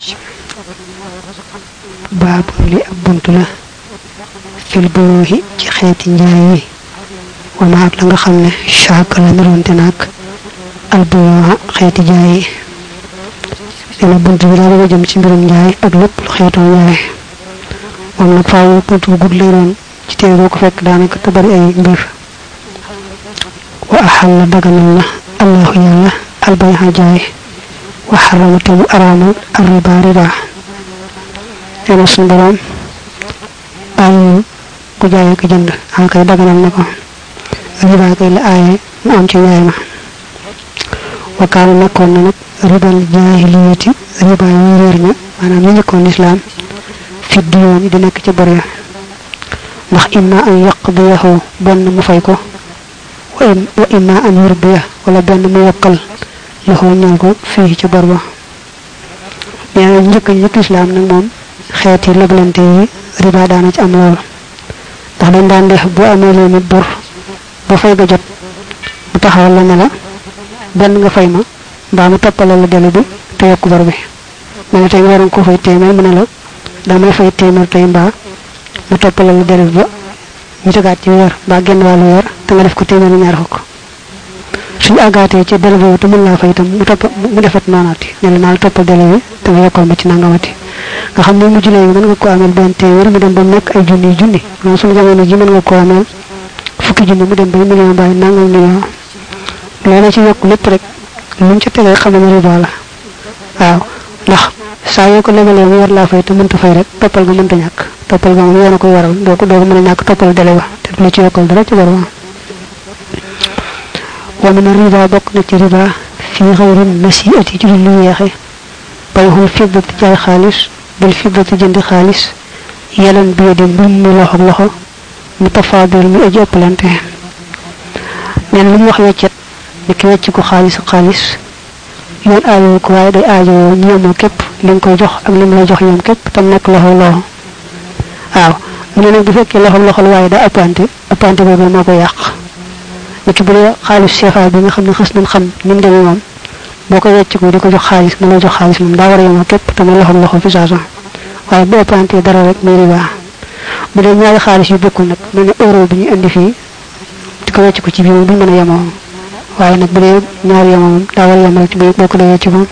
baabu li ab bunt la fil buyuuhi ci xeeti njaay yi wama ak la nga xam ne chaque la niroonte naag al buyuuha xeeti jaay yi dina bunt bi daa bëgg a jëm ci mbirum njaay ak lépp lu xeetoo njaay moom nag faaw bunt bu gudd lay doon ci téere boo ko fekk daanaka te bari ay mbir wa axal la daganal na allahu yàlla albayha jaay wa xarama te mu araamal arriba riba nee na suñu borom aayul ku jaayee ko jënd an kay daganal na ko riba kay la aaye mu am ci njaay ma wa kaana nekkoon na nag ribal jaahiliyati riba yi réer ña maanaam ñu njëkkoon lislaam fi diyoon di nekk ci bor ya ndax imma an yaqdiyahu benn mu fay ko wa imma an yurbiya wala benn mu yokkal loxoo ñal ko fii ci bor ba nee na njëkk njëkk lislaam nag moom xeeti leblante yi riba daana ci am lool ndax dañ daan def bu amee leen nit bor ba fay ga jot mu taxawal la ne la benn nga fay ma mbaa mu toppale la delu bi te yokk bor bi ma ne tey nga waroon ko fay téeméer mu ne la damay fay téeméer tey mbaa mu toppale la delu bi ba ñu tegaat ci weer mbaa genn wàllu weer te nga def ko téeméer ñaar fukk suñu àggaatee ci delu boobu te mën laa fay itam mu topp mu defat noonaati ne la naa la toppal delu bi te nga yokkal ma ci nangamati nga xam ne mujj léegi mën nga ko ameel benn téeméer mu dem ba nekk ay junni junni loolu suñu jamono ji mën nga ko ameel fukki junni mu dem ba million mbaa nangam million loola ci yokk lépp rek luñ ca tegee xam ne riba la waaw ndax saa yoo ko lebalee mu war laa fay te mënta fay rek toppal nga mënta ñàkk toppal nga moom yoon a koy waral doo ko doo ko mën a ñàkk toppal dele ba te du la ci yokkal dara ci bor ba wa min riba bokk na ci riba fii xayri nasiati ci lu yeexe bayxul fiddati jaay xaalis bil fiddati jëndi xaalis yelan bi di mbir mu loxo loxo mu tafaadal mu aji ëppalante neen lu ñu wax weccet ni ki wecc ko xaalis ak xaalis yoon aajowu ko waaye day aajowoo ñu yemoo képp li nga koy jox ak li mu lay jox yom képp tam nekk loxo loxo waaw mu ne nag bu fekkee loxo loxol waaye daa ëppante ëppante boobu moo koy yàq ni ki bu dee xaalis CFA bi nga xam ne xës nañ xam ni mu demee moom boo ko wecc ko di ko jox xaalis mu lay jox xaalis moom daa war a yemoo képp te mu loxo loxo fi saasa waaye bu ëppante dara rek muy riba bu dee ñaari xaalis yu bokkul nag mel ne euro bi ñu indi fii di ko wecc ko ci biir moom duñ mën a yemoo waaye nag bu dee ñaari yemoo moom daa war a yemal ci biir boo ko dee ci moom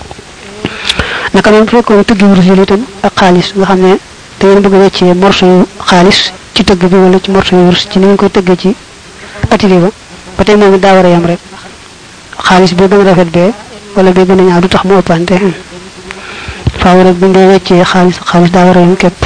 naka noonu bu fekkoon tëggi wurus yi itam ak xaalis nga xam ne da ngeen bëgg a weccee morso yu xaalis ci tëgg bi wala ci morso yu wurus ci ni ngeen koy tëggee ci atelier ba ba tey moom it daa war a yem rek xaalis bi gën a rafet bee wala bee gën a ñaaw du tax mu ëppante faaw rek bu ñu dee weccee xaalis xaalis daa war a yem képp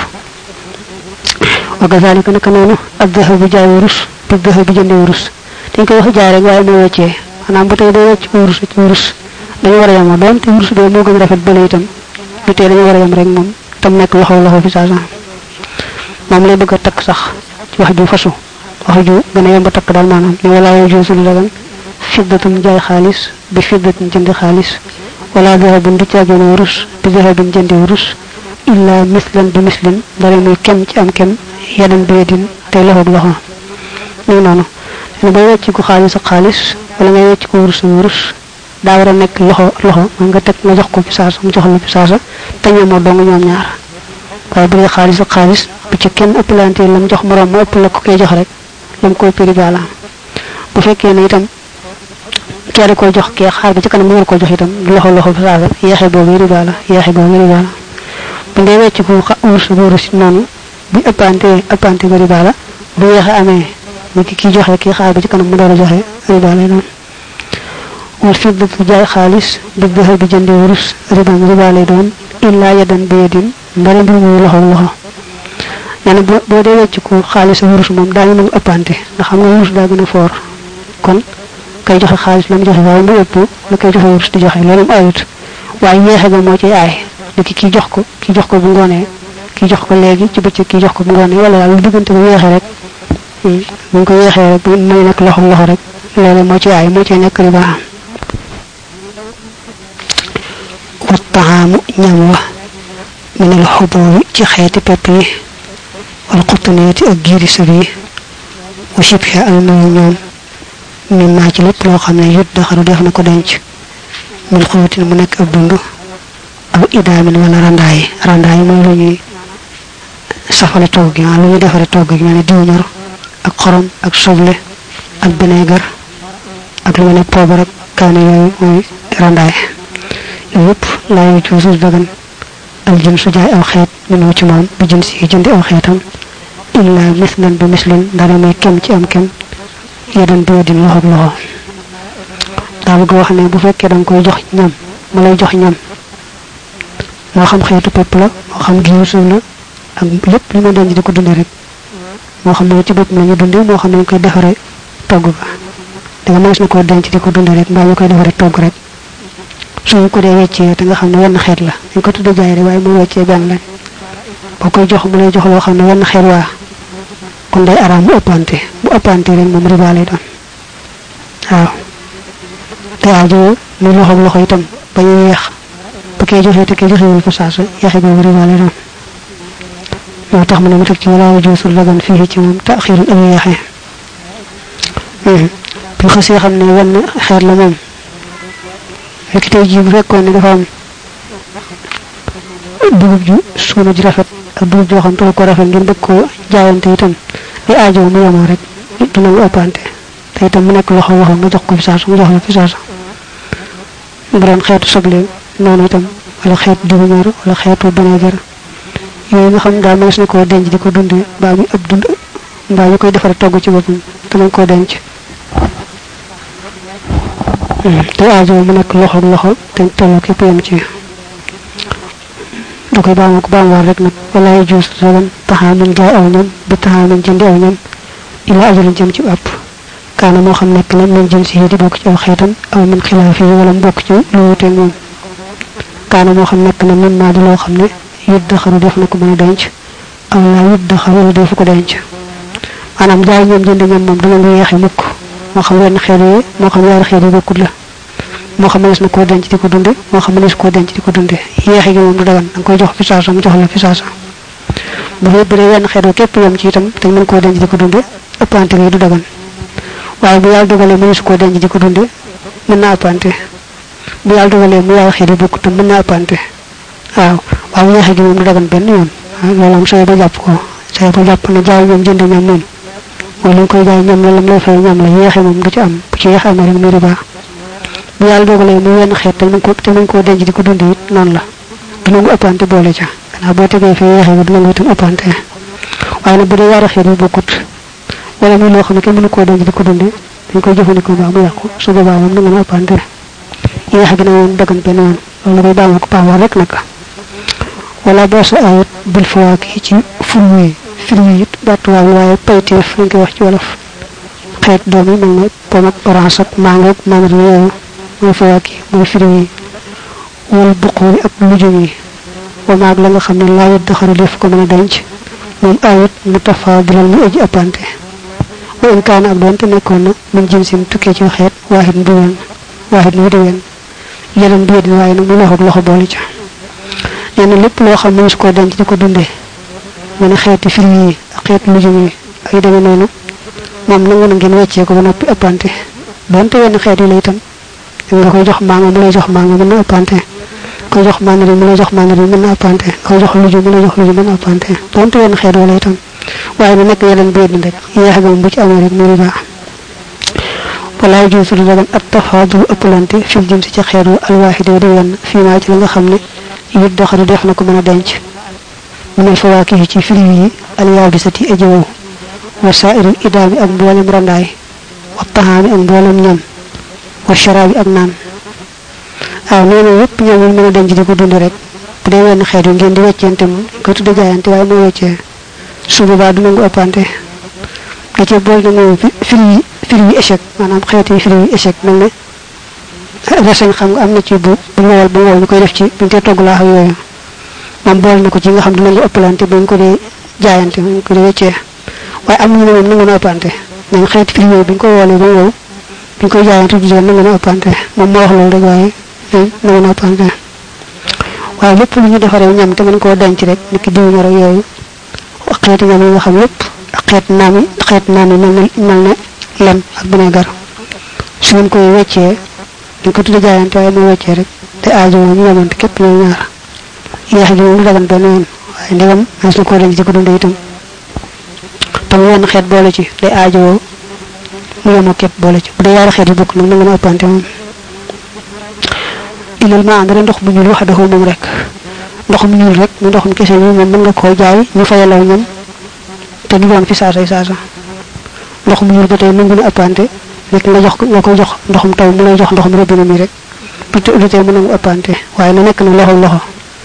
wa kazalika naka noonu ak dëxë bu jaay wurus bi dëxë bi jëndee wurus dañ koy wax jaay rek waaye mooy weccee maanaam bu tey doo wecc ko wurus ci wurus dañu war a yemoo doon te wurus bee moo gën a rafet bële itam du tee dañu war a yem rek moom tam nekk loxo loxo fi saa moom lay bëgg a takk sax ci wax ju fasu wax ju gën a yomb a takk daal maanaam ne wala yoo joosul dagan fiddatum jaay xaalis bi fiddatum jëndi xaalis wala dahabun du caageen wurus bi dahabin jëndi wurus illa mislan bi mislin dara muy kem ci am kem yeneen bi yedin tey loxoog loxo ñu noonu ne bay wecc ko xaalis ak xaalis wala ngay wecc ko wurus wurus daa war a nekk loxo loxo man nga teg nga jox ko fi saasa mu jox la fi saasa te ñoomoo dong ñoom ñaar waaye bu dee xaalis ak xaalis bu ci kenn ëppalante lam jox moroom ma ëpp la ko koy jox rek lam koy prix bala bu fekkee ne itam kee da koy jox kee xaar ba ci kanam mu war ko jox itam loxo loxo fi saasa yeexe boobu riba la yeexe boobu riba la bu ndee wecc ko wurus wurus noonu bu ëppante ëppante ba riba la bu yeexe amee ni ki kii joxe kii xaar ba ci kanam mu door a joxe riba lay doon wal fiddatu jaay xaalis bi dëxë bi jëndi wurus riban riba lay doon illaa yadan bi yadin mbari mbir muy loxo loxo nee na boo dee wecc ko xaalis wurus moom daañu nangu ëppante ndax xam nga wurus daa gën a foor kon kay joxe xaalis la mu joxe waaye mu ëpp la koy joxe wurus di joxe loolu mu ayut waaye yeexe ga moo ciy aay niki kii jox ko kii jox ko bu ngoonee kii jox ko léegi ci bëccëg kii jox ko bu ngoonee wala daal lu diggante bu yeexe rek bu ñu ko yeexee rek muy nekk loxo loxo rek loolu moo ci aay moo ci nekk riba wa taxaamu ñam wa minal xuboobi ci xeeti pepp yi wal xuttaneeti ak giiri sëb yi wa sibxe ak nuyu ñoom min maa ci lépp loo xam ne yut daxaru def na ko denc min xuutin mu nekk ab dund aw idaamin wala randaay randaay mooy lu ñuy safale togg gi lu ñuy defare togg gi mel ne diw ñor ak xorom ak soble ak bineegar ak lu mel ne poobar ak kaani yooyu mooy randaay yooyu yëpp laa yu ci suuf dagan al jën su jaay aw xeet minoo ci moom bi jën si jëndi aw xeetam illa mislan bi mislin dara muy kem ci am kem yedan bi yedin loxo ak loxo daa bëgg wax ne bu fekkee da nga koy jox ñam mu lay jox ñam moo xam xeetu pepp la moo xam giwu suuf la ak lépp li ma denc di ko dunde rek moo xam ne ci bopp la ñu dunde moo xam ne ñu koy defare togg ga da nga mënees na koo denc di ko dunde rek mbaa ñu koy defare togg rek suñu ko dee weccee te nga xam ne wenn xeet la dañ ko tudde jaay rek waaye mu weccee benn lañ boo koy jox mu lay jox loo xam ne wenn xeet waa kon day araam mu ëppante bu ëppante rek moom riba lay doon waaw te aajo muy loxo loxo itam ba ñu yeex ba kee joxee te kee joxewul fa saasa yeexe googu riba lay doon moo tax mu ne mu teg ci walaa wajuusul lagan fii ci moom taxirul ak yeexe bu xasee xam ne wenn xeet la moom fekk tey jii bu fekkoon ne dafa am dugub ju suuna ji rafet ak dugub joo xam te ko rafet ngeen bëgg koo jaayante itam li aajo mu yemoo rek du nangu ëppante te itam mu nekk loxo waxam nga jox ko fi saasa mu jox la fi saasa bu doon xeetu soble noonu itam wala xeetu diwu ñor wala xeetu bineegar yooyu nga xam daal mënees na koo denc di ko dundee mbaa muy ëpp dund mbaa ñu koy defare togg ci boppam te nañ koo denc te aajo mu nekk loxo loxo te tolloo képp yem ci da koy baama ko baamuwaat rek nag walaay juus dagan taxaamin jaay aw ñam bi taxaamin jëndi aw ñam ila ajalin jëm ci àpp kaana moo xam nekk na min jëm si di bokk ci aw xeetam aw min xilaaf yi wala mu bokk ci lu wuteeg moom kaana moo xam nekk na min maa di loo xam ne yut daxaru def na ko mën a denc aw laa yut daxaru wala defu ko denc maanaam jaay ñoom jënd ñoom moom dana nga yeexe mukk moo xam wenn xeet yi moo xam ñaari xeet yi bokkut la moo xam mënees na koo denc di ko dunde moo xam mënees koo denc di ko dunde yeexe gi moom du dagan da nga koy jox fi saasa mu jox la fi saasa bu fee bu dee wenn xeet wa képp yem ci itam te mën koo denc di ko dunde ëppante gi du dagan waaye bu yàlla dogalee mënees koo denc di ko dunde mën naa ëppante bu yàlla dogalee mu yaay xeet yi bokkut tam mën naa ëppante waaw waaw yeexe gi moom du dagan benn yoon loolu am sooy ba jàpp ko sooy ba jàpp ne jaay ñoom jënd ñoom moom mooy li nga koy jaay ñoom la lam lay fay ñoom la yeexe moom du ci am bu ci yeexe amee rek muy riba bu yàlla dogalee mu wenn xeet te nañ ko te nañ koo denc di ko dund it noonu la du nangu ëppante boole ca xanaa boo tegee fee yeexe bi du nangu itam ëppante waaye nag bu dee yaari xeet yi bokkut wala muy loo xam ne kenn mënu koo denc di ko dunde dañ koy jëfandikoo baa mu yàqu su boobaa moom nangu na ëppante yeexe gi na moom dagan benn yoon loolu la koy baamoo ko paamoon rek nag wala boo sa ayit bil fawaak yi ci fruit fruit it battuwaay waaye payteef lañ koy wax ci wolof xeet doom yi mel ne pom ak orange ak mango ak mandarin yooyu mooy fawaak yi mooy fruit yi wal buqoori ak lujum yi wa maag la nga xam ne laa yit daxaru def ko mën a denc moom ayit mu tafaadilal mu aji ëppante wa in kaana ak doonte nekkoon na min jinsin tukkee ci xeet waahid bu wen waahid lu di wen yeneen bi yedin waaye nag mu loxoog loxo boole ca nee na lépp loo xam ne su koo denc di ko dundee mu ne xeeti fruit yi ak xeeti lujum yi ay demee noonu moom nangu na ngeen weccee ko ba noppi ëppante donte wenn xeet yi la itam nga koy jox mango mu lay jox mango mën na ëppante koy jox mandarin mu lay jox mandarin mën na ëppante koy jox lujum mu lay jox lujum mën na ëppante donte wenn xeet wala itam waaye na nekk yeneen biir rek yeexe moom bu ci amee rek mu riba walaay juusu du dagan at tafaadul ëppalante fil jëm si ci xeet wu alwaahide di wenn fii maa ci la nga xam ne yit doxadu def na ko mën a denc mu ne fawaaki yi ci fruit yi alyaabisati aji wow wa saairil idaami ak mboolem randaay wa taxaami ak mboolem ñam wa sharaabi ak naan waaw nee na yëpp ñoom ñu mën a denc di ko dund rek bu dee wenn xeet yu ngeen di weccente moom ko tudde jaayante waaye moo weccee su boobaa du nangu ëppante da cee bool na moom fruit yi fruit yi échec maanaam xeeti fruit yi échec mel ne reseñ xam nga am na ci bu bu ñëwal bu ñëwal ñu koy def ci buñ koy togg laax ak yooyu moom bool na ko ci nga xam dinañu ëppalante bañ ko dee jaayante bañ ko dee weccee waaye am ñu ne moom nangu na ëppante nañ xeeti fruit yooyu biñ ko woolee ba ñëw biñ koy jaayante du leen nangu na ëppante moom moo wax loolu rek waaye nangu na ëppante waaye lépp lu ñu defaree ñam te mën koo denc rek niki diw ñor ak yooyu xeeti ñam yi nga xam yépp ak xeet naam yi xeet naam yi mel na mel na lem ak vinaigre su ngeen koy weccee dañ ko tudde jaayante waaye moo weccee rek te aajo ñu yemante képp ñoom ñaar yeexe gi moom du dagan benn yoon waaye ndegam mas na koo denc ci ko dundee itam te mu wenn xeet boole ci day aajowoo mu yemoo képp boole ci bu dee yaari xeet yi bokk nag na nga ma ëppante moom ilal ma ànd ndox mu ñuul wax dafa moom rek ndox mu ñuul rek mu ndoxum kese mi moom mën nga koo jaay ñu fayalaw ñam te du doon fi saasay saasa ndox mu ñuul ba tey nangu na ëppante rek nga jox nga koy jox ndoxum taw mu lay jox ndoxum robinet mi rek du du tee mu nangu ëppante waaye na nekk na loxo loxo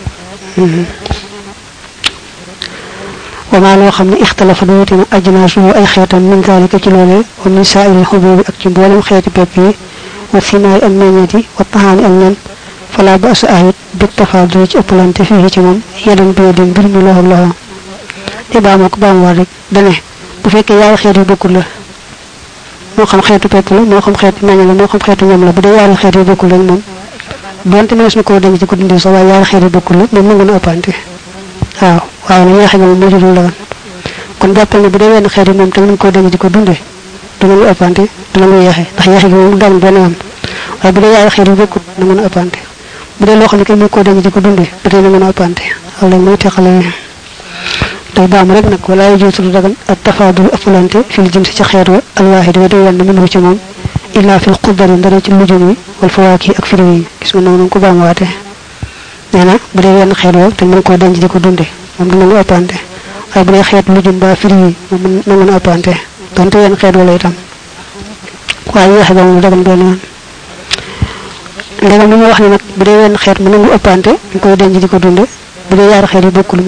wa maa loo xam ne ixtalafa du wuti na ajnaasu ay xeetam min zalika ci loolee wa min saairil xububi ak ci mboolem xeeti pepp yi wa simaay ak meññeet yi wa taxaani ak nen fala ba sa ayit bit tafaadul ci ëppalante fii ci moom yedan bi yedin mbir mi loxo loxo te baa moo ko baa mu war rek dane bu fekkee yaari xeet yu bokkul la moo xam xeetu pepp la moo xam xeetu meññ la moo xam xeetu ñam la bu dee yaari xeet yu bokkul rek moom donte mees na koo denc ci ko dundee sax waaye yaari xeet yu bokkul la moom nangu na ëppante waaw waaye nag yeexe nga moom moo ci dul dagan kon jàppal ne bu dee wenn xeet yi moom te nañ koo denc ci ko dundee du nangu ëppante du nangu yeexe ndax yeexe gi moom du dagan benn yoon waaye bu dee yaari xeet yu bokkul nangu na ëppante bu dee loo xam ne kay mu koo denc ci ko dundee ba tey nangu na ëppante waaw léegi mooy teqale tey baam rek nag wala yu jiitu du dagan ak tafaadul ëppalante fil jinsi ci xeet wa alwaahid wa day wenn mënu ci moom illa fil xudari ndara ci lujum yi wal fawaaki ak firi yi gis nga noonu ko baam waate nee na bu dee wenn xeet woo te mën koo denc di ko dunde moom du nangu ëppante waaye bu dee xeet lujum ba firi yi moom nangu na ëppante donte wenn xeet wala itam waaye yeexe ba moom dagan benn yoon ndegam li ñu wax ne nag bu dee wenn xeet mu nangu ëppante ñu koy denc di ko dunde bu dee yaari xeet yi bokkul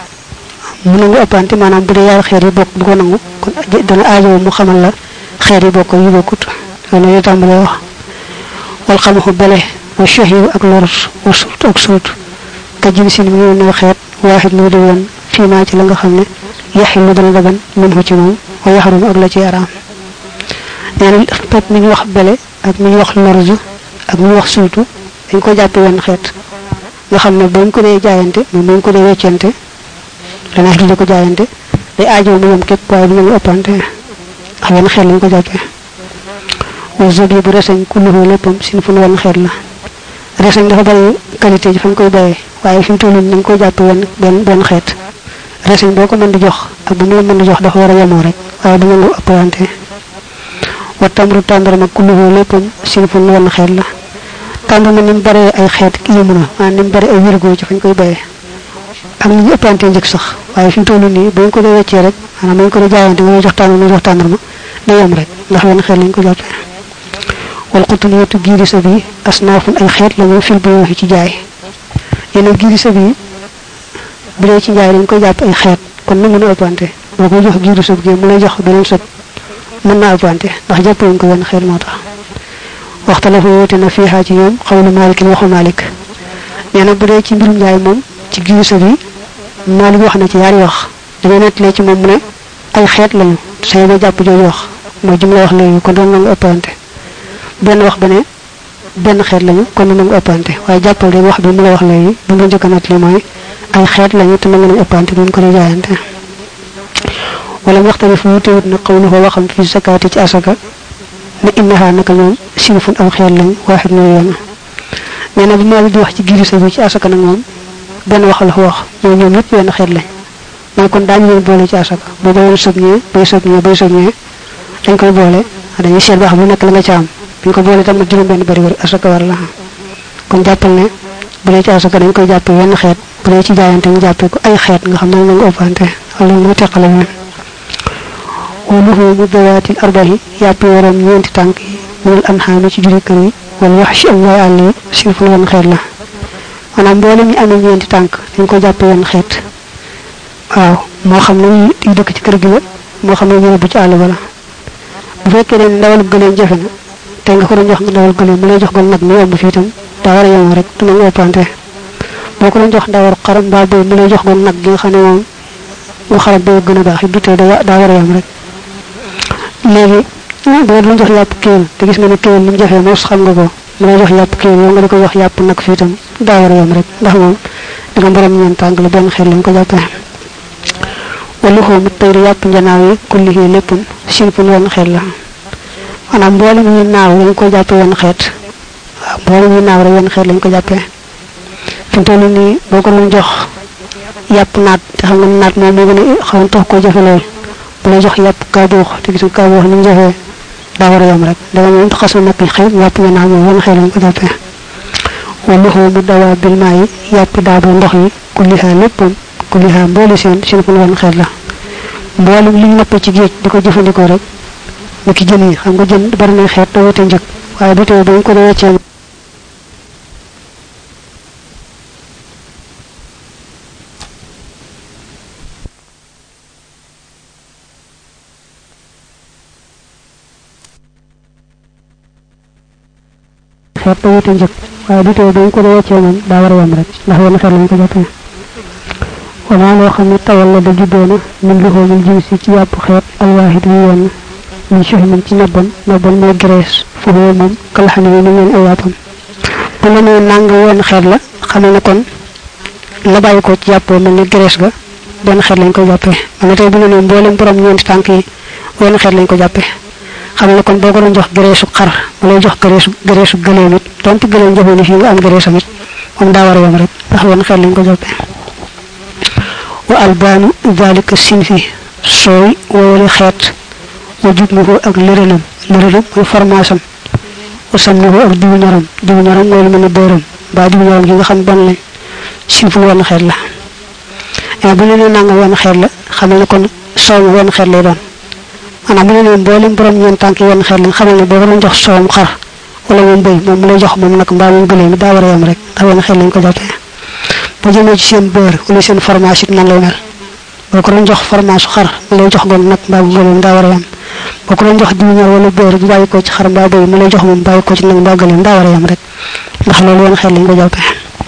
mu nangu ëppante maanaam bu dee yaari xeet yi bokk bu ko nangu kon dana aajowoo mu xamal la xeet yi bokk yu bokkut loolu la tàmbalee wax wal xamaxu bele wa shahiyu ak lorot wa suut ak suut ka jin sin mi ne xeet waaxit lu di woon fii maa ci la nga xam ne yaxil lu dana dagan min hu ci moom wa yaxarum ak la ci araam nee na pepp mi ñu wax bele ak mi ñu wax lorju ak mi ñu wax suutu dañ ko jàppe wenn xeet nga xam ne bañ ko dee jaayante moom bañ ko dee weccante dana di ko jaayante day aajow mu yem képp waaye du ñu ëppante ak wenn xeet lañ ko jàppee wa zabi bu reseñ kulluhu léppam sin fu nu wenn xeet la reseñ dafa bari qualité ji fañ koy bayee waaye fi mu toll nii nañ koy jàppe wenn benn benn xeet reseñ boo ko mën di jox ak bu mu la mën di jox dafa war a yemoo rek waaye du ñu ëppante wa tamru tàndarma kulluhu léppam sin fu nu wenn xeet la tàndarma ni mu baree ay xeet yëmu na maanaam ni mu bari ay wirgo ci fañ koy bayee ak ñu ëppante njëkk sax waaye fi mu toll nii bañ ko dee weccee rek maanaam bañ ko dee jaayante nga jox tàndarma nga jox tàndarma day yem rek ndax wenn xeet lañ ko jàppee wal xutuniyatu giiri sa bi asnaafun ay xeet la ñu fil bi waxi ci jaay yéen giiri sa bi bu dee ci jaay dañ koy jàpp ay xeet kon na mën a ëppante boo koy jox giiri sëb gi mu lay jox beneen sëb mën naa ëppante ndax jàppewuñ ko wenn xeet moo tax waxta la fa woote na fiixaa ci ñoom xawlu Maalik waxu Maalik nee na bu dee ci mbirum njaay moom ci giiri sëb yi Maalik wax na ci yaari wax dañoo nettalee ci moom mu ne ay xeet lañu say ba jàpp jooju wax mooy jum la wax léegi kon doon na nga ëppante benn wax ba ne benn xeet lañu kon na nga ëppante waaye jàppal rek wax bi mu la wax léegi bi mu la njëkk a nettali mooy ay xeet lañu te nangu nañ ëppante duñ ko di jaayante wala waxtani fu mu téwut na xawlu ko waxam fi zakaati ci asaka ne innaha naka ñoom sinfun aw xeet lañ waaxit no yoon nee na bi maa di wax ci girisa bi ci asaka nag moom benn wax la wax mooy ñoom ñëpp benn xeet lañ mooy kon daañu leen boole ci asaka boo bayoon sëb ñee bay sëb ñee bay sëb ñee dañ koy boole dañuy seet ba xam lu nekk la nga ca am buñ ko boole tam juróom benn bari asaka war la kon jàppal ne bu dee ci asaka dañ koy jàppe wenn xeet bu dee ci jaayante ñu jàppee ko ay xeet nga xam ne na nga ëppante wala moo teqale leen woluhu mu dawaatil arbahi yàpp waroom ñeenti tànk yi minal anxaami ci juri kër yi wala wax ci am waay àll yi sirful wenn xeet la maanaam mboole ñu amee ñeenti tànk dañ ko jàppe wenn xeet waaw moo xam ne yi dëkk ci kër gi la moo xam ne ñu bu ci àll ba la bu fekkee ne ndawal gëleem jafe na te nga ko doon jox nga ndawal gëleem mu lay jox gon nag mu yomb fii itam daa war a yomb rek du nangu ëppante boo ko doon jox ndawal xaram mbaa bëy mu lay jox gon nag gi nga xam ne moom mu xaram bëy gën a baax it du tee daa war a yomb rek léegi boo doon jox yàpp kéwél te gis nga ne kéwél li mu jafee mos xam nga ko mu lay jox yàpp kéwél yow nga di ko jox yàpp nag fii itam daa war a yomb rek ndax moom da nga borom ñeent tànk la benn xel lañ ko jàppee wala xoomu tayri yàpp njanaaw yi kulli yi léppam sinfun wenn xeet la maanaam mboole muy naaw lañ ko jàppe wenn xeet waaw mboole muy naaw rek wenn xeet lañ ko jàppee fi toll nii boo ko doon jox yàpp naat te xam nga naat moom moo gën a xaw tax koo jafe lool bu lay jox yàpp kaabuux te gis nga kaabuux ni mu jafee daa war a yam rek danga moom xas na nag xëy yàpp nga naa moom wan xëy lañ ko jàppee wala xoomu dawaa bil maa yi yàpp daaba ndox yi kullihaa léppam kullihaa mboole seen seen fu wan xeet la mboolem li ñu nappee ci géej di ko jëfandikoo rek ni ki jën yi xam nga jën bari na xeet te wute njëg waaye du tee dañ ko dee weccee xeet te wute njëg waaye du tee dañ ko dee weccee moom daa war a yem rek ndax wenn xeet lañ ko jàppee wanaa loo xam ne tawal la da juddoona min lu xoomul jim si ci yàpp xeet alwaahid wi yenn min suxmin ci nabban nabban mooy graisse foofu moom kalaxani yi ni ngeen ay yàppam bu la nee nàng wenn xeet la xamal ne kon la bàyyi ko ci yàppoo mel ni graisse ga benn xeet lañ ko jàppee man na tey bu la nee mboolem borom ñeenti tànk yi wenn xeet lañ ko jàppee xamal ne kon boo ko doon jox graisse xar ma lay jox graisse graisse gëleem it donte gëleem jafe ni fii nga am graisse amit moom daa war a yem rek ndax wenn xeet lañ ko jàppee wa albaanu dalika sinfi sooy woowale xeet wa jubluhu ak lërënam lërënam mooy formaasam wa samnuhu ak diwu ñaram diwu ñaram mooy lu mel ne bërëm mbaa diwu ñaram gi nga xam ban lañ sinfu wenn xeet la mais bu ñu nee nanga wenn xeet la xamal ne kon soow mi wenn xeet lay doon maanaam bu ñu nee mboolem borom ñeen tànk wenn xeet lañ xamal ne boo ko doon jox soowam xar wala moom bëy moom mu lay jox moom nag mbaa moom gëlee mi daa war a yem rek ndax wenn xeet lañ ko jàppee boo jëmee ci seen beurre wala seen fromage it nan lay mel boo ko doon jox fromage xar mu lay jox gon nag mbaa bu gëleem daa war a yem boo ko doon jox diw ñor wala beurre bu bàyyi ko ci xar mbaa bëy mu lay jox moom bàyyi ko ci nag mbaa gëleem daa war a yem rek ndax loolu woon xel lañ ko jàppee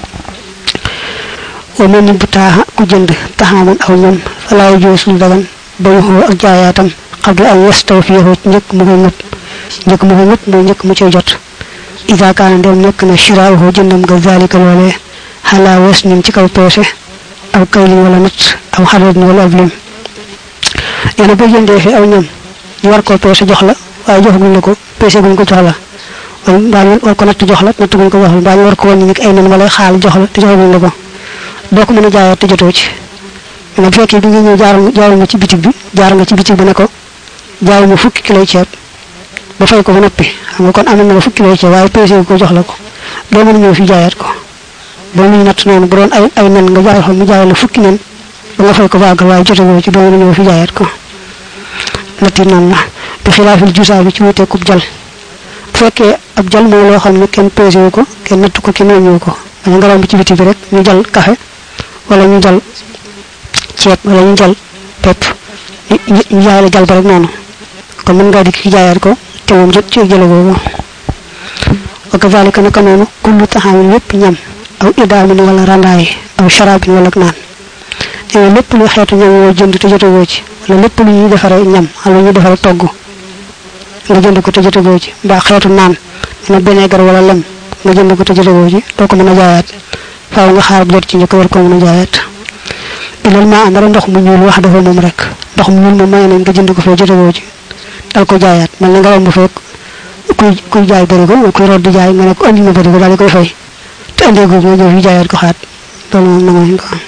wa mel ni bu taaxa ku jënd taxaaman aw ñam falaaw joo suñu dagan bayu xoo ak jaayaatam xabla ay westaw fiixoo njëkk mu koy ngëpp njëkk mu koy ngëpp mooy njëkk mu cay jot isa kaana ndem nekk na shiraahu jëndam nga zalika loolee xalaa wes nin ci kaw peese aw kaylin wala nat aw xaradin wala ab lim nee na boo jëndee fi aw ñam ñu war koo peese jox la waaye joxaguñ la ko peese guñ ko jox la wala mbaa ñu war ko natt jox la natt guñ ko jox la mbaa ñu war ko wàññi ni ay nen wala xaal jox la te joxaguñ la ko doo ko mën a jaayaat te jotoo ci nee na bu fekkee bi nga ñëw jaar jaar nga ci bitig bi jaar nga ci bitig bi ne ko jaay ma fukki kilo ceeb ba fay ko ba noppi xam nga kon am na nga fukki kilo ceeb waaye peese ko jox la ko doo mën a ñëw fi jaayaat ko boo muy natt noonu bu doon ay ay nen nga jaay xam mu jaay la fukki nen ba nga fay ko baagal waaye jotagoo ci doo mën a ñëw fi jaayaat ko natt yi noonu la bi xilaafil jusaa bi ci wutee kub jal bu fekkee ab jal mooy loo xam ne kenn pesé wu ko kenn natt ko kenn wëññewu ko dañu nga romb ci biti bi rek ñu jal café wala ñu jal ceeb wala ñu jal pepp ñu jaay la jal ba rek noonu kon mën ngaa dikk jaayaat ko te moom jot ci jële boobu wa kazalika naka noonu kullu taxaamin yépp ñam aw idaamin wala randaay aw sharabin wala naan te lépp lu xeetu ñam yoo jënd te jotagoo ci wala lépp lu ñuy defaree ñam wala lu ñuy defaree togg nga jënd ko te jotagoo ci mbaa xeetu naan dina benegar wala lem nga jënd ko te jotagoo ci doo ko mën a jaayaat faaw nga xaar bu jot ci njëkk war ko mën a jaayaat ilal maa am dara ndox mu ñuul wax dafa moom rek ndox mu ñuul moom may nañ nga jënd ko fee jotagoo ci dal ko jaayaat mel na nga romb fekk kuy kuy jaay bërigo nga kuy root di jaay nga ne ko andi ma bërigo daal di koy fay te andee googu nga ñëw fi jaayaat ko xaat loolu moom nangu nañ ko am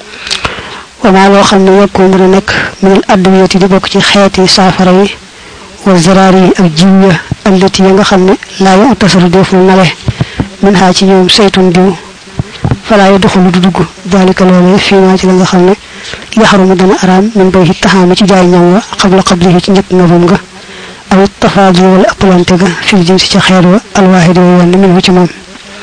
wamaa loo xam ne yokkoo mën a nekk minal addwiyati di bokk ci xeeti saafara yi wa zaraar yi ak jiw ya allati ya nga xam ne laa yu tasaru deful nale min xaa ci ñoom saytun diw falaa yu doxalu du dugg daalika loolee fii maa ci la nga xam ne yaxarumu dana araam min bay ci taxaama ci jaay ñam wa xabla xablihi ci njëkk nga bam nga aw tafaadul wala ëppalante ga fil jinsi ca xeet wa alwaahidi wa wenn min wu ci moom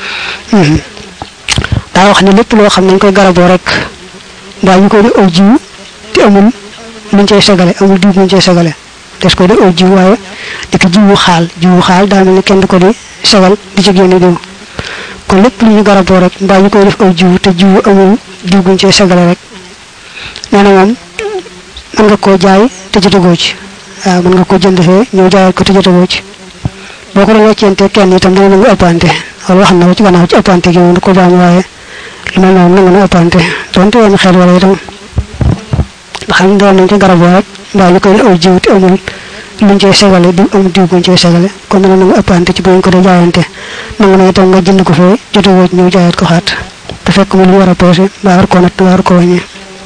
daa wax ne lépp loo xam ne dañ koy garaboo rek mbaa ñu koy def aw jiw te amul luñ cay segale amul diw buñ cay segale des koy def aw jiw waaye di ko jiwu xaal jiwu xaal daa mel ne kenn du ko di segal di ci génne diw kon lépp lu ñu garaboo rek mbaa ñu koy def aw jiw te jiwu amul diw buñ cay segale rek nee na moom mën nga koo jaay te jotagoo ci waaw mën nga koo jënd fee ñëw jaayal ko te jotagoo ci boo ko doon weccente kenn itam dana nangu ëppante wala wax na ko ci gannaaw ci ëppante gi moom da ko baam waaye lu mel noonu nangu na ëppante donte wenn xel wala itam nga xam ne doon nañ ko garaboo rek mbaa ñu koy aw jiw te amul luñ cay segale du amul diw buñ cay segale kon dana nangu ëppante ci bu ñu ko dee jaayante nangu na itam nga jënd ko fee jotagoo ci ñëw jaayaat ko xaat te fekk mu lu war a peese mbaa war koo natt mbaa war koo wàññee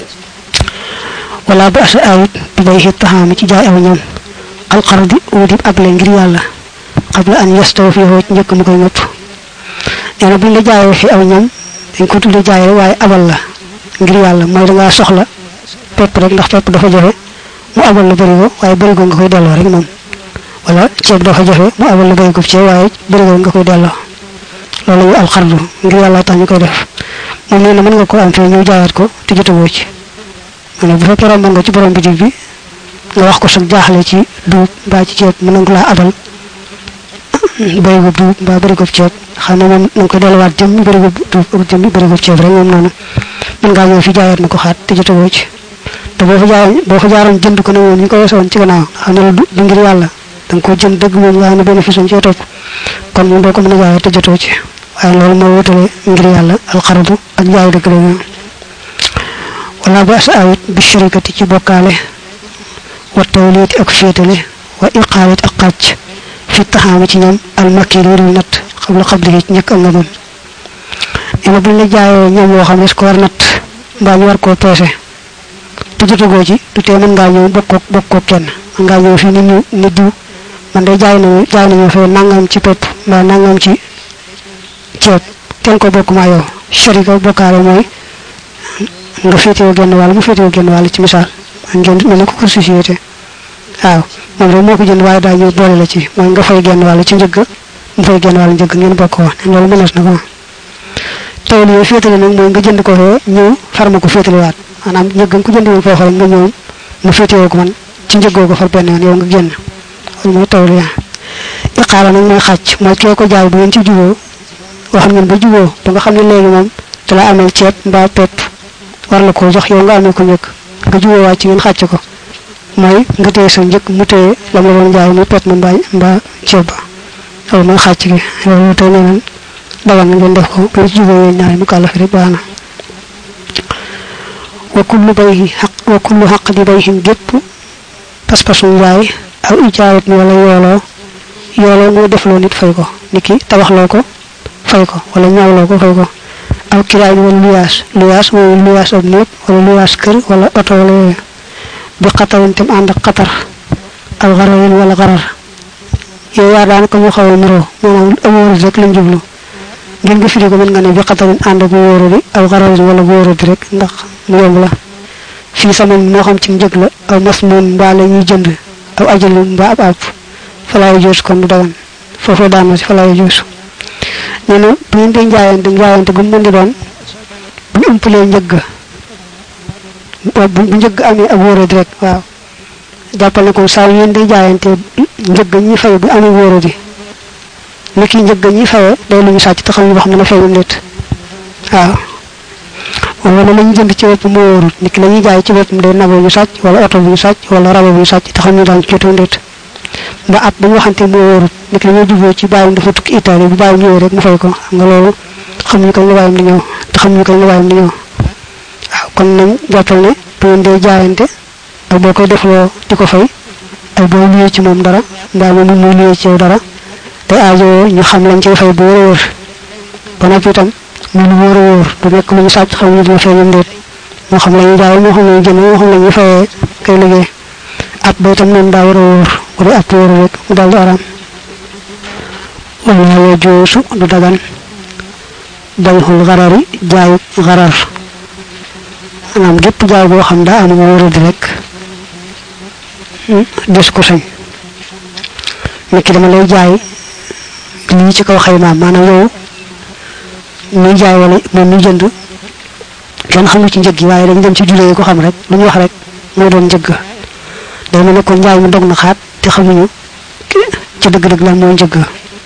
wala ba asa ayit bi bay xit taxaami ci jaay aw ñam alxardi wutib able ngir yàlla xabla an yastaw fi xoo ci njëkk mu koy ngëpp nee na buñ la jaayee fi aw ñam dañ ko tudde jaay rek waaye abal la ngir yàlla mooy dangaa soxla pepp rek ndax pepp dafa jafe mu abal la bërigo waaye bërigo nga koy delloo rek moom wala ceeb dafa jafe mu abal la bërigo ceeb waaye bërigo nga koy delloo loolu ñu alxardu ngir yàlla tax ñu koy def moom nee na mën nga ko am fee ñëw jaayaat ko te jotagoo ci maanaam bu fekkee romb nga ci borom bitig bi nga wax ko sax jaaxle ci duub mbaa ci ceeb mën nga laa abal bërigo duub mbaa bërigo ceeb xam ne moom na nga koy delluwaat jëm bërigo duub ak jëm bërigo ceeb rek moom noonu mën ngaa ñëw fi jaayaat ma ko xaat te jotagoo ci te boo fa jaaroon boo fa jaaroon jënd ko ne moom ñu ko weesoon ci gannaaw xam ne la du ngir yàlla da nga koo jënd dëgg moom nga xam ne bénéfice am cee topp kon moom doo ko mën a jaayee te jotoo ci waaye loolu moo wutale ngir yàlla alxaradu ak jaay dëgg la ñu wala ba sa awit bi sharikati ci bokkaale wa tawliiti ak féetale wa iqaalit ak xàcc fi taxaami ci ñam almakir yi natt xam la xabli ci ñëkk ak nga mën nee na buñ la jaayee ñam woo xam ne su ko war natt mbaa ñu war koo peese te jotagoo ci du tee mën ngaa ñëw bokkoo bokkoo kenn mën ngaa ñëw fii nit ñu nit diw man day jaay nañu jaay nañu fee nangam ci pepp mbaa nangam ci ceeb kenn ko bokk maa yow sharika bokkaale mooy nga féetewoo genn wàll mu féetewoo genn wàll ci misaal ngeen mel ne ko pour société waaw moom rek moo ko jënd waaye daa ñëw boole la ci mooy nga fay genn wàll ci njëgg mu fay genn wàll njëgg ngeen bokk wax loolu mënees na ko tawli yooyu féetale nag mooy nga jënd ko fee ñëw farma ko féetalewaat maanaam njëggam ku jënd woon foofu rek nga ñëw mu féetewoo ko man ci njëggoo ko far benn yoon yow nga génn loolu mooy tawli yaa iqaala nag mooy xàcc mooy kee ko jaay bu ngeen ci juboo wax ngeen ba juboo ba nga xam ne léegi moom da la amel ceeb mbaa pepp war la koo jox yow nga amee ko njëkk nga juboo waat ci ngeen xàcc ko mooy nga téye sa njëkk mu téye lam la doon jaay muy pepp ma mbaa mbaa ceeb ba loolu mooy xàcc gi loolu tey nee nañ dagal na ngeen def ko bu ci juboo yooyu ñaari mu kàllafi rek baax na wa kullu bayhi xaq wa kullu xaq di bayhin gépp pas-pasu njaay aw ijaayat ni wala yooloo yooloo mooy defloo nit fay ko nit ki tabaxloo ko fay ko wala ñaawloo ko fay ko aw kiraay wala luyaas luyaas mooy luyaas ab néeg wala luyaas kër wala oto wala yooyu bi xatarin tam ànd ak xatar aw xararin wala xarar yooyu yaa daanaka ñu xaw a niroo maanaam amóoru rek lañ jublu ngeen nga firi ko mën nga ne bi xatarin ànd ak wóoru di aw xararin wala wóoru di rek ndax mu yomb la fii sama moo xam ci njëg la aw mas moon mbaa la ñuy jënd aw ajalu mbaa ab àpp falaayu joos kon du dagan foofu daan na si falaayu joos nee na bu ngeen dee njaayante njaayante bu mu mën di doon bu ñu umpalee njëgg bu njëgg amee ab wóoradi rek waaw jàppal ne ko saa yu ngeen dee jaayante njëgg ñi fay bu amee wóoradi ni ki njëgg ñi fayee day lu ñu sàcc te xam ñu wax dana feeñam nit waaw wala la ñu jënd ci bopp moo wóorut nit ki la ñuy jaay ci boppam day nabo ñu sàcc wala oto bu ñu sàcc wala rabo bu ñu sàcc te xam ñu daan jotoo nit ba at ba ñu waxante moo wóorut nit la ñoo juboo ci bàyyam dafa tukki Italie bu bàyyam ñëwee rek mu fay ko xam nga loolu xam ñu kañ la bàyyam di ñëw te xam ñu kañ la bàyyam di ñëw waaw kon nañ jàppal ne bu ngeen dee jaayante ak boo koy defloo di ko fay ak boo luyee ci moom dara mbaa moom muy luyee ci yow dara te aajo ñu xam lañ cay fay bu wóor a wóor ba noppi itam mu lu wóor a wóor du nekk lu ñu sàcc xam ñu dina feeñam déet moo xam la ñuy jaay moo xam la ñuy jënd moo xam la ñuy fayee kay liggéey at ba itam noonu daa war a wóor bu dee at wóor rek mu daal di araam wala yoo joosu du dagan bayxul xarari jaayu xarar maanaam gépp jaay boo xam daa am wóoradi rek des ko sañ nekki dama lay jaay lii ci kaw xaymaam maanaam yow muy jaay wala moom muy jënd kenn xamul ci njëg gi waaye dañ dem ci juree yi ko xam rek lu ñu wax rek moo doon njëgg day mel ne kon njaay mi dog na xaat te xamuñu ci dëgg-dëgg lan mooy njëgg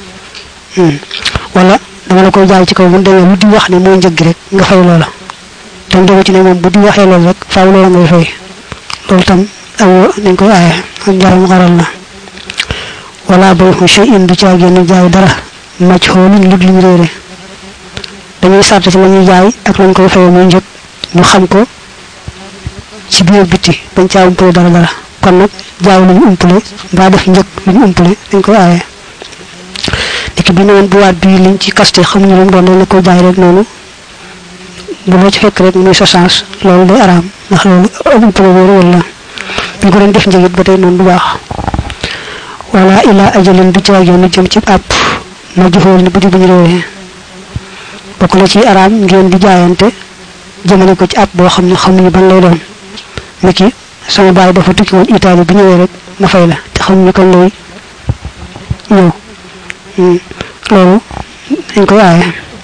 wala dama la koy jaay ci kaw bu demee lu di wax ne mooy njëgg rek nga fay loola tam dogu ci ne moom bu di waxee loolu rek faaw loola ngay fay loolu tam aw nañ koy aaye ak njaram xaral la wala bay xu shay in du caa génn jaay dara maj xooluñ lut liñ réere dañuy sàrt ci la ñuy jaay ak lañ koy fayee muy njëg ñu xam ko ci biir biti bañ caa umpale dara dara kon nag jaay lu ñu umpale mbaa def njëg lu ñu umpale dañ koy aaye léegi bi ne woon bu waat bii liñ ci kaste xamuñu lu mu doon dañ la koy jaay rek noonu bu la ci fekk rek muy sa sens loolu day araam ndax loolu amul problème wala ñu ko doon def njëgit ba tey noonu du baax wala ila ajalin du caag yoon jëm ci àpp ma joxool ni bu di bu ñu réewee bokk na ci araam ngeen di jaayante jëmale ko ci àpp boo xam ne xamuñu ban lay doon niki sama baay dafa tukki woon Italie bu ñëwee rek ma fay la te xamuñu kan lay ñëw loolu dañ koy aaye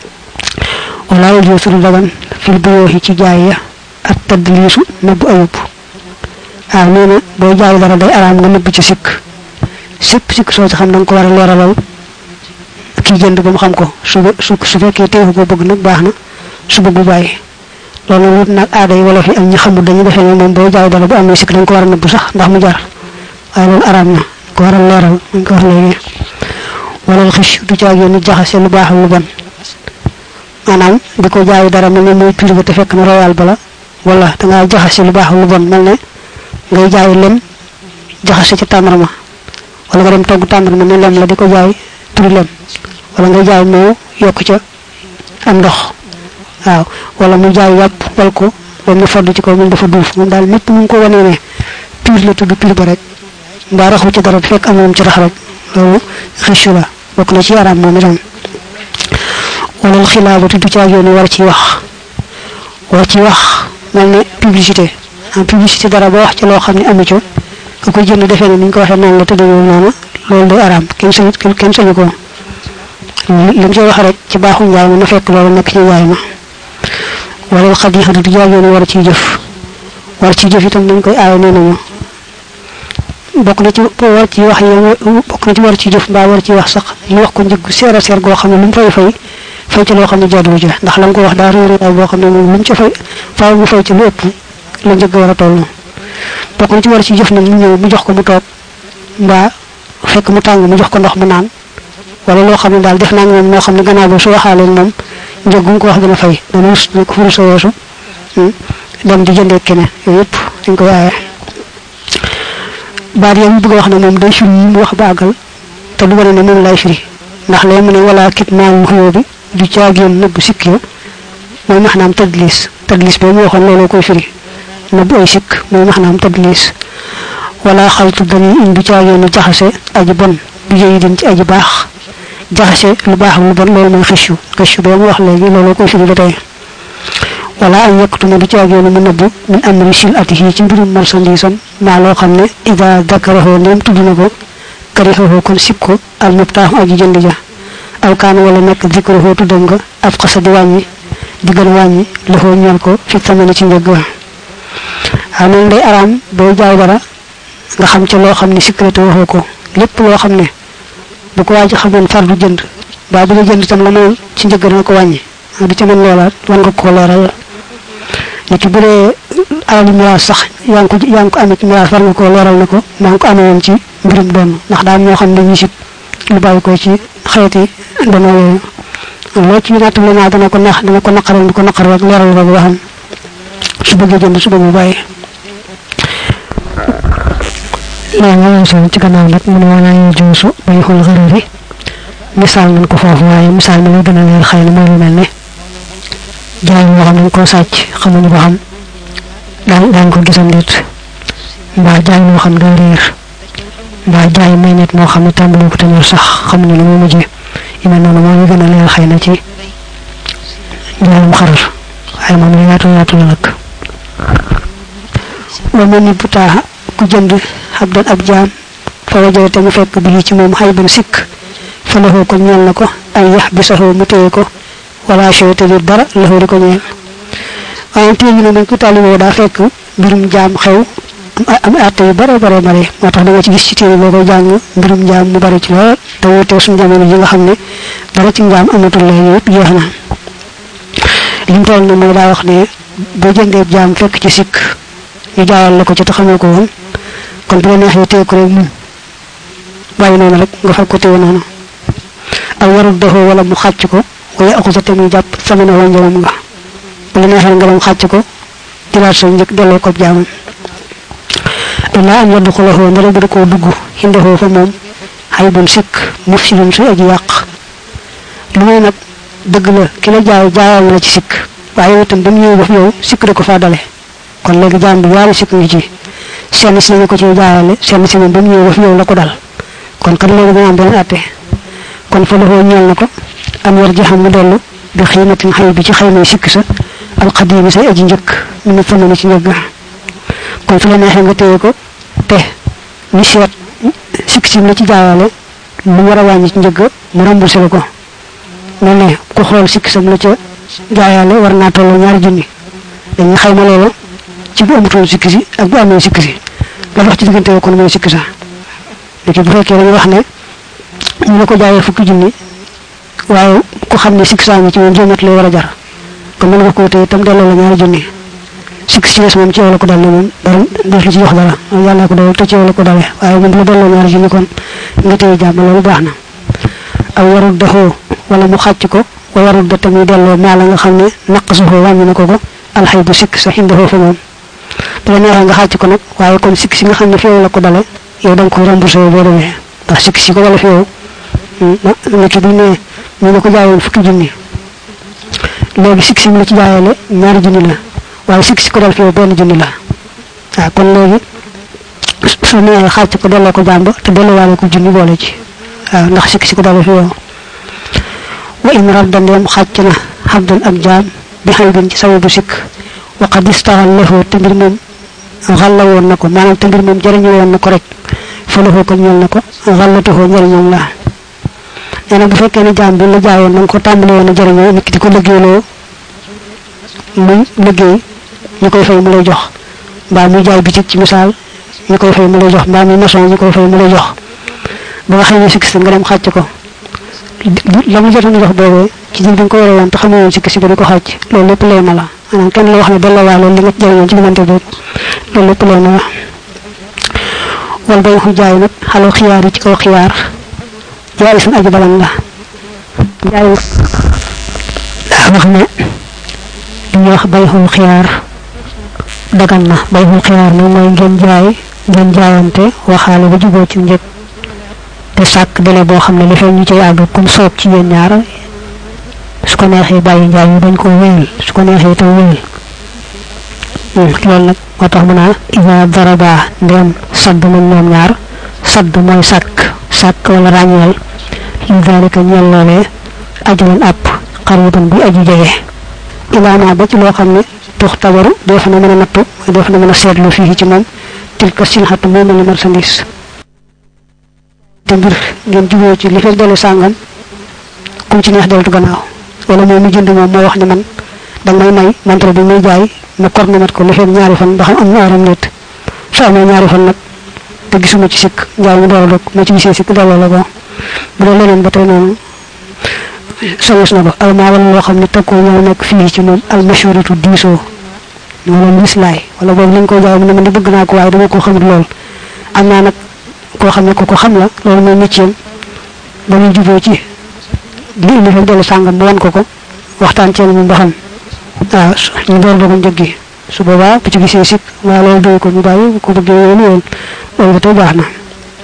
wala yajuusu du dagan fil buyooxi ci jaay ya ak tadliisu nëbbu ayub waaw nee na boo jaay dara day araam nga nëbb ci sikk sikk sikk soo ci xam da nga ko war a leeralal kii jënd ba mu xam ko su su su fekkee teewu ko bëgg nag baax na su bëgg bu bàyyi loolu wut nag aada yi wolof yi ak ñi xamul dañuy defee ne moom boo jaay dara bu amee sikk da nga ko war a nëbb sax ndax mu jar waaye loolu araam na ko war a leeral dañ ko wax léegi wala xis du caag yoon jaxase lu baax lu bon maanaam di ko jaay dara mel ne mooy pire ba te fekk na royal bala wala da ngaa jaxase lu baax lu bon mel ne ngay jaay lem jaxase ci tàndarma wala nga dem togg tàndarma ne lem la di ko jaay turu lem wala nga jaay moo yokk ca am ndox waaw wala mu jaay yàpp wal ko ba mu fodd ci kaw mu dafa duuf moom daal mépp mu ngi ko wanee ne pire la tudd pire ba rek mbaa raxu ci dara fekk am moom ci rax rek loolu xëccu la bokk na ci yaram moom itam wala xilaabatu du caag yoon war ci wax war ci wax mel ne publicité en publicité dara ba wax ci loo xam ne amu ci nga koy jënd defee ne ni ñu ko waxee noonu la tëddee noonu loolu day araam kenn sañu kenn sañu ko li mu ci wax rek ci baaxu njaay ma na fekk loolu nekk ci njaay ma wala xadiixatu du caag yoon war ciy jëf war ciy jëf itam dañ koy aaye nee nañu bokk na ci war ci wax yi bokk na ci war ci jëf mbaa war ci wax sax ñu wax ko njëg seer a seer goo xam ne lu mu fay fay fay ci loo xam ne jaaduwu ci ndax la nga ko wax daa réer ay boo xam ne moom lu mu ci fay faaw mu fay ci lu ëpp la njëg war a toll bokk na ci war ci jëf nag mu ñëw mu jox ko mu toog mbaa fekk mu tàng mu jox ko ndox mu naan wala loo xam ne daal def naa moom moo xam ne gannaaw ba su waxaaleen moom njëg gu ko wax dina fay dana rus ko furu sa weesu dem di jëndee keneen yooyu yëpp dañ ko waaye baat yow mu bëgg a wax ne moom day firi yi mu wax ba àggal te du wane ne moom lay firi ndax lee mu ne wala kit naamu xuyoo bi du caagéen nëbb sikk ya mooy maxnaam tadlis tadlis boobu mu waxoon looloo koy firi nëbb ay sikk mooy maxnaam tadlis wala xaltu dañuy in du caagéen jaxase aji bon bi jëyi din ci aji baax jaxase lu baax lu bon loolu mooy xëccu xëccu boobu mu wax léegi looloo koy firi ba tey wala am yekkatuma du caagéen mu nëbb min amri sil ati yi ci mbirum marchandise am maa loo xam ne ida dakaraho ndéem tudd na ko karixaho kon sib ko al mubtaaxu aji jënd ja aw kaan wala nekk dikaraho tuddam nga ab xasa di wàññi di gën a wàññi loxoo ñeel ko fi tamane ci njëg wa waaw noonu day araam boo jaay dara nga xam ca loo xam ne sécurité waxoo ko lépp loo xam ne bu ko waaj xamoon far du jënd baa bu la jënd tam la moom ci njëg dana ko wàññi du ci mën loolaat wan nga ko leeral nit ki bu dee alal miraas sax yaa ngi ko yaa ngi ko amee ci miraas war nga ko leeral na ko maa ngi ko amee woon ci mbirum doon ndax daal ñoo xam ne ñu sib lu bàyyi ko ci xeeti dana yooyu loo ci nattale naa dana ko nax dana ko naqaral di ko naqar rek leeral ko ba xam su bëggee jënd su bëggee bàyyi léegi nga ñëw seen ci gannaaw nag mu ne wala ñu joosu bay xool xarari misaal nañ ko foofu waaye misaal mi lay gën a leer xëy na mooy lu mel ne jaay moo xam ne ko sàcc xamuñu ba xam daan daan ko gisam nit mbaa jaay moo xam daa réer mbaa jaay may nit moo xam ne tàmbali ko te ñor sax xamuñu lu mu mujjee yu mel noonu moo ñu gën a leer xëy na ci jaayum xarar waaye moom lu yaatu yaatu la nag wa mel ni bu taaxa ku jënd ab dan ab jaam fa wajale te mu fekk bi ci moom xay ban sikk fa laxoo ko ñeel na ko ay yax bi saxoo mu téye ko wala chey te dara laxoo di ko ñeel waaye téye ñu ne dañ ko tàlliwoo daa fekk mbirum jaam xew am atte yu bare bare bare moo tax da nga ci gis ci téere boo koy jàng mbirum jaam mu bari ci lool te wutee suñu jamono ji nga xam ne dara ci njaam amatul léegi yëpp jeex na li mu toll na mooy daa wax ne boo jëndee jaam fekk ci sikk ñu jaayal la ko ci te xamoo ko woon kon bu la neexee téye ko rek muñ bàyyi noonu rek nga fekk ko téye noonu aw warul doxoo wala mu xàcc ko wala akusa te muy jàpp sama na wala njëmam nga bu la neexee nga dem xàcc ko jëlaat sa njëkk delloo ko jaamam illaa am yaddu xulaxoo ndara bu da koo dugg xindexoo fa moom xay bun sikk mufsidun suy aji yàq lu may nag dëgg la ki la jaay jaayal na la ci sikk waaye itam ba mu ñëwee ba fi yow sikk da ko faa dale kon léegi jaam bi yaari sikk ngi ci seen si lañu ko ci jaayale seen si moom ba mu ñëwee ba fi yow la ko dal kon kat léegi dana am beneen atte kon fa loxoo ñeel na ko am war ji xam mu dellu bi xiimatin xëy bi ci xëymay sikk sa alxadiimi say aji njëkk mu ne tëmani ci njëgg kon su la neexee nga téye ko te ñu seet sikk sim la ci jaayale lu war a wàññi ci njëgg mu remboursé la ko mel ne ku xool sikk sam la ca jaayale war naa tolloo ñaari junni dañuy xayma loola ci bu amutoon sikk si ak bu amee sikk si la dox ci diggante yoo kon mooy sikk sa léegi bu fekkee dañuy wax ne ñu la ko jaayee fukki junni waaye ku xam ne sikk saa ngi ci moom juróom lay war a jar kon mën nga ko tey itam delloo la ñaari junni sikk si des moom ci yow la ko dal ne moom dara def la ci jox dara yàlla ko dawal te ci yow la ko dalee waaye moom la delloo ñaari junni kon nga téye jàmm loolu baax na aw warul doxoo wala mu xàcc ko wa warul da tamit delloo maa la nga xam ne naq suxoo wàññi na ko ko alxay bu sikk sa xindoo fa moom bu la neexee nga xàcc ko nag waaye comme sikk si nga xam ne fi yow la ko dale yow da nga koy remboursé boo demee ndax sikk si ko wala fi yow nekk bi ne ñu nga ko jaayoon fukki junni léegi sikk si mu la ci jaayale ñaari junni la waaye sikk si ko dal fi yow benn junni la waaw kon léegi su neexee xàcc ko delloo ko jàmba te delloowaale ko junni boole ci waaw ndax sikk si ko dal fi yow wa in radda ndeem xàcc na xabdan ak jaam bi xëy bin ci sababu sikk wa qad istaxal lahu te mbir moom xalla woon na ko maanaam te mbir moom jëriñu woon na ko rek fa lahu ko ñeel na ko xallatuhoo njëriñoom la nee na bu fekkee ne jaam bi la jaayoon na nga ko tàmbali woon a jëriñoo nit ki di ko liggéeyloo muy liggéey ñu koy fay mu lay jox mbaa muy jaay bitig ci misaal ñu koy fay mu lay jox mbaa muy maçon ñu koy fay mu lay jox ba nga xëy ne sikk si nga dem xàcc ko la mu jotoon jox boobee ci jël bi nga ko yore woon te xamoo woon sikk si ba di ko xàcc loolu lépp lay ma la maanaam kenn la wax ne delloo waa loolu li nga jëriñoon ci diggante boobu loolu lépp lay ma la wal bay xu jaay nag xaloo xiyaar yi ci kaw xiyaar jaay suñ aji balan la jaay daa wax ne li ñuy wax bay xul xiyaar dagan na bay xul xiyaar nag mooy ngeen jaay ngeen jaayante waxaale ba juboo ci njëg te sàkk délai boo xam ne li fee ñu cay àgg comme soob ci yéen ñaar su ko neexee bàyyi njaay yi bañ ko wéyal su ko neexee itam wéyal loolu nag moo tax mu naa ida daraba ndéem sadd nañ ñoom ñaar sadd mooy sàkk sàkk wala ràññeel li dalika ñeel loolee ajalan àpp xariban bi aji jege ilaama ba ci loo xam ne tux tabaru def na mën a nattu def na mën a seetlu fii ci moom tilka silxatu moom la marchandise te mbir ngeen juboo ci li fekk dale sàngam kum ci neex deltu gannaaw wala moom mu jënd moom moo wax ne man danga may may montre bi muy jaay ma kor na mat ko li fekk ñaari fan ba xam am na aram nit su amee ñaari fan nag te gisuma ci sikk njaay mu door a dog ma ci gisee sikk delloo la ko bu dee leneen ba tey noonu soñes na ko almaa wala loo xam ne takkoo ñëw nekk fii ci moom almashuratu diisoo wala mislaay wala boobu lañ ko jaay mu ne man di bëgg naa ko waaye dama ko xamut lool am naa nag koo xam ne ko ko xam la loolu mooy métier ba muy juboo ci li indi fekk dellu sàngam mu wan ko ko waxtaan ceen moom ba xam waaw ñu door dogu njëg gi su boobaa bu ci gisee sikk waa loolu doy ko ñu bàyyi bu ko bëggee yoonu yoon loolu ba tey baax na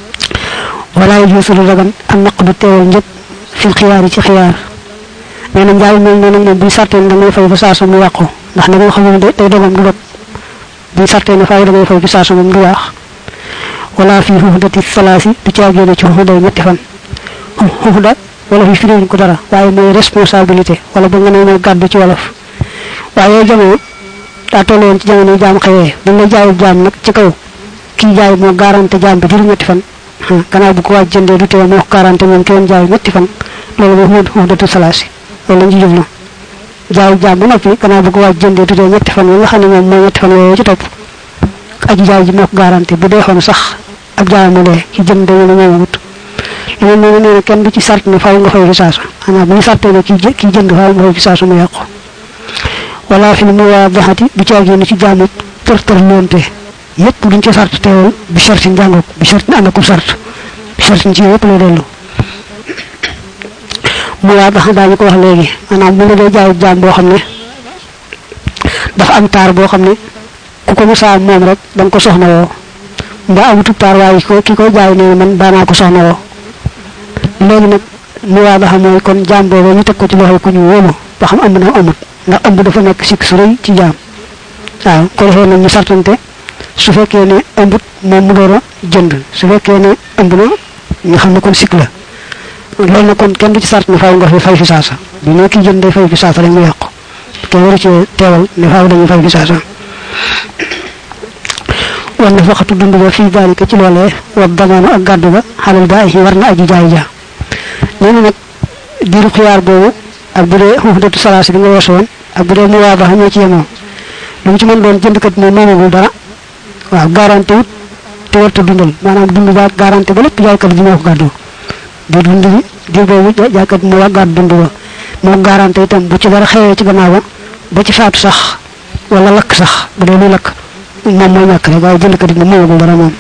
wala juusu lu dagan am naq du teewal njëg fil xiyaar yi ci xiyaar nee na njaay moom nee nañ moom buñ sarteen da ngay fay ba saa su mu yàqu ndax nag nga xam ne day dogam du dog buñ sarteen ne faaw da ngay fay ba saa su moom du yàq wala fii xuxdati salaasi du caagéene ci xuxday ñetti fan xuxda wala fi firiwuñ ko dara waaye mooy responsabilité wala ba nga ne mooy gàddu ci wolof waaye yooyu jamono daa toll woon ci jamono jaam xëyee buñ la jaayu jaam nag ci kaw kii jaay moo garanté jaam bi diiru ñetti fan gannaaw bu ko waaj jëndee du teew moo ko garanté moom ki woon jaay ñetti fan loolu mooy xuxdatu salaasi loolu lañ ci jublu jaayu jaam ba noppi gannaaw bu ko waaj jëndee du teew ñetti fan yi nga xam ne moom mooy ñetti fan yooyu ci topp aji jaay ji moo ko garanté bu dee xoon sax ab jaayama lee ki jënd dañu ne moomagut leneen nee na nee na kenn du ci sart ne faaw nga fay fi saasu xanaa bu ñu sartee ne kii kii jënd faaw nga fay fi saasu mu yàqu wala fi mu waa baxati du caagee ne ci jaamu tër tër loonte yëpp duñ ci sart teewal bi sartin jàngoog bi sartin ànd ak sart bi sartin ci yëpp lay dellu mu waa bax daañu ko wax léegi maanaam mu la dee jaayu jaam boo xam ne dafa am taar boo xam ne ku ko musaa moom rek da nga ko soxna woo mbaa amutu taar waaye ko ki koy jaay nee man daanaa ko soxna woo léegi nag mu waa baxa mooy kon jaam boobu ñu teg ko ci loxo ku ñu wóolu ba xam ëmb na amut ndax ëmb dafa nekk sikk su rëy ci jaam waaw ko defee nag ñu sartante su fekkee ne ëmbut moom mu door a jënd su fekkee ne ëmb na nga xam ne kon sikk la loolu nag kon kenn du ci sart ne faaw nga fi fay fi saasa bu ne ki jënd day fay fi saasa rek mu yàqu kenn waru ci teewal ne faaw dañuy fay fi saasa wan na faxatu dund ba fii daalika ci loolee wa damaanu ak gàddu ba xalal ba ay war na aji jaay ja nee na nag diiru xiyaar boobu ak bu dee xufdatu salaasi bi nga weesu woon ak bu dee mu waa ba ñoo ci yemoo lu mu ci mën doon jëndkat moom moomagul dara waaw garanti wut te warta dundal maanaam dund ba garanti ba lépp jaaykat bi moo ko gàddu di dund bi diir boobu jaaykat bi moo waa gàddu dund ba moo garanti itam bu ci dara xewee ci gannaaw ba ba ci faatu sax wala lakk sax bu dee luy lakk moom mooy ñàkk rek waaye jëndkat bi moom moomagul dara moom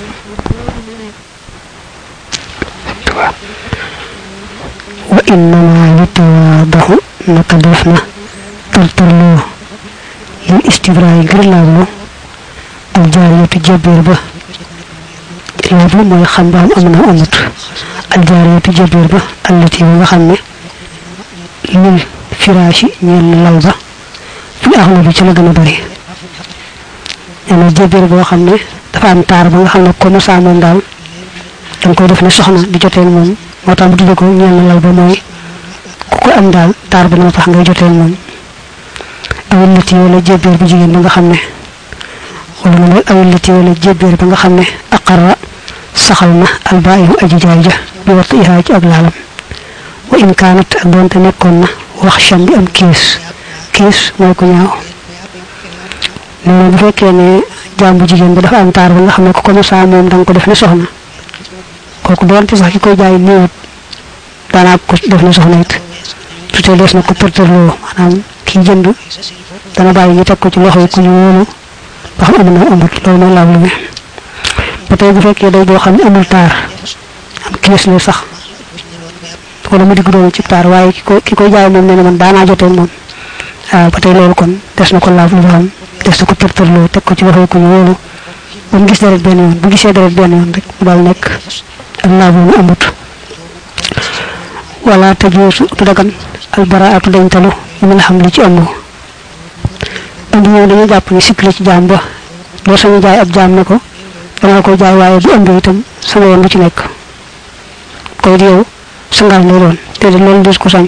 wa innama yutawaadaxu naka def na tartarloo lil istibraay ngir laablu aljaariyatu jabir ba laablu mooy xam ba am na amut aljaariyatu jabir ba allati ba nga xam ne lil firaashi ñeel na lal ba fi axlu bi ci la gën a bari nee na jabir boo xam ne dafa am taar ba nga xam ne ko mosaa moom daal danga koy def ne soxna di jotee moom moo tax mu tudde ko ñeel na lal ba mooy ku ko am daal taar ba moo tax ngay jotee moom awil lati wala jébbeer bu jigéen ba nga xam ne wala mu ne awil lati wala jébbeer ba nga xam ne aqarra saxal na albaayu aji jaay ja bi wattu ihaa ci ak laalam wa in kaanat ak doonte nekkoon na wax cham bi am kiis kiis mooy ko ñaaw nee bu fekkee ne jaam bu jigéen bi dafa am taar ba nga xam ne ku ko mosaa moom da nga ko def ne soxna kooku doonte sax ki koy jaay néewut daanaa ko def na soxna it tutee des na ko përtërloo maanaam ki jënd dana bàyyi ñu teg ko ci loxo yi ku ñu wóolu ba xam am na amut loolu mooy laab lu ne ba tey bu fekkee day boo xam ne amul taar am kiis la sax wala mu digg doon ci taar waaye ki ko ki koy jaay moom nee na man daanaa jotee moom waaw ba tey loolu kon des na ko laab lu xam des na ko përtërloo teg ko ci loxo yi ku ñu wóolu ba mu gis deret benn yoon bu gisee deret benn yoon rek mu daal nekk ak laab lu mu amut wala tajuusu tu dagan albaraatu dañtalu ñu la xam li ci ëmb ëmb moom dañuy jàpp ni sikk la ci jaam ba doo sañu jaay ab jaam ne ko danga ko jaay waaye bu ëmbee itam sama yoon lu ci nekk koy di yow sangaal lay doon te de loolu des ko sañ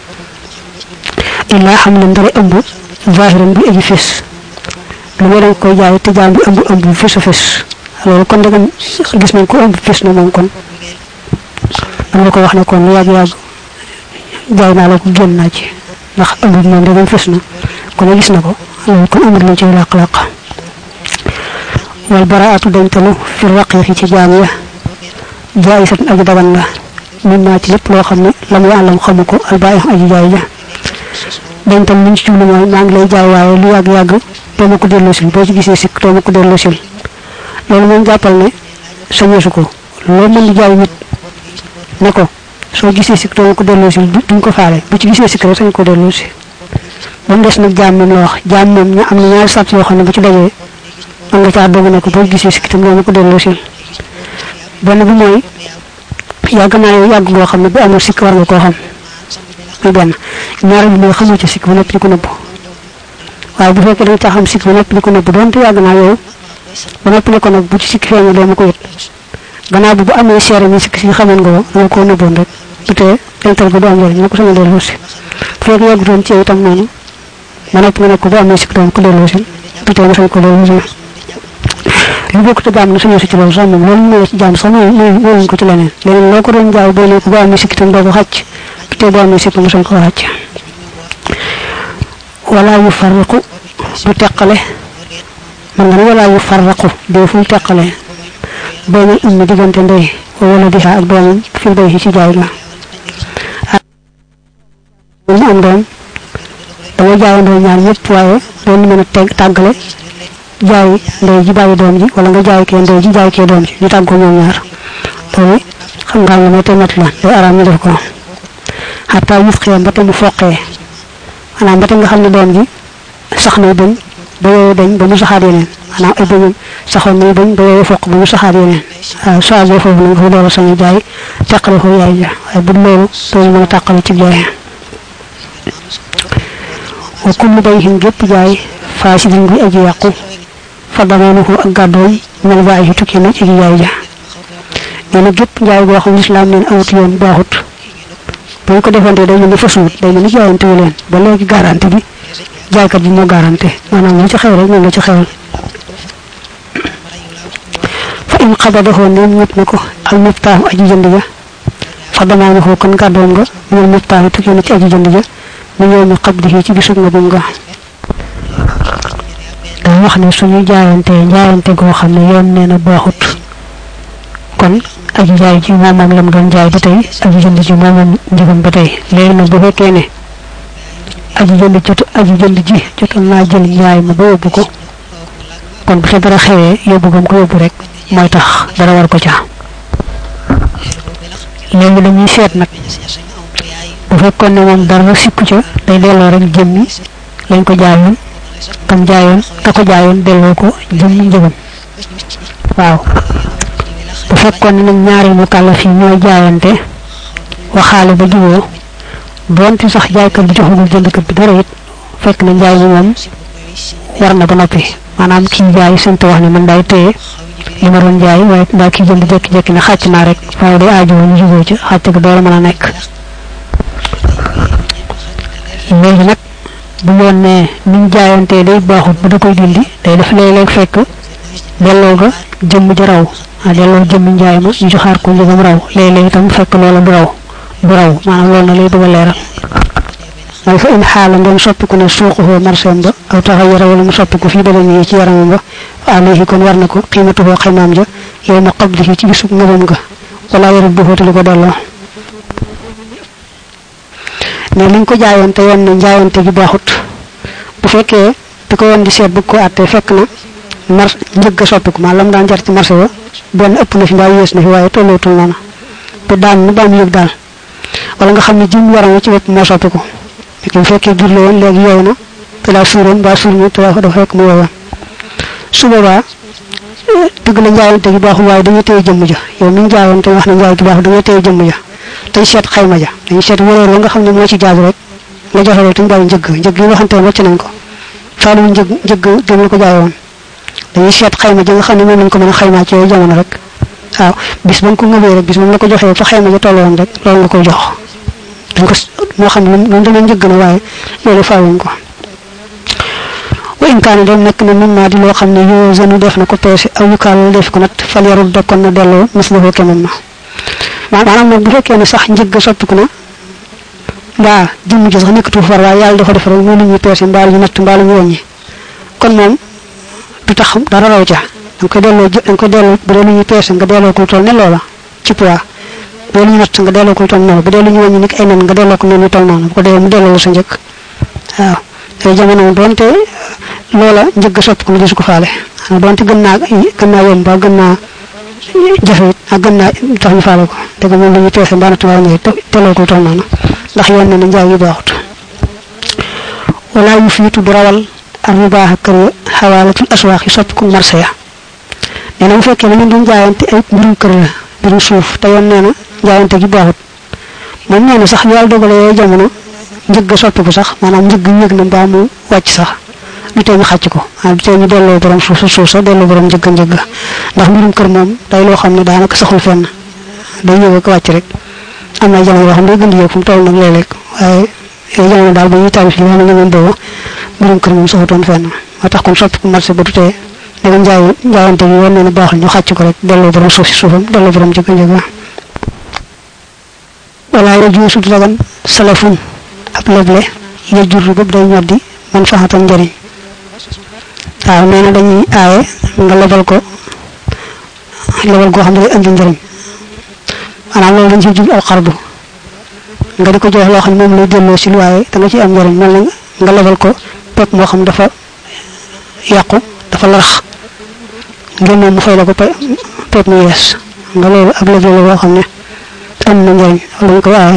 illaa xam ne ndara ëmb zahiran bi aji fés lu may danga koy jaay te jaam bi ëmb ëmb bu fés a fés loolu kon dagam gis nañ ko ëmb fés na moom kon am nga ko wax ne kon lu yàgg-yàgg jaay naa la ko génn naa ci ndax ëmb bi moom dagam fés na kon gis na ko loolu kon amul lu ci làq-làq wal baraatu dañtalu fi raqiqi ci jaam ya jaayisatun aji dagan la min naa ci lépp loo xam ne lam yaalam xamu ko albaayi aji jaay ja dañtal liñ ci jublu mooy maa ngi lay jaay waaye lu yàgg-yàgg doo ma ko delloo sil boo ci gisee sikk doo ma ko delloo sil loolu moom jàppal ne sañeesu ko loo mën di jaay nit ne ko soo gisee sikk doo ma ko delloo sil duñ ko faale bu ci gisee sikk rek sañ ko delloo si ba mu des nag jaam moom la wax jaam moom ñu am na ñaari sart yoo xam ne bu ci dajee mën nga caa dogu ne ko boo gisee sikk tam doo ma ko delloo sil benn bi mooy yàgg naa yow yàgg boo xam ne bu amul sikk war nga koo xam muy benn ñaareel bi mooy xamoo ci sikk ba noppi di ko nëbb waaye bu fekkee da nga caa xam sikk ba noppi di ko nëbb donte yàgg naa yow ba noppi ne ko nag bu ci sikk feeñee doo ma ko yët gannaaw bi bu amee seere ni sikk si xamoon nga ko danga koo nëbboon rek du tee dental ko du am njëriñ na ko sama delloo si bu fekkee yàggutoon ci yow itam noonu ba noppi nga ne ko bu amee sikk doo ma ko delloo si du tee nga sañ ko delloo si lu bokk te jaam na suñu si ci loolu sax moom loolu mooy ci jaam sax mooy mooy ko ci leneen leneen loo ko doon jaay boo ne ko bu amee sikk itam doo ko xàcc du tee bu amee sikk nga sañ ko xàcc wala yu farraqu du teqale man nga ne wala yu farraqu dee fu teqale baynal ummi diggante ndey wala diha ak doomam fi bay ci jaay ma mu am doom dama jaayandoo ñaar ñëpp waaye doon mën a teg tàggale jaay ndey ji bàyyi doom ji wala nga jaay kee ndey ji jaay kee doom ji ñu tàggoo ñoom ñaar loolu xam nga ne te mat la day araam ñu def ko xataa yuf xee ba te mu foqee maanaam ba te nga xam ne doom ji sax nay bañ ba yooyu dañ ba mu saxaat yeneen maanaam ay bëñam saxoon nay bañ ba yooyu foq ba mu saxaat yeneen waaw soo àggee foofu nag nga door a sañu jaay teqale ko yaay ja waaye bu loolu doo mën a tàqale ci jaay wa kullu bayhin gépp jaay faasidin bi aji yàqu fa damanuhu ak gàddoom mel bàyyi yi tukki na ci aji jaay ja nee na gépp njaay goo xam lislaam neen awut yoon baaxut bu ñu ko defante day mel ni fasuwut day mel ni jaayante wu leen ba léegi garanti bi jaaykat bi moo garanti maanaam lu ci xew rek moom la ci xewal fa in xabadahu neem ñëpp na ko al muftaahu aji jënd ja fa damaanahu kon gàddoom nga minal muftaahu tukki na ci aji jënd ja mu ñëw mi xabdihi ci bisub nga bum nga daa wax ne suñu jaayante jaayante goo xam ne yoon nee na baaxut kon aji jaay ji moom moom lam doon jaay ba tey aji jënd ji moom moom njëgam ba tey léegi nag bu fekkee ne aji jënd jot aji jënd ji jotoon naa jël njaay ma ba yóbbu ko kon bu fa dara xewee yóbbu gam ko yóbbu rek mooy tax dara war ko ca léegi dañuy seet nag bu fekkoon ne moom dara sikku ca day delloo rek jëmmi lañ ko jaayoon kam jaayoon ka ko jaayoon delloo ko jëmmi njëgam waaw bu fekkoon ne nag ñaari mu kàllaf yi ñooy jaayante waxaale ba juboo doonte sax jaaykat bi joxagul jëndkat bi dara it fekk na njaay mi moom war na ba noppi maanaam kii jaay sant wax ne man daay téye li ma doon jaay waaye ndaa kii jënd jékki-jékki ne xàcc naa rek waaye day aajowoo ñu juboo ci xàcc ga door a mën a nekk léegi nag bu yoon ne ni ñu jaayantee day baaxut bu da koy dindi day def léeg-léeg fekk delloo ga jëmm ji raw ah delloo jëmmi njaay ma ñu joxaar ko njëgam raw léeg-léeg itam fekk loola du raw du raw maanaam loolu na lay bëgg a leeral mooy fa in xaala ngeen soppiku ne suuquhoo marseem ba aw taxayara wala mu soppiku fii badani yi ci yaramam ba alayhi kon war na ko xiimatuhoo xaymaam ja yow ma qablihi ci bisub ngëbam ga wala yarut bu xóotali ko delloo ne liñ ko jaayoon te yoon ne njaayante gi baaxut bu fekkee bi ko yoon di seet bëgg ko àttee fekk na mar njëgg a soppiku maa lam daan jar ci marché ba benn ëpp na fi mbaa yées na fi waaye tollootul noonu te daan nu daan yëg daal wala nga xam ne jëm yaram ci bopp moo soppiku bu fekkee jur la woon léegi yooyu na te daa suuroon mbaa suur ñu te dafa fekk mu yooyoon su boobaa dëgg la njaayante gi baaxul waaye dañuy téye jëmm ja yow mi ñu jaayoon te wax ne njaay gi baaxul dañuy téye jëmm ja dañ seet xayma ja dañuy seet wëroor wa nga xam ne moo ci jaadu rek nga joxe loolu te ñu bàyyi njëgg njëgg yi waxante woon wàcc nañ ko faalu njëgg njëgg jëm la ko jaayoon dañuy seet xayma ja nga xam ne moom lañ ko mën a xaymaa ci yooyu jamono rek waaw bis ba nga ko ngëbee rek bis moom la ko joxee fa xayma ja tolloon rek loolu nga koy jox dañ ko moo xam ne moom dana njëgg na waaye loolu faawuñ ko wa in kaana dem nekk na min maa di loo xam ne yoo zanu def na ko peese aw yu kaal def ko nat fal yarul dokkoon na delloo mislahu kemam ma maanaam nag bu fekkee ne sax njëgg soppiku na mbaa jëmm ji sax nekkatu far waaye yàlla dafa def rek mu lu ñuy peese mbaa lu ñu natt mbaa lu ñu wàññi kon moom du tax dara raw ca da nga koy delloo da nga koy delloo bu dee lu ñuy peese nga delloo ko toll ne loola ci poids bu dee lu ñu natt nga delloo ko toll noonu bu dee lu ñu wàññi nit ay nen nga delloo ko noonu toll noonu bu ko dee mu delloo la sa njëkk waaw te jamono doonte loola njëgg soppi ko mu gisu ko faale doonte gën naa gën naa yomb ba gën naa jafe it ak gën naa tax ñu faale ko te que moom la ñuy peese mbaa natt mbaa ñëw delloo ko toll noonu ndax yoon na ne njaay yi baaxut wala yu fiitu du rawal ar yu baax ak kër ya xawaalatul aswaax yi soppi ko marché ya nee na bu fekkee ne ñun duñ jaayante ay mbirum kër la mbirum suuf te yoon nee na jaayante gi baaxut moom nee na sax yàlla dogale yooyu jamono njëgg soppiku sax maanaam njëgg yëg na mbaa mu wàcc sax du tee ñu xàcc ko ah du tee ñu delloo borom suuf sa suuf sa delloo borom njëgg njëgg ndax mbirum kër moom day loo xam ne daanaka saxul fenn day yëg ak wàcc rek am na jamono yoo xam ne day gën di yëg fu mu toll nag léeg-léeg waaye yooyu jamono daal ba ñuy tarif li nga xam ne ñoom boobu mbirum kër moom saxutoon fenn moo tax kon soppiku marché ba du tee danga njaay njaayante gi woon ne baaxul ñu xàcc ko rek delloo borom suuf si suufam delloo borom njëgg njëgg wala ya juusu du dagan salafun ab leble ya jur bopp day ñoddi man faxatan njëriñ waaw nee na dañuy aaye nga lebal ko lebal goo xam ne day andi njëriñ maanaam loolu dañ ciy jublu al xardu nga di ko jox loo xam ne moom lay delloo si waaye da nga ciy am njëriñ mel na nga lebal ko pepp moo xam dafa yàqu dafa larax ngir moom mu fay la ko pepp mu yees nga loolu ab leble la boo xam ne am na njëriñ lañ koy aaye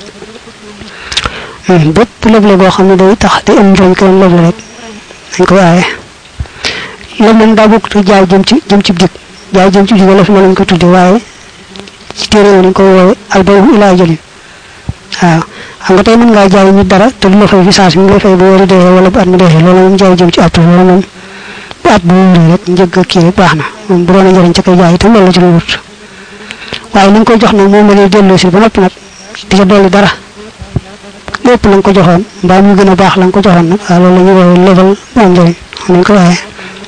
bépp leble goo xam ne day tax day am njëriñ kenn leble rek dañ koy aaye leble nag daa bokk jaay jëm ci jëm ci jig jaay jëm ci jig wala fi ma lañ ko tudde waaye ci téere yi dañ koy woowe albayu ilaa jëlin waaw xam nga tey mën ngaa jaay nit dara te du la fay fi saa si mu lay fay bu wari dee wala bu at mi dee loolu moom jaay jëm ci at loolu moom bu at bu wóoree rek njëgg kii rek baax na moom bu doon a njëriñ ca koy jaay itam loolu la ci lu wut waaye li nga koy jox nag moom la lay delloo si ba noppi nag di ca dolli dara lépp la nga ko joxoon mbaa mu gën a baax la nga ko joxoon nag waaw loolu la ñuy woowee level bu am njëriñ xam nañ ko waaye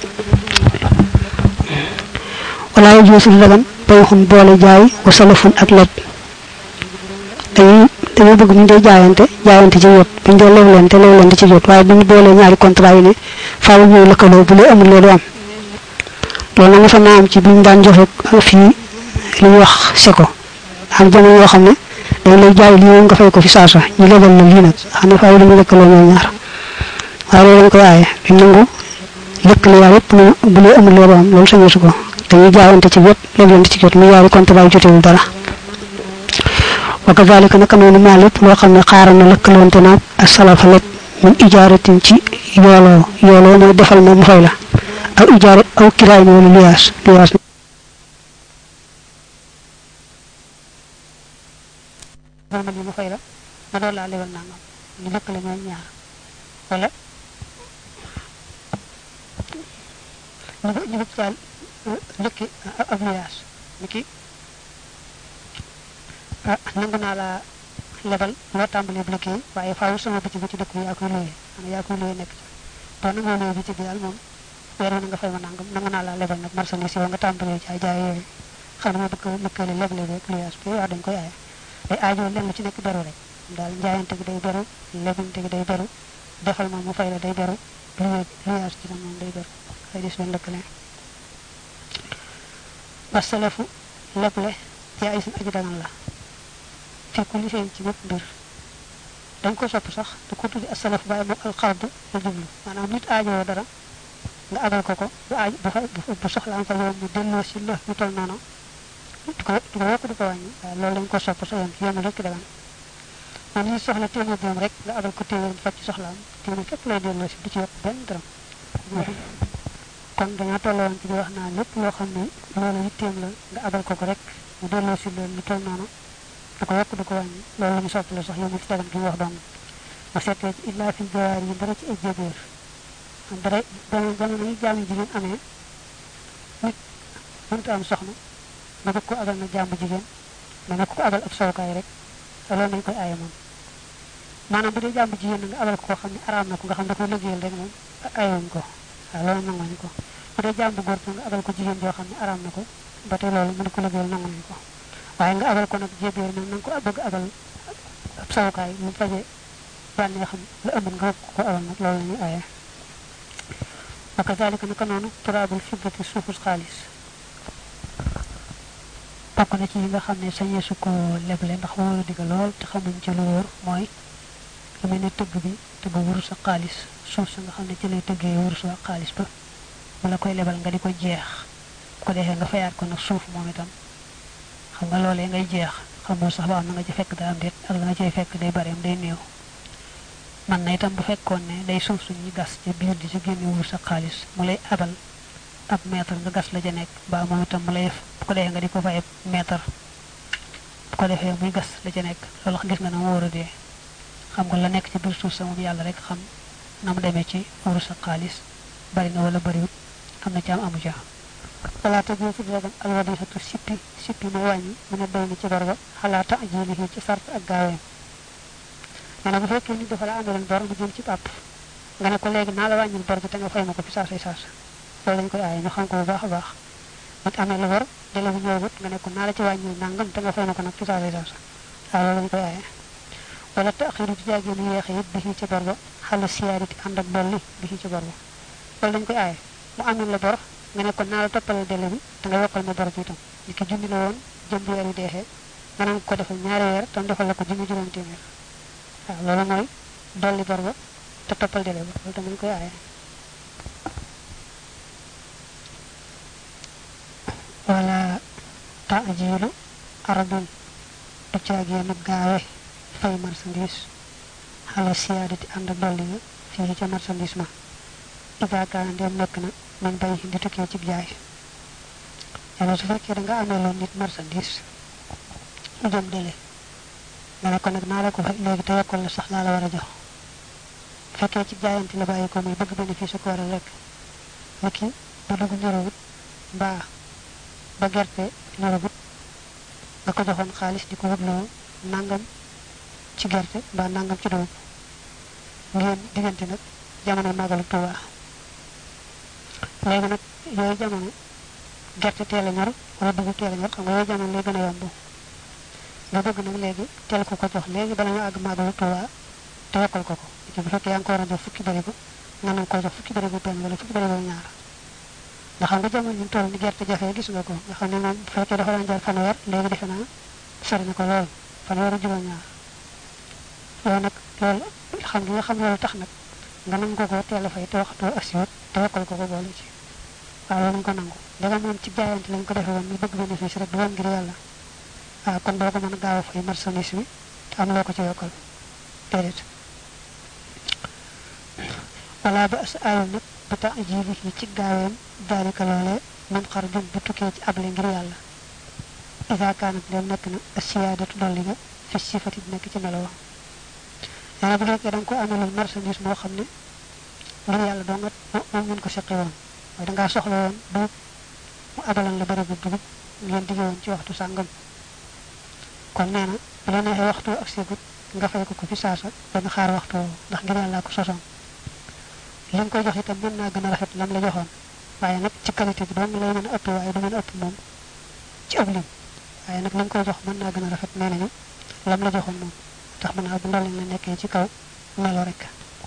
wala yu joosul dagan bay xun boole jaay wa salafun ak leb dañuy dañuy bëgg ñu dee jaayante jaayante ci jot buñ dee lewlente lewlente ci jot waaye buñu boolee ñaari contrat yi ne faaw ñuy lëkkaloo bu lee amul loolu am loolu nag fa naa am ci biñ daan joxe fii li ñuy wax seko am jamono yoo xam ne dañ lay jaay lii nga fay ko fi saasa ñu lebal la lii nag xam ne faaw dañu lëkkaloo ñoom ñaar waaye loolu dañ koy aaye duñ nangu lëkkale yaa yëpp ne bu lee amul loolu am loolu sañu su ko dañuy jaayante ci jot leblante ci jot mu yaari contrat yi jotewul dara wa kazalika naka noonu maa lépp loo xam ne xaaral na lëkkaloonte naag asalafa lépp min ijaaratin ci yooloo yooloo mooy defal ma mu fay la aw ijaarat aw kiraay ma wala luyaas luyaas defal ma li mu fay la ma doon laa lebal nangam ñu lëkkale ñooy ñaar wala ñu ñu bëgg daal lëkki ab luyaas ni ki ah nangu naa laa lebal loo tàmbalee bu liggéey waaye faaw sama bëccëg ci dëkk bi yaa koy looyee xanaa yaa koy looyee nekk ci boo nangoo looyee bëccëg bi daal moom weer na nga fay ma nangam nangu naa laa lebal nag marchandise yow nga tàmbalee jaay jaay yooyu xam ne ma bëgg lëkkale leble beeg luyaas bi wax dañ koy aaye day aajoo lenn lu ci nekk beru rek daal njaayante gi day beru lebante gi day beru defal ma mu fay la day beru luyaas ci moom day beru xëy dis leen lëkkale wasalafu leble yaa isin aji dagan la fi kulli seen ci bépp mbir dañ ko sopp sax da ko tuddi asalaf waaye moom alxardu la jublu maanaam nit aajoo dara nga abal ko ko bu aaj bu soxlaam fa yow mu delloo si la mu tol noonu di ko di ko yokk di ko wàññi waaye loolu dañ ko sopp sa yoon yoon rek dagan moom li soxla téeméer doom rek nga abal ko téeméer bu faj ci soxlaam téeméer képp lay delloo si du ci yokk benn dërëm kon dañoo tolloon ci di wax naa lépp loo xam ne loolu yitteem la nga abal ko ko rek mu delloo si loolu mu tol noonu du ko yokk du ko wàññi loolu la ñu soppale sax yow mi ci dagan gi ñu wax dong ma seetee ci illaa fi jawaar yi dara ci ay jébéer dara jamono jamono yi jaamu jigéen amee nit mënta am soxna nga bëgg ko abal na jàmbu jigéen nga nekk ko abal ab sowkaay rek loolu nañ koy aaye moom maanaam bu dee jàmbu jigéen nga abal ko koo xam ne araam na ko nga xam da ko liggéeyal rek moom aayewuñ ko waaw loolu nanguñ ko bu dee jàmbu góor nga abal ko jigéen joo xam ne araam na ko ba tey loolu mën ko liggéeyal nanguñ ko waaye nga abal ko nag jébéer nag na nga ko bëgg abal ab sawukaay mu faje bànnee xam la ëmb nga ko abal nag loolu la ñuy aaye wa kazalika naka noonu turaabul fiddati suufus xaalis bokk na ci yi nga xam ne sañeesu ko leble ndax wóoru digga lool te xamuñ ci lu wóor mooy lu mel ne tëgg bi tëgg wurus ak xaalis suuf sa nga xam ne ci lay tëggee wurus ak xaalis ba bu la koy lebal nga di ko jeex bu ko defee nga fayaat ko nag suuf moom itam xam nga loolee ngay jeex xamoo sax ba am na nga ci fekk daa am déet ak la nga cay fekk day bari am day néew man na itam bu fekkoon ne day suuf suñuy gas ci biir di ci génne wurus ak xaalis mu lay abal ab mètre nga gas la ca nekk ba moom itam mu lay bu ko defee nga di ko fay mètre bu ko defee muy gas la ca nekk loolu gis nga na mu war a dee xam nga la nekk ci biir suuf sa moom yàlla rek xam na mu demee ci wurus ak xaalis bari na wala bariwut am na ci am amu ca xalaata jël ci dagan alwadisatu sippi sippi mooy wàññi mu ne doy na ci bor ba xalaata ajilihi ci sart ak gaaweem nee na bu fekkee nit dafa la àndaloon bor mu jëm ci pàpp nga ne ko léegi naa la wàññil bor bi te nga fay ma ko fi saasay saas loolu lañ koy aaye ñu xam ko bu baax a baax nit amee la bor dele bu ñëwagut nga ne ko naa la ci wàññil nangam te nga fay ma ko nag fi saasay saas waaw loolu lañ koy aaye wala taxiru di jaagee nu yeexe it bi ci bor ba xala siyaariti ànd ak dolli bi ci bor ba loolu dañ koy aaye mu amee la bor nga ne ko naa la toppalal délai bi te nga yokkal ma bor bi itam li ki junni la woon jëm weer yi deexee nga naan ko defal ñaari weer tam defal la ko junni juróom téeméer waaw loolu mooy dolli bor ba te toppal délai ba loolu tamit koy aaye wala taajilu aradun du caagee nag gaawe fay marchandise xala siyaadati ànd ak dolli nga fii ca marchandise ma ida kaana ndem nekk na man bay di tukkee ci jaay yàlla su fekkee da nga amee loon nit marchandise mu jëm dele nga ne ko nag naa la ko fay léegi te yokkal la sax laa la war a jox fekkee ci jaayante la bàyyi ko muy bëgg bénéfice ko waral rek ni ki ba dugg ñorawut mbaa ba gerte ñorawut nga ko joxoon xaalis di ko wutloo nangam ci gerte mbaa nangam ci dugub ngeen diggante nag jamono màggalu Tuuba léegi nag yooyu jamono gerte teel a ñor wala dugub teel a ñor xam nga yooyu jamono lay gën a yomb nga bëgg nag léegi teel ko ko jox léegi bala ñu àgg màggalu Tuuba te yokkal ko ko ci bu fekkee yaa ngi ko war a jox fukki barigo nga nañ ko jox fukki barigo benn wala fukki barigo ñaar ndax xam nga jamono ñu toll ni gerte jafe gis nga ko nga xam ne moom bu fekkee dafa daan jar fanweer léegi defe naa sori na ko lool fanweer ak juróom ñaar loolu nag loolu xam nga xam loolu tax nag nga nangu ko ko teel a fay te waxtoo asiwut te yokkal ko ko boole ci waaw loolu nga ko nangu daga moom ci jaayante lañ ko defee woon mu bëgg bénéfice rek du woon ngir yàlla waaw kon doo ko mën a gaaw a fay marchandise bi te am loo ko ci yokkal déedéet wala ba as ayul nag ba tax jibi yi ci gaaweem daalika loolee man xar jum bu tukkee ci able ngir yàlla isa kaanat dem nekk na asiyaadatu dolli ga fi sifati nekk ci melo wa nee na bu fekkee da nga ko amelul marchandise moo xam ne ngir yàlla doo nga moom ngeen ko seqi woon waaye dangaa soxla woon dugub mu abalan la bërëbu dugub ngeen dige woon ci waxtu sàngam kon nee na bu la neexee waxtu ak segut nga fay ko ko fi saasa dana xaar waxtu ndax ngir yàlla ko sosoon li nga koy jox itam mën naa gën a rafet lam la joxoon waaye nag ci qualité bi doom lay mën a ëpp waaye du mën a ëpp moom ci ëpp lim waaye nag li nga koy jox mën naa gën a rafet nee nañu lam la joxoon moom tax mën naa bu ndolli la nekkee ci kaw melo rek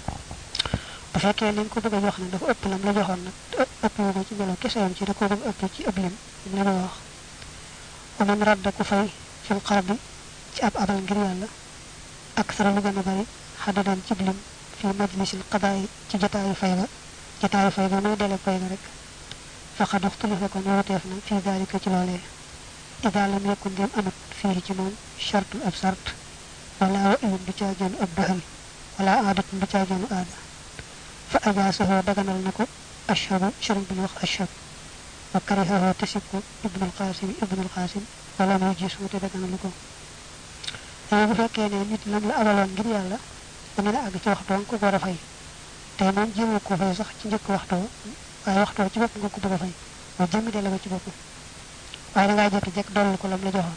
bu fekkee li nga ko bëgg a jox nag dafa ëpp lam la joxoon nag ëpp wu ko ci melo kese yam ci da ko bëgg ëpp ci ëpp lim li la wax wa man radda ku fay fil xarab bi ci ab abal ngir yàlla ak sara lu gën a bari xadadan ci lim fi majlisil qadaay ci jotaayu fay ga jotaayu fay ga muy dele fay ga rek faqad uxtulifa kon wuteef na fi dalika ci loolee ida lam yakun dem amat fii ci moom chartu ab sart wala wa iwun du caajoonu ab doxal wala aadatun du caajoonu aada fa ajaasahu daganal na ko ashhabu sëriñ bi ñu wax ashhab wa karihahu tesib ko ibnul qasim ibnul qasim wala muy gis wute daganalu ko léegi bu fekkee ne nit lam la abaloon ngir yàlla dana la àgg ci waxtu nga ko war a fay tey moom jéemoo ko fay sax ci njëkk waxtu waaye waxtu ci bopp nga ko bëgg a fay mooy jëmmi dele ko ci bopp waaye da ngaa jot jekk dolli ko lam la joxoon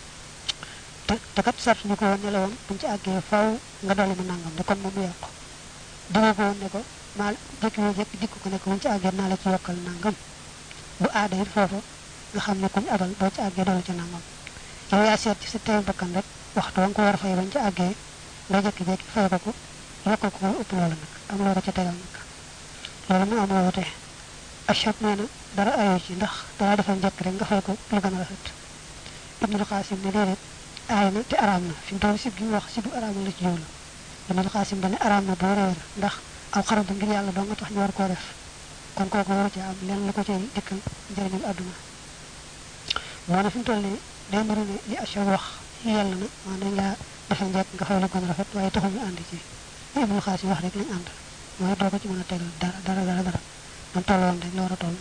te te kat sart ñu ko woon ne la woon buñ ci àggee faw nga dolli ma nangam de kon moom mu yàqu dama ko woon ne ko maa jëkk yoo jëkk dikk ko ne ko buñ ci àggee naa la ci yokkal nangam bu aada it foofu nga xam ne kuñ abal boo ci àggee dolli ci nangam yow yaa seet ci sa teew bakkan rek waxtu wa nga ko war a fay bañ ci àggee nga jékki-jékki fay ko ko yokkal ko ëpp loola nag am loo ko ca tegal nag loolu mu am woote achab nee na dara ayoo ci ndax dara defal njëkk rek nga fay ko lu gën a rafet ibnul xaasim ne déedéet aay na te araam na fi mu toll sib gi mu wax sibu araam la ci jowlu ibnul xaasim dane araam na boo réer ndax aw xarab ngir yàlla doo nga tax ñu war koo def kon kooku waru ci am lenn lu ko cay dikkal njëriñul àdduna moo ne fi mu toll nii day mbiri ne li achab wax yàlla na maa dañ laa defal njëkk nga fay lu gën a rafet waaye taxul ñu ànd ci li ibnul xaasim wax rek lañ ànd mooy doo ko ci mën a tegal dara dara dara dara man tolloon rek la war a toll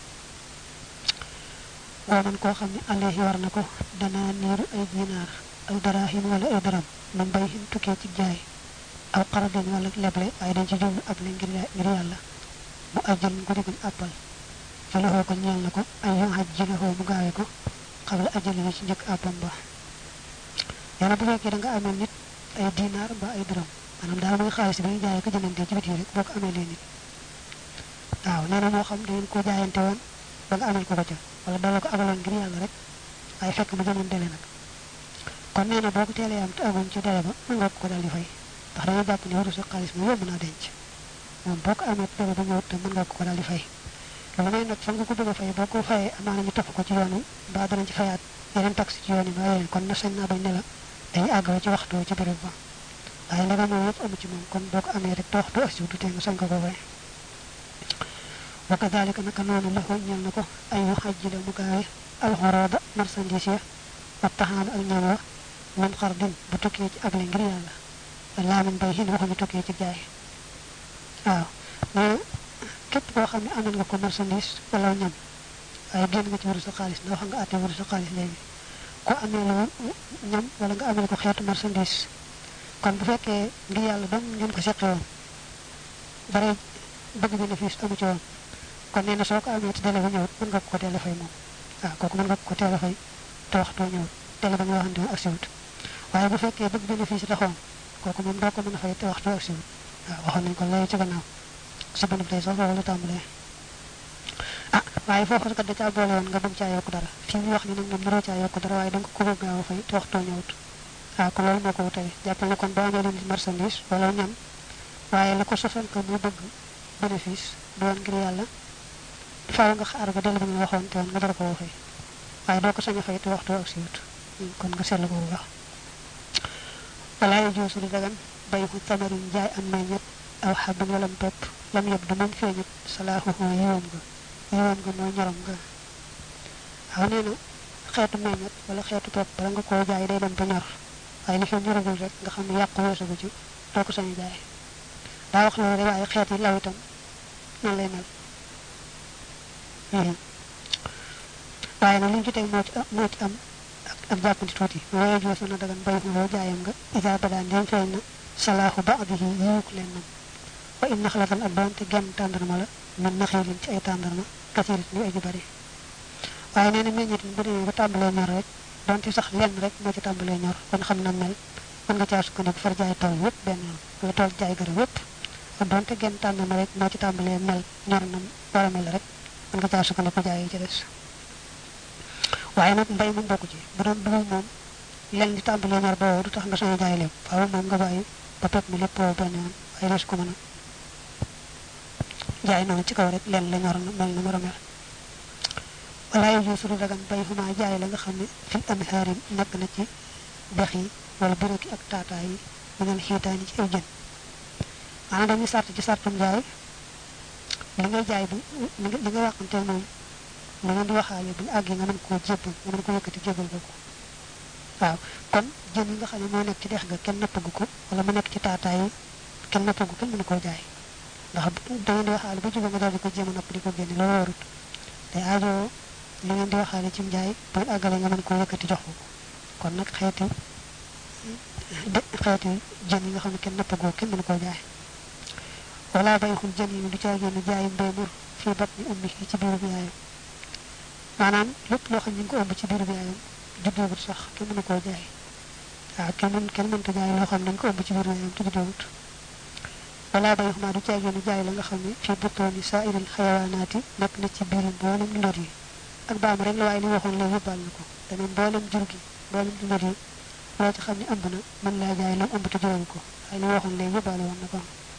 boo man koo xam ne alayhi war na ko danaa niiru ay dinaar aw daraahin wala ay daram man bay hin tukkee ci jaay aw xaradin wala leble waaye dañ ci jublu ab le ngir ngir yàlla mu ajjal ko diguñ àppal fa loxoo ko ñeel na ko ay yon xaj jinexoo mu gaawe ko xabla ajjal yi ci njëkk àppam ba yàlla bu fekkee da nga amee nit ay dinaar ba ay dërëm maanaam daal muy xaalis bi ñu jaayee ko jëndante ci biti rek boo ko amee lee nit waaw nee na moo xam da ngeen ko jaayante woon ba nga amal ko ko ca wala dala ko abaloon ngir yàlla rek waaye fekk mu jëmoon dele nag kon nee na boo ko teelee am te amoon ci dele ba mën nga ko dal di fay ndax dañoo jàpp ne waru sa xaalis moom yóbbu naa denc moom boo ko amee dele ba ñëwut te mën nga ko dal di fay lu may nag fa nga ko bëgg a fay boo ko fayee amaana ñu topp ko ci yoon wi mbaa danañ ci fayaat yeneen taxe ci yoon yi mbaa yeneen kon na sañ naa bañ ne la dañuy àggoo ci waxtu ci béréb ba waaye ndegam moom yëpp amu ci moom kon boo ko amee rek te waxtu asiw du tee nga sañ ko ko fay wa kadalika naka noonu la ko ñel na ko ay yu xajji la mu gaawe alxorooda marchandise ya wa taxaan ak ñam wa man xar din bu tukkee ci able ngir yàlla laa min bay xin waxuñu tukkee ci jaay waaw mais képp koo xam ne amal nga ko marchandise wala ñam waaye génn nga ci wuru sa xaalis ndax wax nga àtte wuru sa xaalis léegi ko amee lu ñam wala nga amee ko xeetu marchandise kon bu fekkee ngir yàlla dong ngeen ko seqe woon bare bëgg bénéfice amu ci woon kon nee na soo ko amee te délai ba ñëwut mën nga ko teel a fay moom waaw kooku mën nga ko teel a fay te waxtoo ñëwut délai ba nga waxante ak siwut waaye bu fekkee bëgg bénéfice taxoon kooku moom doo ko mën a fay te waxtoo ak siwut waaw waxoon nañ ko léegi ci gannaaw sa bënub tey sax foofu la tàmbalee ah waaye foofu kat da caa boole woon nga bëgg caa yokk dara fii mu wax ni nag moom naroo caa yokk dara waaye da nga ko bëgg gaaw a fay te waxtoo ñëwut waaw kon loolu moo ko wutale jàppal ne kon boo amee leen marchandise wala ñam waaye la ko sosal ko muy bëgg bénéfice doon ngir yàlla faaw nga xaar ba dellu bi nga waxoon te woon nga dara ko fay waaye doo ko sañ a fay te waxtoo ak siwut kon nga seetlu ko bu baax wala yu joosu di dagan bay xu tamarin jaay am meññet aw xabin walam pepp lam yëpp du moom feeñut salaaxuhu yiwam nga yiwam nga mooy ñorom nga waaw nee na xeetu meññet wala xeetu pepp bala nga koo jaay day dem ba ñor waaye li fi ñoragul rek nga xam ne yàqu weesu ko ci doo ko sañ a jaay daa wax loolu rek waaye xeet yi law itam noonu lay mel waaye nag li ñu ci teg moo ci moo ci am ak ak jàppandi tuuti waaye joo sana dagan bay xuloo jaayam nga isa badaan dem feeñ na salaaxu baadihi yiwuk leen nam wa in naxlatan ak doonte genn tàndarma la min naxiilin ci ay tàndarma kasirit ñu aji bari waaye nee na meññit bu demee ba tàmbalee ñor rek donte sax lenn rek moo ci tàmbalee ñor kon xam na mel mën nga caa sukkandiku far jaay taw yépp benn yoon wala tool jaay garab yépp kon donte genn tàndarma rek moo ci tàmbalee mel ñor na war a mel rek mën nga caa sukkandiku jaay yi ci des waaye nag mbay moom bokku ci bu doon dugub moom lenn di tàmbalee ñor boobu du tax nga sañ a jaay lépp waaw moom nga bàyyi ba pepp mi lépp boobu benn yoon waaye des ko mën a jaay noonu ci kaw rek lenn la ñor na mel na war a mel wala yow joosu du dagan bay xuma jaay la nga xam ne fi anhaarin nekk na ci dex yi wala buróki ak taataay yi minal xiitaan yi ci ay jën maanaam dañuy sart ci sartum jaay li ngay jaay bi li nga waxante moom li ngeen di waxaale bu ñu àggee nga mën koo jébbal nga mën ko yëkkati jébbal ko waaw kon jën yi nga xam ne moo nekk ci dex ga kenn nappagu ko wala mu nekk ci taataay yi kenn nappagu kenn mënu koo jaay ndax da ngeen di waxaale ba jubal nga daal di ko jéem a napp di ko génne loolu warut te aajo li ngeen di waxaale ci njaay bu àggale nga mën koo yëkkati jox ko kon nag xeeti xeeti jën yi nga xam ne kenn nappagoo kenn mënu koo jaay wala bay xul jën yi du caa génn jaayu mbéymur fii bat ni ummi ci biiru bi yaayam maanaam lépp loo xam ne ñu ngi ko ëmb ci biiru bi yaayam juddoogut sax kenn mënu koo jaay waaw kenn mën kenn mënta jaay loo xam ne dañ ko ëmb ci biiru bi yaayam te juddoogut wala bay xuma du caa génn jaay la nga xam ne fii butooni saa iril xayawaanaati nekk na ci biiru mboolem lor yi ak baam rek la waaye li waxoon léegi yóbbaal na ko dana mboolem jur gi mboolem lor yi loo ci xam ne ëmb na mën laa jaay lam ëmb te juróomu ko waaye li waxoon léegi yóbbaale woon na ko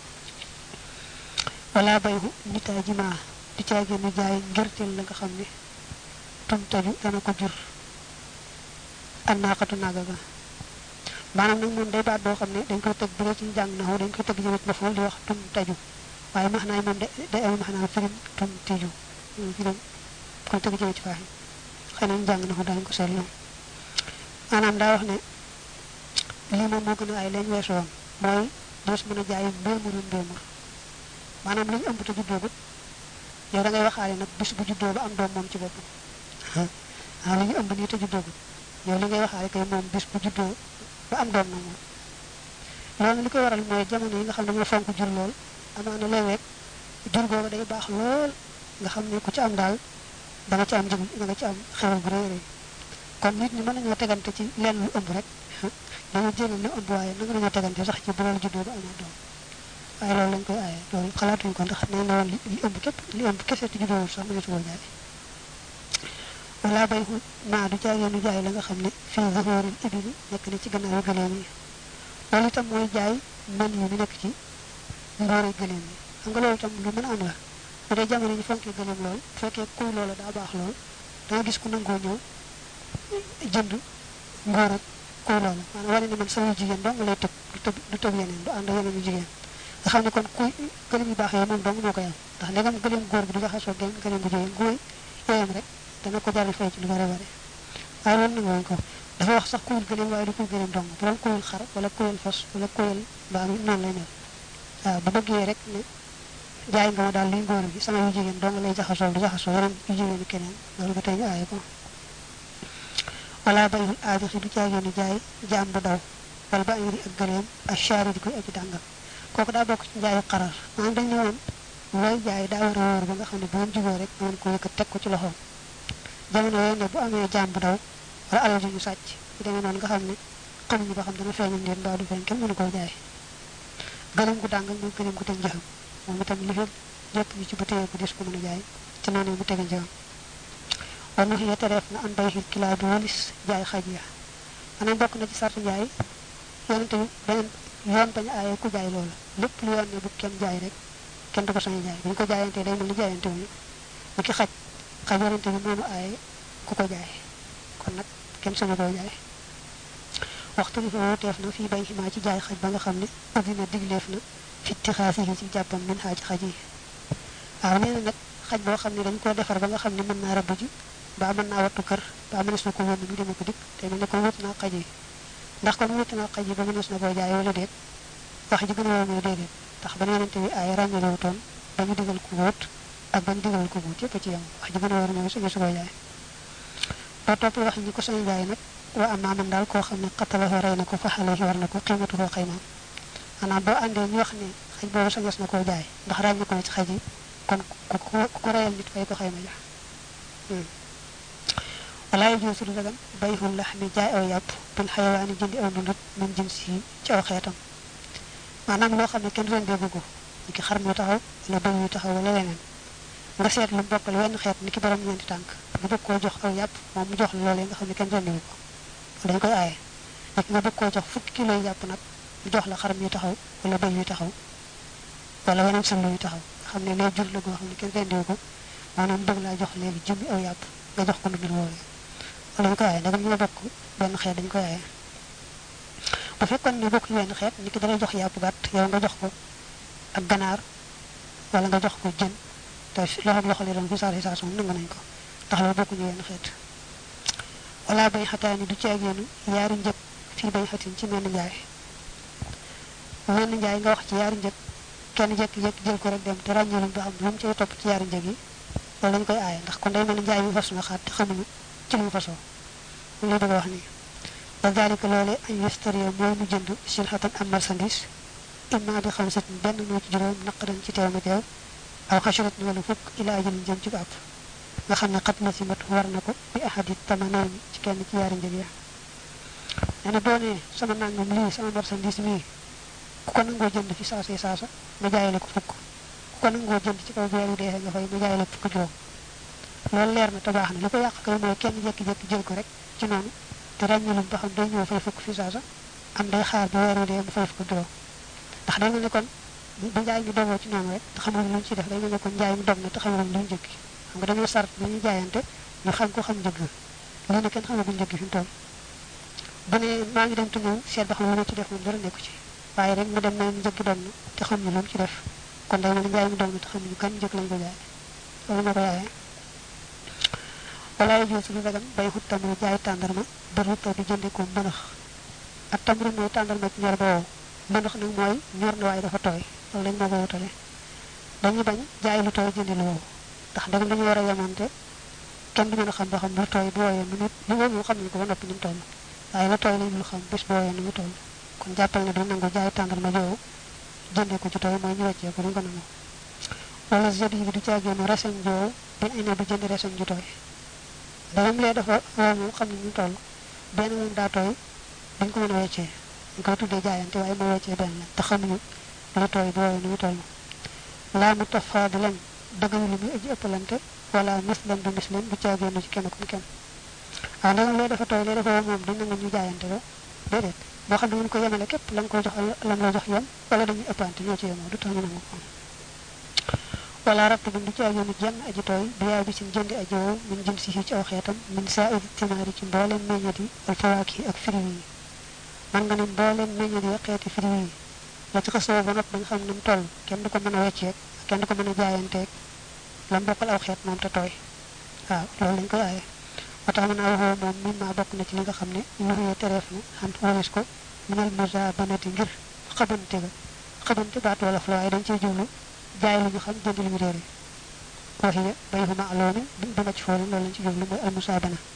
wala bayhu nitaa jimaa du caa génn jaay ngirteel la nga xam ne tum taju dana ko jur ak naaqatu naaga ga maanaam nag moom day baat boo xam ne dañ koy tëgg bu dee ci jàng na dañ koy tëgg jëmit ba foofu di wax tum taju waaye max naay moom day am max naa firim tum tiju firim koy tëgg jëmit ci faax yi xëy na jàng na ko dañ ko seetlu maanaam daa wax ne lii moom moo gën a ay lañ weesu woon mooy dees mën a jaay mbéemuru mbéemur maanaam li ñu ëmb te juddoogut yow da ngay waxaale nag bis bu juddoo ba am doom moom ci boppam ah li ñu ëmb nii te juddoogut yow li ngay waxaale kay moom bis bu juddoo ba am doom na moom loolu li koy waral mooy jamono yi nga xam ne dañoo fonk jur lool amaana léeg-léeg jur googu day baax lool nga xam ne ku ci am daal da nga ci am njëg da nga ci am xewal bu rëy rëy kon nit ñi mën nañoo tegante ci lenn lu ëmb rek dañoo jéemal lu ëmb waaye nanga nañoo tegante sax ci bu loolu juddoo ba amaa doom waaye loolu lañ koy aaye loolu xalaatuñ ko ndax nee na woon li ëmb képp li ëmb kese te juddoowul sax mënees koo jaay wala bay xu maa du jaay nu jaay la nga xam ne fii zahooril ibili nekk na ci gannaaw gëleem yi loolu itam mooy jaay mën yi mi nekk ci mboore gëleem yi xam nga loolu itam lu mën a am la bu dee jamono ñu fonkee gëleem lool bu fekkee kuy loola daa baax lool danga gis ku nangoo ñëw jënd ngóor ak kuy loola maanaam wane ne man sama jigéen dong lay tëb du tëb du tëb yeneen du ànd yeneen yu jigéen nga xam ne kon kuy gëleem yu baax yooyu moom dong moo koy am ndax ndegam gëleem góor bi du jaxasoo genn gëleem bu jigéen guy yooyam rek dana ko jaral fay ci lu bare bare waaye loolu nag woon ko dafa wax sax kuyul gëleem waaye du kuy gëleem dong bu doon kuyul xar wala kuyul fas wala kuyul mbaam noonu lay mel waaw bu bëggee rek ne jaay nga ma daal liy ngóor gi sama yu jigéen dong lay jaxasoo du jaxasoo yeneen yu jigéen keneen loolu ba tey ñu aaye ko wala bayul aadixi du caageenu jaay jaam bu daw wala ba ayri ak gëleem ak chaari di koy aji dàngal kooku daa bokk ci njaayu xarar maanaam dañ ne woon looy jaay daa war a wóor ba nga xam ne bu ngeen juboo rek mën ko yëkkat teg ko ci loxoom jamono yooyu ne bu amee jaam bu daw wala alal ju ñu sàcc bu demee noonu nga xam ne xamuñu ba xam dana feeñam leen mbaa du feeñ kenn mënu koo jaay gëleem gu dàngal mooy gëleem gu teg njëxam moom itam li fekk jëpp ñu ci bu téye ko des ko mën a jaay ci noonu mu tege njëxam war na xëy tereef na an bay xil kilaa bi walis jaay xaj ya maanaam bokk na ci sartu jaay yonente bi beneen yoon bañ aaye ku jaay loola lépp lu yoon ne bu kenn jaay rek kenn du ko sañ jaay bu ñu ko jaayantee day mel ni jaayante wu ñu ki xaj xaj yonente bi moonu aaye ku ko jaay kon nag kenn sañu koo jaay waxtu bi fa wuteef na fii bay ximaa ci jaay xaj ba nga xam ne addina digleef na fitti xaasi yi ci jàppam min xaa ci xaj yi waaw nee na nag xaj boo xam ne dañ koo defar ba nga xam ne mën naa rëbb ji ba mën naa wattu kër ba mënees na ko wóor mu demee ko dikk te mel ne ko wut naa xaj yi ndax kon wut naa xaj yi ba mënees na koo jaay wala déet wax ji gën a wóor mooy déedéet ndax ba yonente bi ay ràññale wutoon ba ñu digal ko wóot ak ba ñu digal ko wóot yëpp ci yam wax ji gën a wóor mooy suñu su koo jaay ba topp wax ñi ko sañ jaay nag wa am maaman daal koo xam ne xattalahu rey na ko fa xale war na ko xiimatu koo xaymaam maanaam boo àndee ñu wax ne xaj boobu sañes na koo jaay ndax ràññe ko na ci xaj yi kon ku ko reyal nit fay ko xayma ja wala yajuusu du dagan bayxul laxmi jaay aw yàpp bil xayawaani jëndi aw dundut min jins yi ci aw xeetam maanaam loo xam ne kenn rendeegu ko ni ki xar mu taxaw wala bëy yu taxaw wala leneen nga seet lu bokkal wenn xeet ni ki borom ñeenti tànk nga bëgg koo jox aw yàpp moom mu jox la loolee nga xam ne kenn rendeegu ko dañ koy aaye nekk nga bëgg koo jox fukki kilo yi yàpp nag mu jox la xaram yu taxaw wala bëy yu taxaw wala weneen sëllu yu taxaw nga xam ne lee jur la goo xam ne kenn rendeegu ko maanaam bëgg laa jox léegi jëmmi aw yàpp nga jox ko ndundul woowee wala ñu koy aaye ndagam ñoo bokk benn xeet dañ koy aaye bu fekkoon ne bokk wenn xeet ni ki dalay jox yàpp gàtt yow nga jox ko ak ganaar wala nga jox ko jën te loxo loxo li doon fi saasi saa nangu nañ ko ndax loolu bokkuñu wenn xeet wala bay xataani du ci ak yéenu yaari njëg fii bay xatin ci menn njaay menn njaay nga wax ci yaari njëg kenn jekki-jekki jël ko rek dem te ràññeeluñ ba xam lu mu cay topp ci yaari njëg yi loolu lañ koy aaye ndax kon day mel ni njaay mi fas na xaat te xamuñu ci lu mu fasoo mu lay bëgg a wax nii wa dalika loole añ yestario mooy mu jënd silxatan am marchandise imma bi xam sat benn moo ci juróom naqadan ci teew mi teew aw xasurat ni wala fukk ila ajalin jëm ci àpp nga xam ne xat na si mat war na ko bi ahadi tamanayn ci kenn ci yaari njëg ya nee na boo nee sama nangam lii sama marchandise mii ku ko nangoo jënd fi saasa saasa ma jaayale ko fukk ku ko nangoo jënd ci kaw weer yu dee nga fay ma jaayale ko fukk juróom loolu leer na te baax na li ko yàq kay mooy kenn jékki-jékki jël ko rek ci noonu te ràññalum ba xam day ñëw fay fukk fi saasa am day xaar ba weer yu dee mu fay fukk juróom ndax day mel ne kon bu njaay mi dogoo ci noonu rek te xamul luñ ci def day mel ne kon njaay mi dog na te xamul luñ njëkk xam nga dañoo sart dañuy jaayante ñu xam ko xam njëgg lii ne kenn xamaguñ njëgg fi mu toll bu ne maa ngi dem te ñëw seet ba xam lu ma ci def moom dara nekku ci waaye rek mu dem na njëgg dog na te xamuñu lu mu ci def kon day mel ne njaay mi dog na te xamuñu kan njëkk lañ ko jaay loolu moo ko yaayee wala yooyu lu dagan bay xut tamru jaay tàndarma bëru taw di jënde ko mbënax ak tamru mooy tàndarma ci ñor ba wow mbënax nag mooy ñor na waaye dafa tooy loolu lañ moo ko wutale dañuy bañ jaay lu tooy jënde lu wow ndax ndegam dañu war a yemante kenn du mën a xam ba xam lu tooy bu wooyee nu mu lu wow moom xam nañ ko ba noppi ni mu toll waaye la tooy lañ dul xam bis bu wooyee nu mu toll kon jàppal ne du nangu jaay tàndarma joowu jënde ko ci tooy mooy ñu weccee ko duñ ko nangu wala zedi bi du caageenu reseñ joowu bin ine du jënd reseñ ju tooy ndegam lee dafa wow moom xam ne ñu toll benn moom daa tooy dañ ko mën a weccee ñu koy tuddee jaayante waaye moo weccee benn la te xamuñu lu tooy bu wooyee nu mu toll laa mu tafaadilan dëggalu lu muy aji ëppalante wala mislan du mislan bu caagéenu ci kenn kum kenn waaw ndegam lee dafa tooy lee dafa wow moom duñ nangu ñu jaayante ko déedéet boo xam ne mën ko yemale képp la nga koy jox lam la jox yem wala dañuy ëppante ñoo ci yemoo du tax ñu nangu ko wala rabt bi du caagéenu jenn aji tooy bi yaay bi sin jëndi aji wow min jëm si ci aw xeetam min saa iri timaari ci mbooleem meññat yi wal fawaaki ak firi yi man nga ne mbooleem meññat yi xeeti firi yi la ci xasoo ba nopp ba nga xam ne mu toll kenn du ko mën a wecceeg kenn du ko mën a jaayanteeg lam bokkal aw xeet moom te tooy waaw loolu lañ koy aaye moo tax mën a waxoo moom min maa bokk na ci li nga xam ne nuxuyee tereef na xam waris ko minal mosa banati ngir xabante ga xabante baat wolof la waaye dañ ciy jublu jaay lu ñu xam jënd lu ñu réere waxiya bay xuma alooni bi ma ci foolu loolu lañ ci jublu mooy almusa bana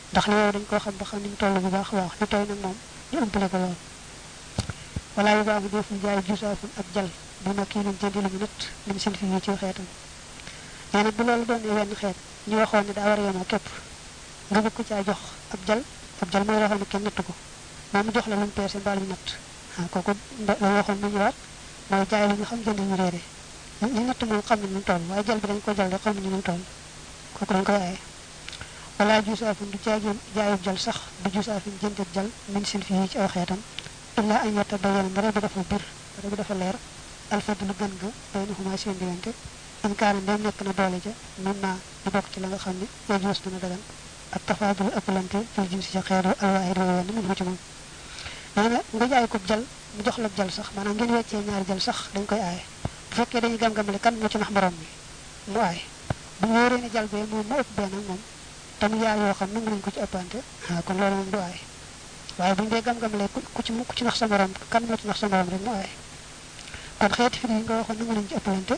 ndax li yow dañ koo xam ba xam ni mu toll bu baax a baax li tooy nag moom ñu ëmpale ko lool wala yu baax deful jaay jusaafun ak jal bu ma kii leen jëndi lu mu nët lim sin fi yi ci xeetam nee na bu loolu doonee wenn xeet ñu waxoon ne daa war a yemoo képp nga bëgg ko caa jox ab jal ab jal mooy loo xam ne kenn natt ko moom mu jox la lu mu peese mbaa lu mu natt ah kooku la waxoon mu ñëwaat mooy jaay li nga xam jënd ñu réere ñu natt moom xam ne ñu toll waaye jal bi dañ ko jal rek xam ne ñu toll kooku dañ koy aaye wala jusaafun du jaageen jaayub jal sax du jusaafun jëndeb jal min sin fi yi ci aw xeetam illa an yata bayana mbare bi dafa bir mbare bi dafa leer alfadlu gën nga bay na xuma seen diggante in kaana ndem nekk na doole ja mën naa di bokk ci la nga xam ne ya juus dina dagan ak tafaadul ëppalante fil jim si ca xeeru alwaahid wa wenn mun ci moom nee na nga jaay ko jal mu jox la jal sax maanaam ngeen weccee ñaari jal sax dañ koy aaye bu fekkee dañuy gam-gamale kan moo ci nax morom mi mu aaye bu ñu wóoree ne jal bee moom ma ëpp benn moom tam yaar yoo xam nangu nañ ko ci ëppante ah kon loolu moom du aaye waaye bu ñu dee gam-gamalee ku ci ku ci nax sa morom kan moo ci nax sa morom rek mu aaye kon xeeti firi yi nga waxoon nangu nañ ci ëppalante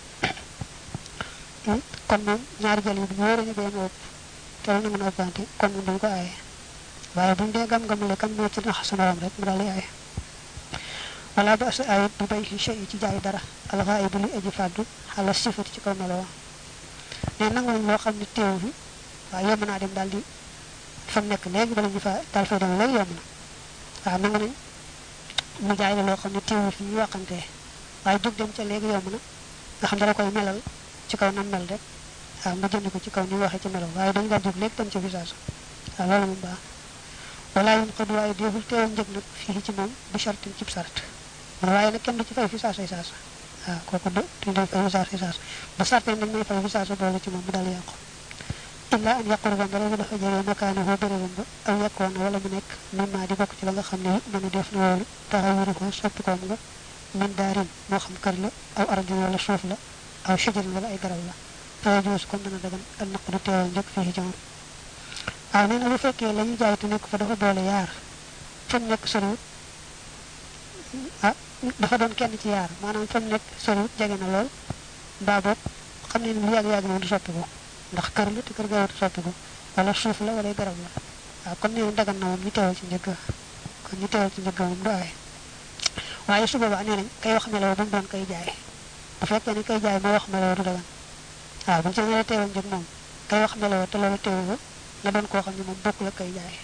kon moom ñaari jal yi bu ñu wóoree ne bee ma ëpp te la nangu na ëppante kon moom dañ ko aaye waaye bu ñu dee gam-gamale kan moo ci nax sa morom rek mu daal di aaye wala ba sa ayit bu bay shay ci jaay dara alxaayibu li aji fàddu xala sifati ci kaw meloo ne nangu nañ loo xam ne teewu fi waaye yomb naa dem daal di fa mu nekk léegi bala ñu fa daal fay dem léegi yomb na waaw nangu nañ mu jaay la loo xam ne teewu fi ñu waxantee waaye jóg dem ca léegi yomb na nga xam dala koy melal ci kaw nam mel rek waaw nga jënd ko ci kaw ni mu waxee ci melo waaye dañu daal jóg léegi dem ca visage waaw loolu moom baax wala yun xëd waaye déeful teewal njëg nag fii ci moom bi chartin cib sart man waaye nag kenn du ci fay fi saasa saasa waaw kooku du duñ doon fay fi saasa saasa ba sartee nañ may fay fi saasa boole ci moom mu daal yàqu illa an yàquru ba ndara bi dafa jege makaani foo bérébam ba aw yàkkoon na wala mu nekk min maa di bokk ci la nga xam ne mënu def na woolu taxawiru ko soppi koom nga min daarin moo xam kër la aw ardin wala suuf la aw shajarin wala ay garab la faya joos kon dana dagan al naq du teewal njëg fii ci moom waaw nee na bu fekkee la ñu jaay te nekk fa dafa boole yaar fa mu nekk soriwut ah dafa doon kenn ci yaar maanaam fa mu nekk soriwut jege na lool mbaa boog xam ne ni lu yàgg-yàgg moom du soppi ko ndax kër la te kër gaawatu soppi ko wala suuf la wala garab la waaw kon nee dagan na moom ñu teewal ci njëgg kon ñu teewal ci njëgg moom du aay waaye su boobaa nee nañ kay wax meloo ba mu doon kay jaay bu fekkee ne kay jaay moo wax meloo du dagan waaw buñu ci nee teewal njëg moom kay wax meloo te loolu teewu ko na doon koo xam ne moom bokk la kay jaay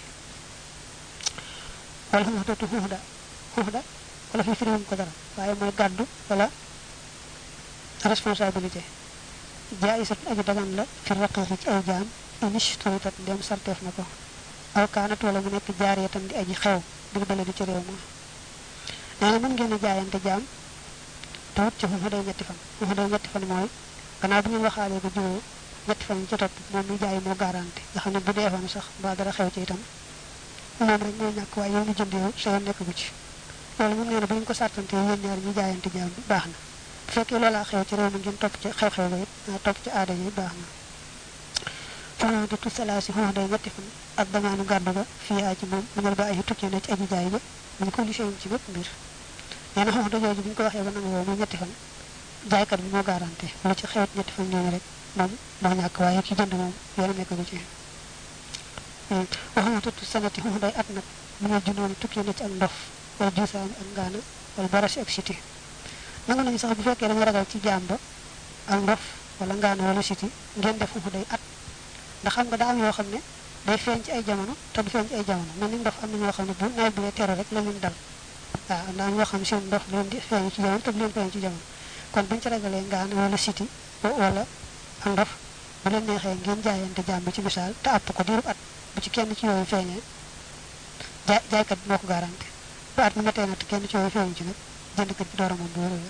wala xuma dootu xuuxda xuuxda wala fi firiwum ko dara waaye mooy gàddu wala responsabilité jaayisat aji dagan la fi raqiqi ci ay jaam inish turitat ndem sarteef na ko aw kaanat wala mu nekk jaaree tam di aji xew bil bale di ci réew ma nee na mën ngeen a jaayante jaam te wut ci xuuxa day ñetti fan xuuxa day ñetti fan mooy gannaaw bi ngeen waxaalee ba jiwoo ñetti fan yi ci topp moom mi jaay moo garanti nga xam ne bu deefoon sax mbaa dara xew ci itam moom rek mooy ñàkk waaye yow ñu jënd yow sa yoon nekk gu ci loolu moom nee na bu ñu ko sàttante yéen ñaar ñu jaayante jaam bi baax na bu fekkee loolaa xew ci réew mi ngeen topp ci xew-xew ba it topp ci aada yi baax na fana di tu salaasi xoox day ñetti fan ak damaanu gàddu ga fii aa ci moom mënal ba ay tukkee na ci aji jaay ba ñu ko lisee ci bépp mbir nee na xoox da jooju bu ñu ko waxee ba nangu woo muy ñetti fan jaaykat bi moo garanti lu ci xewet ñetti fan ñooñu rek moom moo ñàkk waaye ki jënd moom yoon nekk gu ci waxuma tuttu sanati xoox day at nag mu ne junoon tukkee na ci ak ndof wala juusaani ak ngaana wala barasi ak siti nangu nañu sax bu fekkee dañu ragal ci jaam ba ak ndof wala ngaana wala siti ngeen def xoox day at ndax xam nga daa am yoo xam ne day feeñ ci ay jamono te du feeñ ci ay jamono mel ni ndof am na ñoo xam ne bu nawet bi dee teru rek la leen dal waaw daa am ñoo xam ne seen ndof leen di feeñ ci jamono te du leen feeñ ci jamono kon buñu ci ragalee ngaana wala siti wala ak ndof bu leen neexee ngeen jaayante jaam bi ci misaal te àpp ko diirub at bu ci kenn ci yooyu feeñee jaay jaaykat bi moo ko garanti bu at mi matee nag te kenn ci yooyu feeñu ci nag jëndkat bi door a moom bu wér a wér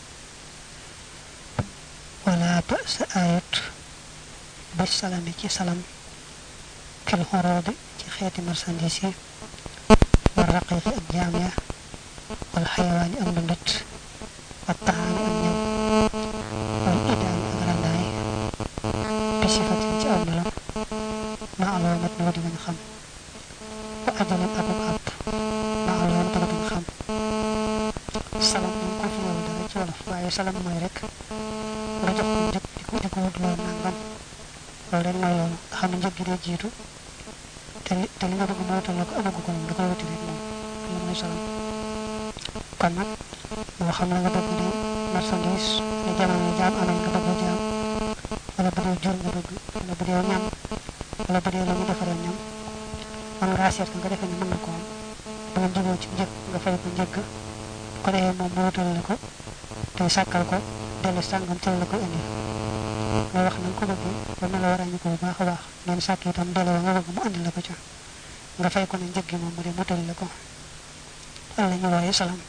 wala ba sa ayat ba salami ci salam fil xoroobi ci xeeti marchandise yi war raqiqi ak jaam ya wal xayawaani ak ndundat wa taxaani ak ñam wal idaani ak randaay bi sifatin ci aw melam ma aloomat na di nga xam wa ajalan ak ak àpp ma aloomat na di nga xam salam moom ko fi yow dara ci wolof waaye salam mooy rek nga jox ko njëg di ko di ko wut loolu nangam loolu rek mooy loolu nga xam ne njëg gi day jiitu te li te li nga bëgg mu wutal la ko amagu ko moom da koy wuti rek moom loolu mooy salam kon nag moo xam la nga bëgg di marchandise ne jamono jaam amee nga bëgg jaam wala bu dee jur nga bëgg wala bu dee ñam wala bu dee la ñu defaree ñam man ngaa seet nga defee ni mën na ko am bu ngeen juboo ci njëkk nga fay ko njëkk ko defee moom mu wutal la ko te sàkkal ko dellu sàngam ci la ko indi nga wax na nga ko bëggee ba mel la war a ñu ko bu baax a baax ngeen sàkk itam delloo nga bëgg mu andi la ko ca nga fay ko ne njëg gi moom mu dem wutal la ko wala ñu wooye salam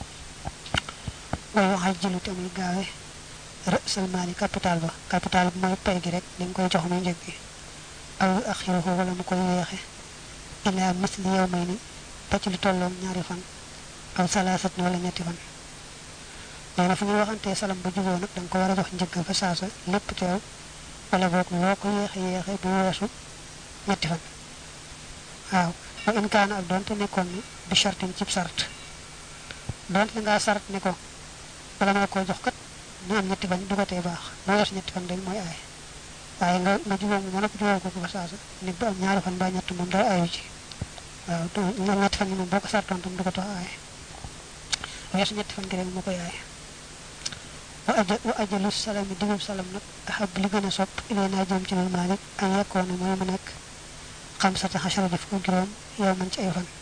way waxal jëlu te muy gaawe rësal maali capital ba capital ba mooy pay gi rek li nga koy jox muy njëg gi aw axiruhu wala mu koy yeexe ila misli yow may ni ba ci lu tolloog ñaari fan aw salaasat wala ñetti fan nee na fu ñuy waxantee salam ba juboo nag da nga ko war a jox njëgg fa saasa lépp teew wala boog loo ko yeexe yeexe bu weesu ñetti fan waaw wa in kaana ak doonte nekkoon ne bi chartin cib sart doonte la ngaa sart ne ko bala ma koo jox kat ñu am ñetti fan du ko tee baax bu weesu ñetti fan dañ mooy aay waaye nga nga juboo mu mënap juboo ko ko fa saasa nit bu am ñaari fan ba ñett moom dara ayu ci waaw ñetti fan yi moom boo ko sartoon tam du ko tax aay weesu ñetti fan gi rek moo koy aay wa aja wa ajalu salami digub salam nag ahab li gën a sopp ilay naa jëm ci loolu maalik an yekkoona mooy mu nekk xam sata xasara def ko juróom yow man ci ay fan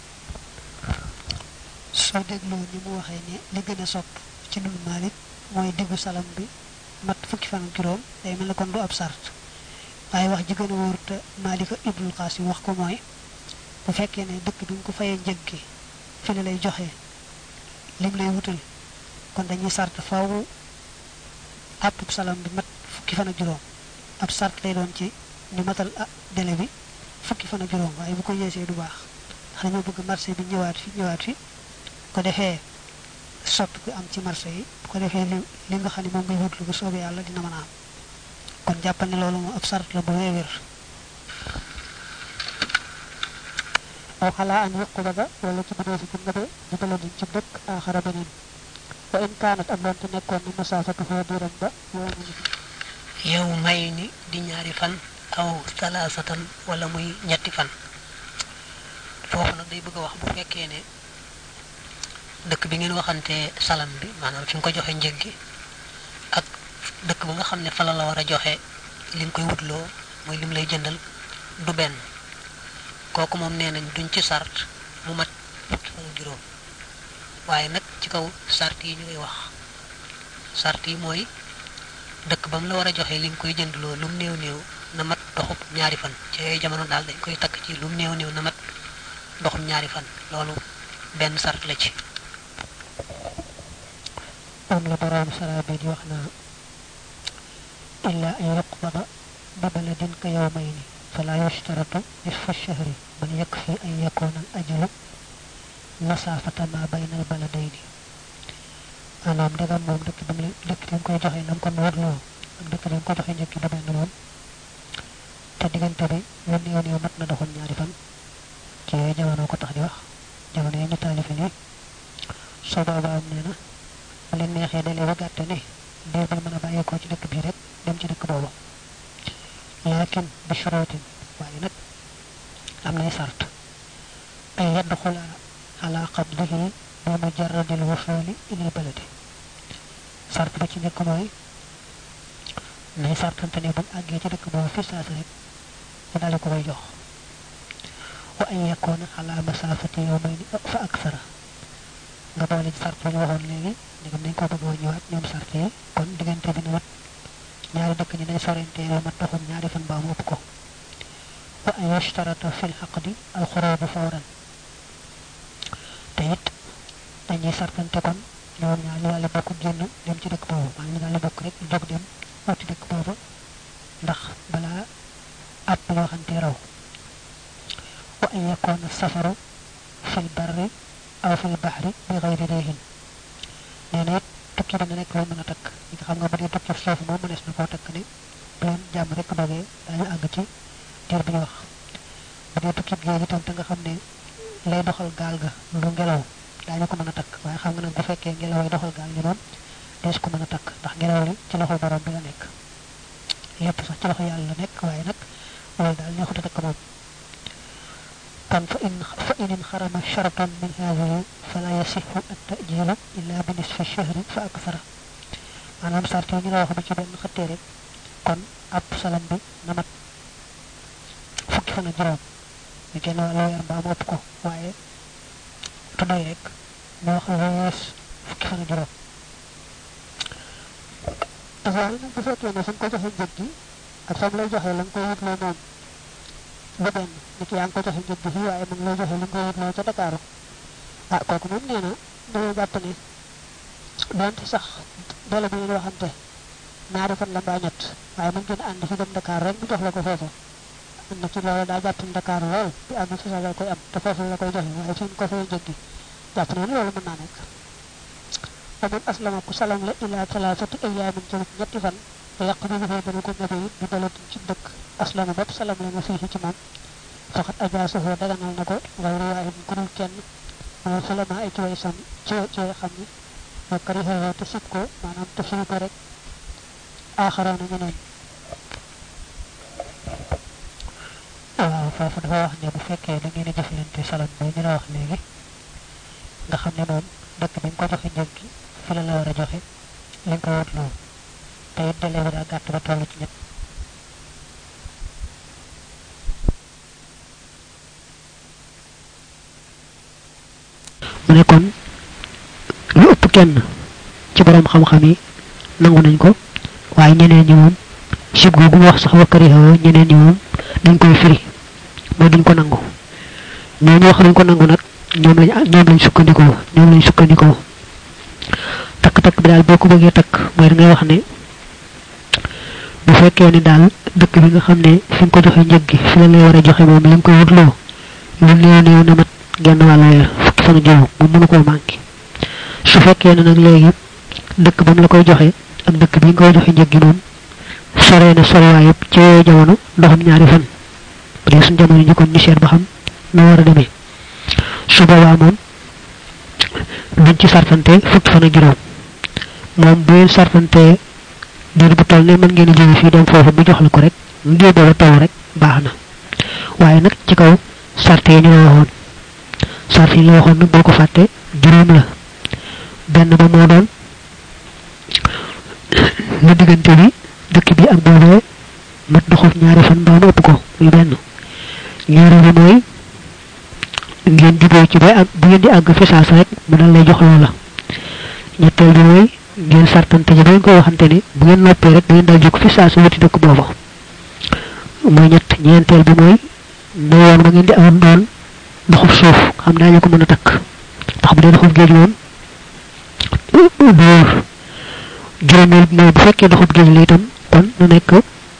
soo dégloo ni mu waxee ne li gën a sopp ci loolu maalik mooy diggu salam bi mat fukki fan ak juróom day mel ne kon du ab sart waaye wax ji gën a wóor te maalika ibnul xaasim wax ko mooy bu fekkee ne dëkk bi nga ko fayee njëg gi fi la lay joxee lim lay wutal kon dañuy sart faaw àppub salam bi mat fukki fan ak juróom ab sart lay doon ci ñu matal ah délai bi fukki fan ak juróom waaye bu ko yeesee du baax ndax dañoo bëgg marché bi ñëwaat fi ñëwaat fi ko defee sopp bi am ci marché yi bu ko defee li li nga xam ne moom ngay wutlu bu soobee yàlla dina mën a am kon jàppal ne loolu moom ab sart la bu wéewér aw xalaa an yuquba ba wala ci mënee si ci nga be di baladin ci dëkk aaxara beneen wa in kaanat ak doonte nekkoon na masaafatu foo diiram ba yow ma yow may ni di ñaari fan aw salaasatan wala muy ñetti fan foofu nag day bëgg a wax bu fekkee ne dëkk bi ngeen waxante salam bi maanaam fi nga ko joxe njëg gi ak dëkk ba nga xam ne fa la la war a joxe li nga koy wutloo mooy lim lay jëndal du benn kooku moom nee nañ duñ ci sart mu mat fukki fan juróom waaye nag ci kaw sart yi ñu koy wax sart yi mooy dëkk ba mu la war a joxe li nga koy jëndloo lum néew néew na mat doxub ñaari fan ci yooyu jamono daal dañ koy takk ci lum néew néew na mat doxub ñaari fan loolu benn sart la ci am la borom sara bi di wax naa illa an yuqbada bi baladin ka yawmayni fala yushtaratu nisfu shahri bal yakfi an yakuna al ajlu masafata ma bayna al baladayni maanaam ndegam moom dëkk bi mu dëkk bi mu koy joxe nam kon warloo ak dëkk bi mu ko joxe njëkk du benn moom te diggante bi yoon yoon yow mat na doxoon ñaari fan ci yooyu jamono ko tax di wax jamono yi ñu taalifi nii soo boobaam nee na bu leen neexee dalee ba gàtte ne diir bi mën a bàyyeekoo ci dëkk bii rek dem ci dëkk boobu laakin bi shurootin waaye nag am nay sart ay yedd xulaa ala qabdihi bi mujarradil wusuuli ilal baladi sart ba ci njëkk mooy nay sartante ne buñ àggee ci dëkk boobu fi saasa rek mu daal ko koy jox wa an yakuna ala masafati yawmayni fa aksara nga boole ci sart ba ñu waxoon léegi ndegam dañ ko bëgg a ñëwaat ñoom sart yi kon diggante bi na mat ñaari dëkk ñi day sorente lu mat doxum ñaari fan baa mu ëpp ko wa an yushtarata fi lxaqdi alxurubu fawran te it dañuy sartante kon ñoom ñaar ñu daal di bokk génn dem ci dëkk boobu maanaam ñu daal di bokk rek jóg dem wuti dëkk boobu ndax balaa àpp loo xante raw wa an yakuna safaru fi lbarri aw fi lbaxri bi xayri réehin nee na it tukki dana nekk loo mën a takk ñi nga xam nga bu dee tukki foofu moom mënees na koo takk ne bu leen jàmm rek dogee daañu àgg ci diir bi ñu wax bu dee tukki géej itam te nga xam ne lay doxal gaal ga lu ngelaw daañu ko mën a takk waaye xam nga nag bu fekkee ngelaw yi doxal gaal gi moom dees ko mën a takk ndax ngelaw li ci loxo borom bi la nekk lépp sax ci loxo yàlla la nekk waaye nag loolu daal neexut a takk moom in inxarama sharatan min hadihi fala yasixu attajilu illa bi nisfi shahri fa akthara maanaam sart yi ñu la wax bu ci benn xëttee rek kon ab salam bi na mat fukki fan ak juróom ñu genn wàllu weer mbaa mu ëpp ko waaye tu doy rek mu wax la wees fukki fan ak juróom waaye nag bu fekkee ne fa nga ko joxe njëg gi ak fam lay joxe la nga koy wutloo moom lu benn ni ki yaa ngi ko joxe njëg gi fii waaye mu ngi lay joxe li nga koy wutloo ca Dakar ah kooku moom nee na dañoo jàpp ne donte sax doole bi ngeen waxante ñaari fan la mbaa ñett waaye mën ngeen ànd fi dem Dakar rek mu jox la ko foofu na ci loolu daa jàpp ne Dakar lool bi am fi sa la koy am te foofu la koy joxe waaye fi mu ko fay njëg gi jàpp ne loolu mën naa nekk faman aslama ku salam la ila talaatati ayaamin ci ñetti fan te yàq bi dafay dana ko ñefe it bi dalatin ci dëkk aslama bopp salam la nga fii ci moom faxat ajaasafoo daganal na ko gayru waahid ku dul kenn wala salama ay ci way sam ci ci way xam ni wa karihoo te sib ko maanaam te firi ko rek aaxaroona ñeneen waaw foofu dafa wax ne bu fekkee da ngeen a jëflante salam bi ñu la wax léegi nga xam ne moom dëkk bi nga ko joxe njëg gi fi la la war a joxe li nga ko wut loolu te it délai bi daa gàtt ba toll ci ñett mu ne kon lu ëpp kenn ci borom xam-xam yi nangu nañ ko waaye ñeneen ñi moom sib googu mu wax sax wakkari xaw ñeneen ñi moom dañ koy firi mooy duñ ko nangu ñoo ñu wax duñ ko nangu nag ñoom lañ ñoom lañ sukkandikoo ñoom lañ sukkandikoo takk-takk bi daal boo ko bëggee takk mooy da ngay wax ne bu fekkee ne daal dëkk bi nga xam ne fi nga ko joxe njëg gi fi la lay war a joxe moom li nga koy wutloo lu néew néew na mat genn wàllu weer fukki fan juróom mu mënu koo manqué su fekkee ne nag léegi dëkk ba mu la koy joxe ak dëkk bi nga koy joxe njëg gi moom soree na sorewaay yëpp ci yooyu jamono ndoxam ñaari fan bu dee suñ jamono ji kon ñu seet ba xam nu war a demee su boobaa moom duñ ci sarfante fukki fan ak juróom moom bu ngeen sarfante diir bu toll ne mën ngeen a jóge fii dem foofu mu jox la ko rek diir booba toll rek baax na waaye nag ci kaw sart yi ñu la waxoon sart yi la waxoon nag boo ko fàtte juróom la benn ba moo doon lu diggante bi dëkk bi ak boobee mat doxof ñaari fan mbaa mu ëpp ko muy benn ñaari bi mooy ngeen juboo ci bay ak bu ngeen di àgg fi saas rek mu dal lay jox loola ñetteel bi mooy ngeen sartante ji ba ngeen ko waxante ne bu ngeen noppee rek da ngeen dal jóg fi saas wuti dëkk booba mooy ñett ñeenteel bi mooy na yoon ba ngeen di amoon doon ndoxub suuf xam daañu ko mën a takk ndax bu dee ndoxub géej moom du wóor juróomeel bi mooy bu fekkee ndoxub géej la itam kon na nekk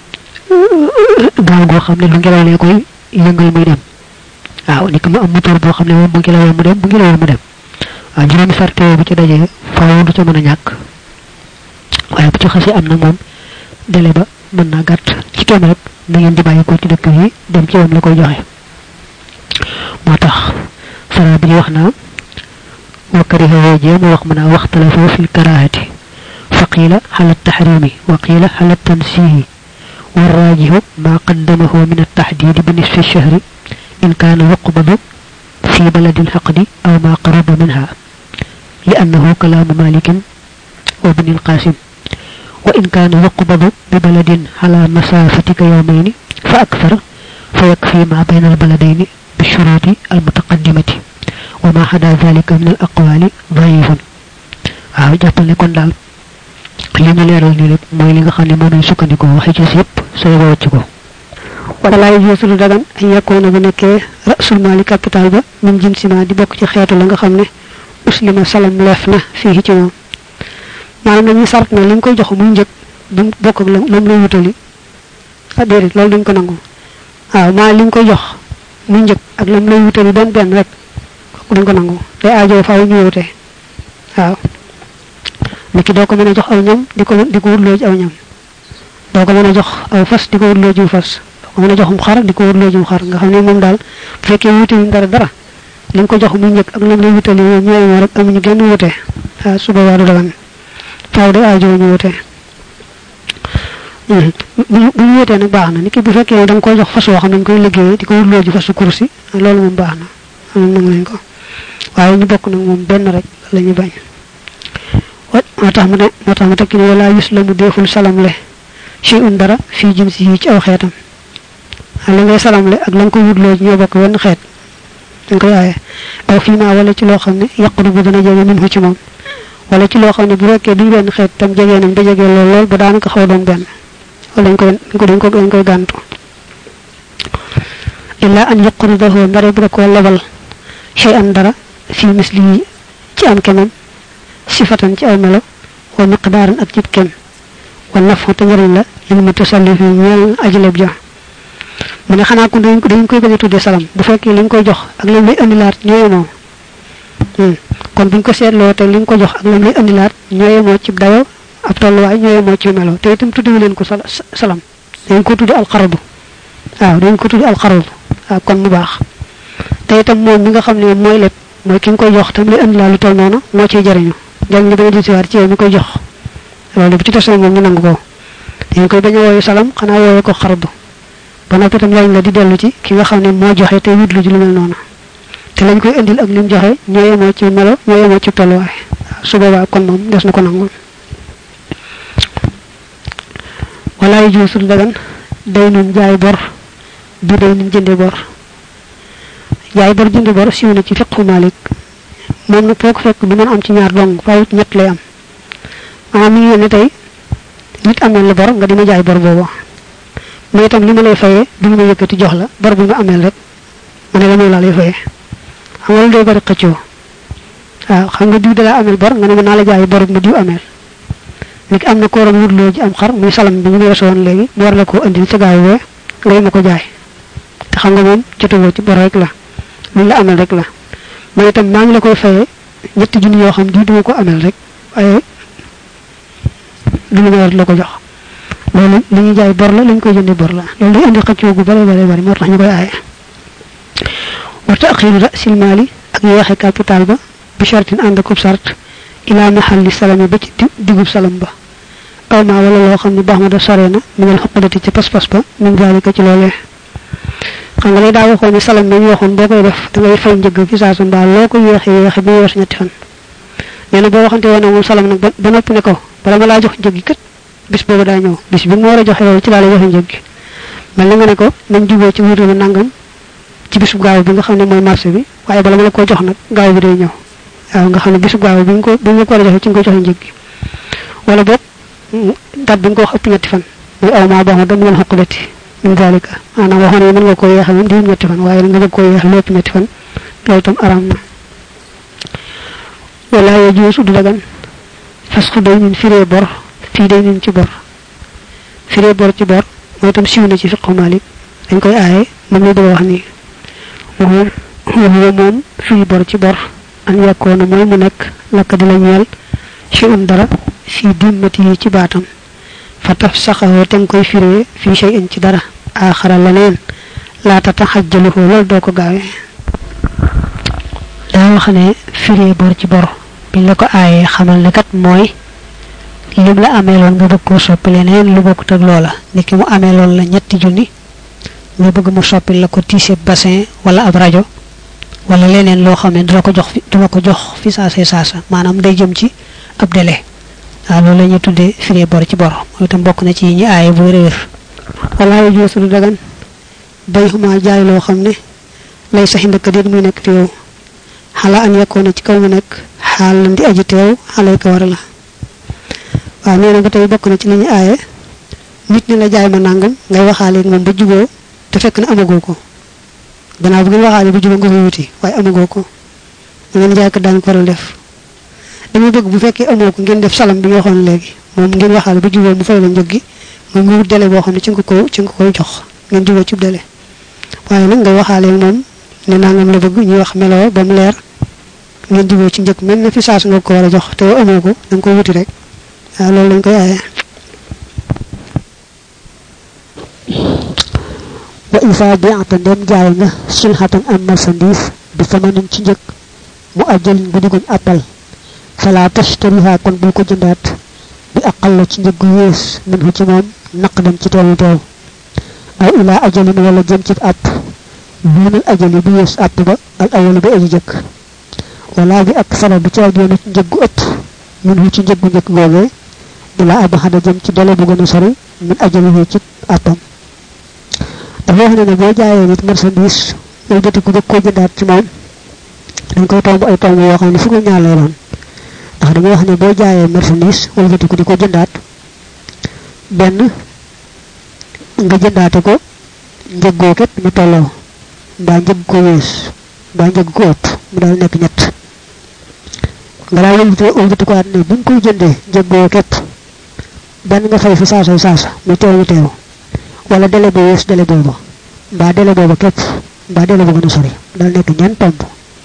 gaal goo xam ne lu ngelaw lee koy yëngal muy dem waaw ni mu am moteur boo xam ne moom bu ngelawee mu dem bu ngelawee mu dem waaw juróomi sarte bu ci dajee faaw du ca mën a ñàkk waaye bu ci xasee am nag moom délai ba mën naa gàtt ci kenn rek na ngeen di bàyyi ko ci dëkk yi dem ci wam la koy joxe moo tax sara bi wax naa wa kariha woojee mu wax mën a waxtalafoo fi karahati fa qiila xala taxrimi wa qiila xala tansihi والراجح ما قدمه من التحديد بنصف الشهر إن كان يقبض في بلد الحقد أو ما قرب منها لأنه كلام مالك وابن القاسم وإن كان يقبض ببلد على مسافة كيومين فأكثر فيكفي ما بين البلدين بالشروط المتقدمة وما حدا ذلك من الأقوال ضعيف waaw jàppal ne kon daal li ñu leeral nii rek mooy li nga xam ne moom lañ sukkandikoo waxee ci yëpp sooy ba wàcc ko wala laay joosu lu dagan ay yekkoona bu nekkee rasul mali capital ba min jinsima di bokk ci xeetu la nga xam ne uslima salam leef na fii ci moom maanaam dañuy sart na li nga koy jox muy njëg bu bokk ak lam lay wutali ah déedéet loolu duñ ko nangu waaw maa li nga koy jox muy njëg ak lam lay wutali benn benn rek kooku duñ ko nangu day aajo faaw ñu wute waaw nit ki doo ko mën a jox aw ñam di ko di ko wutloo ci aw ñam doo ko mën a jox aw fas di ko wutloo ci fas doo ko mën a joxum xar di ko wutloo ci xar nga xam ne moom daal bu fekkee wuute wuñ dara dara li nga ko jox muy njëkk ak lam lay wutali ñoom ñooy rek amuñu genn wute waaw su boobaa du dagan faaw day aajo ñu wute bu ñu wutee nag baax na nit ki bu fekkee da nga koy jox fas woo xam ne dañ koy liggéeyee di ko wutloo ci fasu kursi loolu moom baax na am nangu nañ ko waaye ñu bokk nag moom benn rek la ñu bañ moo tax mu ne moo tax mu tekki ne wala yuslamu deeful salamle shay'un dara fii jinsi yi ci aw xeetam li ngay salamle ak la nga ko wutloo ñoo bokk wenn xeet dañ koy aaye aw fii maa wala ci loo xam ne yaqru bu dana jege min ci moom wala ci loo xam ne bu fekkee duñ benn xeet tam jegee nañ ba jegee lool lool ba daanaka xaw doon benn wala dañ koy dañ ko dañ koy gàntu illa an yaqrudahu ndare bu da koo lebal shay an dara fi misli ci am kemam sifatan ci aw melo wa miqdaaran ak cib kem wa nafu te njëriñ la lil mutasallifi ñeel ajleb ja mu ne xanaa kon dañ dañ koy bañ a tuddee salam bu fekkee li nga koy jox ak lam lay indilaat ñooye moo kon buñ ko seetloo te li nga ko jox ak lam lay indilaat ñooye moo ci dayo ab tolluwaay ñooye moo ci melo te itam tuddewu leen ko salam dañ ko tudde alxaradu waaw dañ ko tudde alxaradu waaw kon mu baax te itam moom mi nga xam ne mooy lépp mooy ki nga koy jox tam lay indilaat lu toll noonu moo ciy jariñu jàng li bañ a disiwaat ci yow mi koy jox loolu bu ci tasee moom ñu nangu ko dañ koy bañ a wooyu salam xanaa wooyu ko xaradu ba noppi itam lañ la di dellu ci ki nga xam ne moo joxe te wut lu ji lu mel noonu te lañ koy indil ak lim joxe ñoo yemoo ci melo ñoo yemoo ci tolluwaay su boobaa kon moom des na ko nangul wala yu juusul dagan day nun jaay bor bi day nun jënde bor jaay bor jënde bor siiw na ci fiqhu malik moom nag foo ko fekk du mën am ci ñaar dong faaw ñett lay am maanaam mi ngi ne tey nit ameel la bor nga dima jaay bor boobu mais itam li ma lay fayee du ma yëkkati jox la bor bi ma ameel rek ma ne la moom laa lay fayee xam nga lu day bari xëccoo waaw xam nga diw dalaa ameel bor nga ne ma naa la jaay bor ma diw ameel nit am na ko waroon wutloo ji am xar muy salam bi ñu weesu woon léegi mu war la koo indil ca gaaw wee ngay ma ko jaay te xam nga moom jotewoo ci bor rek la luñ la ameel rek la man itam maa ngi la koy fayee ñetti junni yoo xam diw duma ko ameel rek waaye du lu ma war la ko jox loolu li ñuy jaay bor la li ñu koy jëndee bor la loolu day indi xëccoo gu bare bare bari moo tax ñu koy aaye wa taxiru rasil maali ak yeexe capital ba bi shartin ànd akub sart ila mahalli salami ba ci digub salam ba aw maa wala loo xam ne baax ma da sore na minal xoqadati ci pas-pas ba min zalika ci loolee xam nga lay daa waxoon ne salam bi ñu waxoon boo koy def da ngay fay njëgg fi saa sa mbaa loo ko yeexe yeexe bi weesu ñetti fan nee na boo waxante woon moom salam nag ba noppi ne ko bala ma laa jox njëg gi kat bis boobu daa ñëw bis bi ma war a joxe loolu ci laa lay joxe njëg gi mel na nga ne ko nañ juboo ci wuute ma nangam ci bisu gaaw bi nga xam ne mooy marché bi waaye bala ma la koo jox nag gaaw bi day ñëw waaw nga xam ne bisu gaaw bi nga ko bi nga ko war a joxe ci nga ko joxe njëg gi wala boog dat bi nga ko wax ëpp ñetti fan muy aw maa boo xam ne mën xoqalati min dalika maanaam waxoon ne mën nga koo yeexal moom diwum ñetti fan waaye nga bëgg koo yeexal lépp ñetti fan loolu tam araam na wala ya juusu du dagan fasxu day nin firee bor fii day nin ci bor firee bor ci bor mooy itam siiw na ci fiqhu malik dañ koy aaye moom la bëgg a wax nii waxuwa moom fii bor ci bor an yàkkoona mooy mu nekk lakk di la ñeel ci un dara fii dimmati yi ci baatam fa taf saxawoo te nga koy firee fii shay in ci dara aaxara leneen laata taxajjaluhu loolu doo ko gaawee daa wax ne firee bor ci bor biñ la ko aayee xamal ne kat mooy lim la ameeloon nga bëgg koo soppi leneen lu bokkut ak loola ni ki mu ameeloon la ñetti junni nga bëgg mu soppi la ko tiise bassin wala ab rajo wala leneen loo xam ne dina ko jox fi dina ko jox fi saase saasa maanaam day jëm ci ab délai waaw loolu la ñuy tuddee firee bor ci bor mooy itam bokk na ci ñi aaye bu réer wala yu joosu du dagan bay xuma jaay loo xam ne lay saxi ndëkk déet muy nekk fi yow xala an yekkoona ci kaw mu nekk xaal lan di aji teew xalay ko war la waaw nee na ba tey bokk na ci li ñu aaye nit ñi la jaay ma nangam ngay waxaale moom ba juboo te fekk ne amagoo ko gannaaw bu ngeen waxaale ba juboo nga koy wuti waaye amagoo ko mu ngeen jaay ko daan ko war a def dama bëgg bu fekkee amoo ko ngeen def salam bi nga waxoon léegi moom ngeen waxaale ba juboo mu fay la njëg gi moom nga wut délai boo xam ne ci nga ko ci nga koy jox ngeen juboo ci délai waaye nag ngay waxaale moom ne nangam la bëgg ñuy wax meloo ba mu leer ngeen juboo ci njëkk mel na fi saas nga ko war a jox te amoo ko da nga koy wuti rek waaw loolu lañ koy aaye wa isa bi'ata ndem jaay nga silhatan am marchandise bi samanin ci njëkk mu ajjalin bu diguñ appal fala tashtariha kon bul ko jëndaat bi aqal la ci njëg gu yées min ci moom naq dem ci teewu teew aw ila ajalin wala jëm ci app duunal ajali bi yees àpp ba al awalu bi aji jëkk wala bi ak sala bi ca génn ci njëggu ëpp mun hu ci njëggu njëkk googee ila ab xada jëm ci dele bu gën a sori min ajali yi ci àppam dafa wax ne ne boo jaayee nit marchandise yow joti ku bëgg koo jëndaat ci moom dañ koy tomb ay tomb yoo xam ne fukk ñaar lay doon ndax dañuy wax ne boo jaayee marchandise wala joti ku di ko jëndaat benn nga jëndaate ko njëggoo ket mu tolloo mbaa njëgg ko wees mbaa njëgg ko ëpp mu daal nekk ñett nga daal wëlbati wëlbati ko ne bu ñu koy jëndee njëggoo képp benn nga fay fi saasa saasa mu teew mu teew wala délai bu wees délai booba mbaa délai booba képp mbaa délai bu gën a sori daal nekk ñeent tomb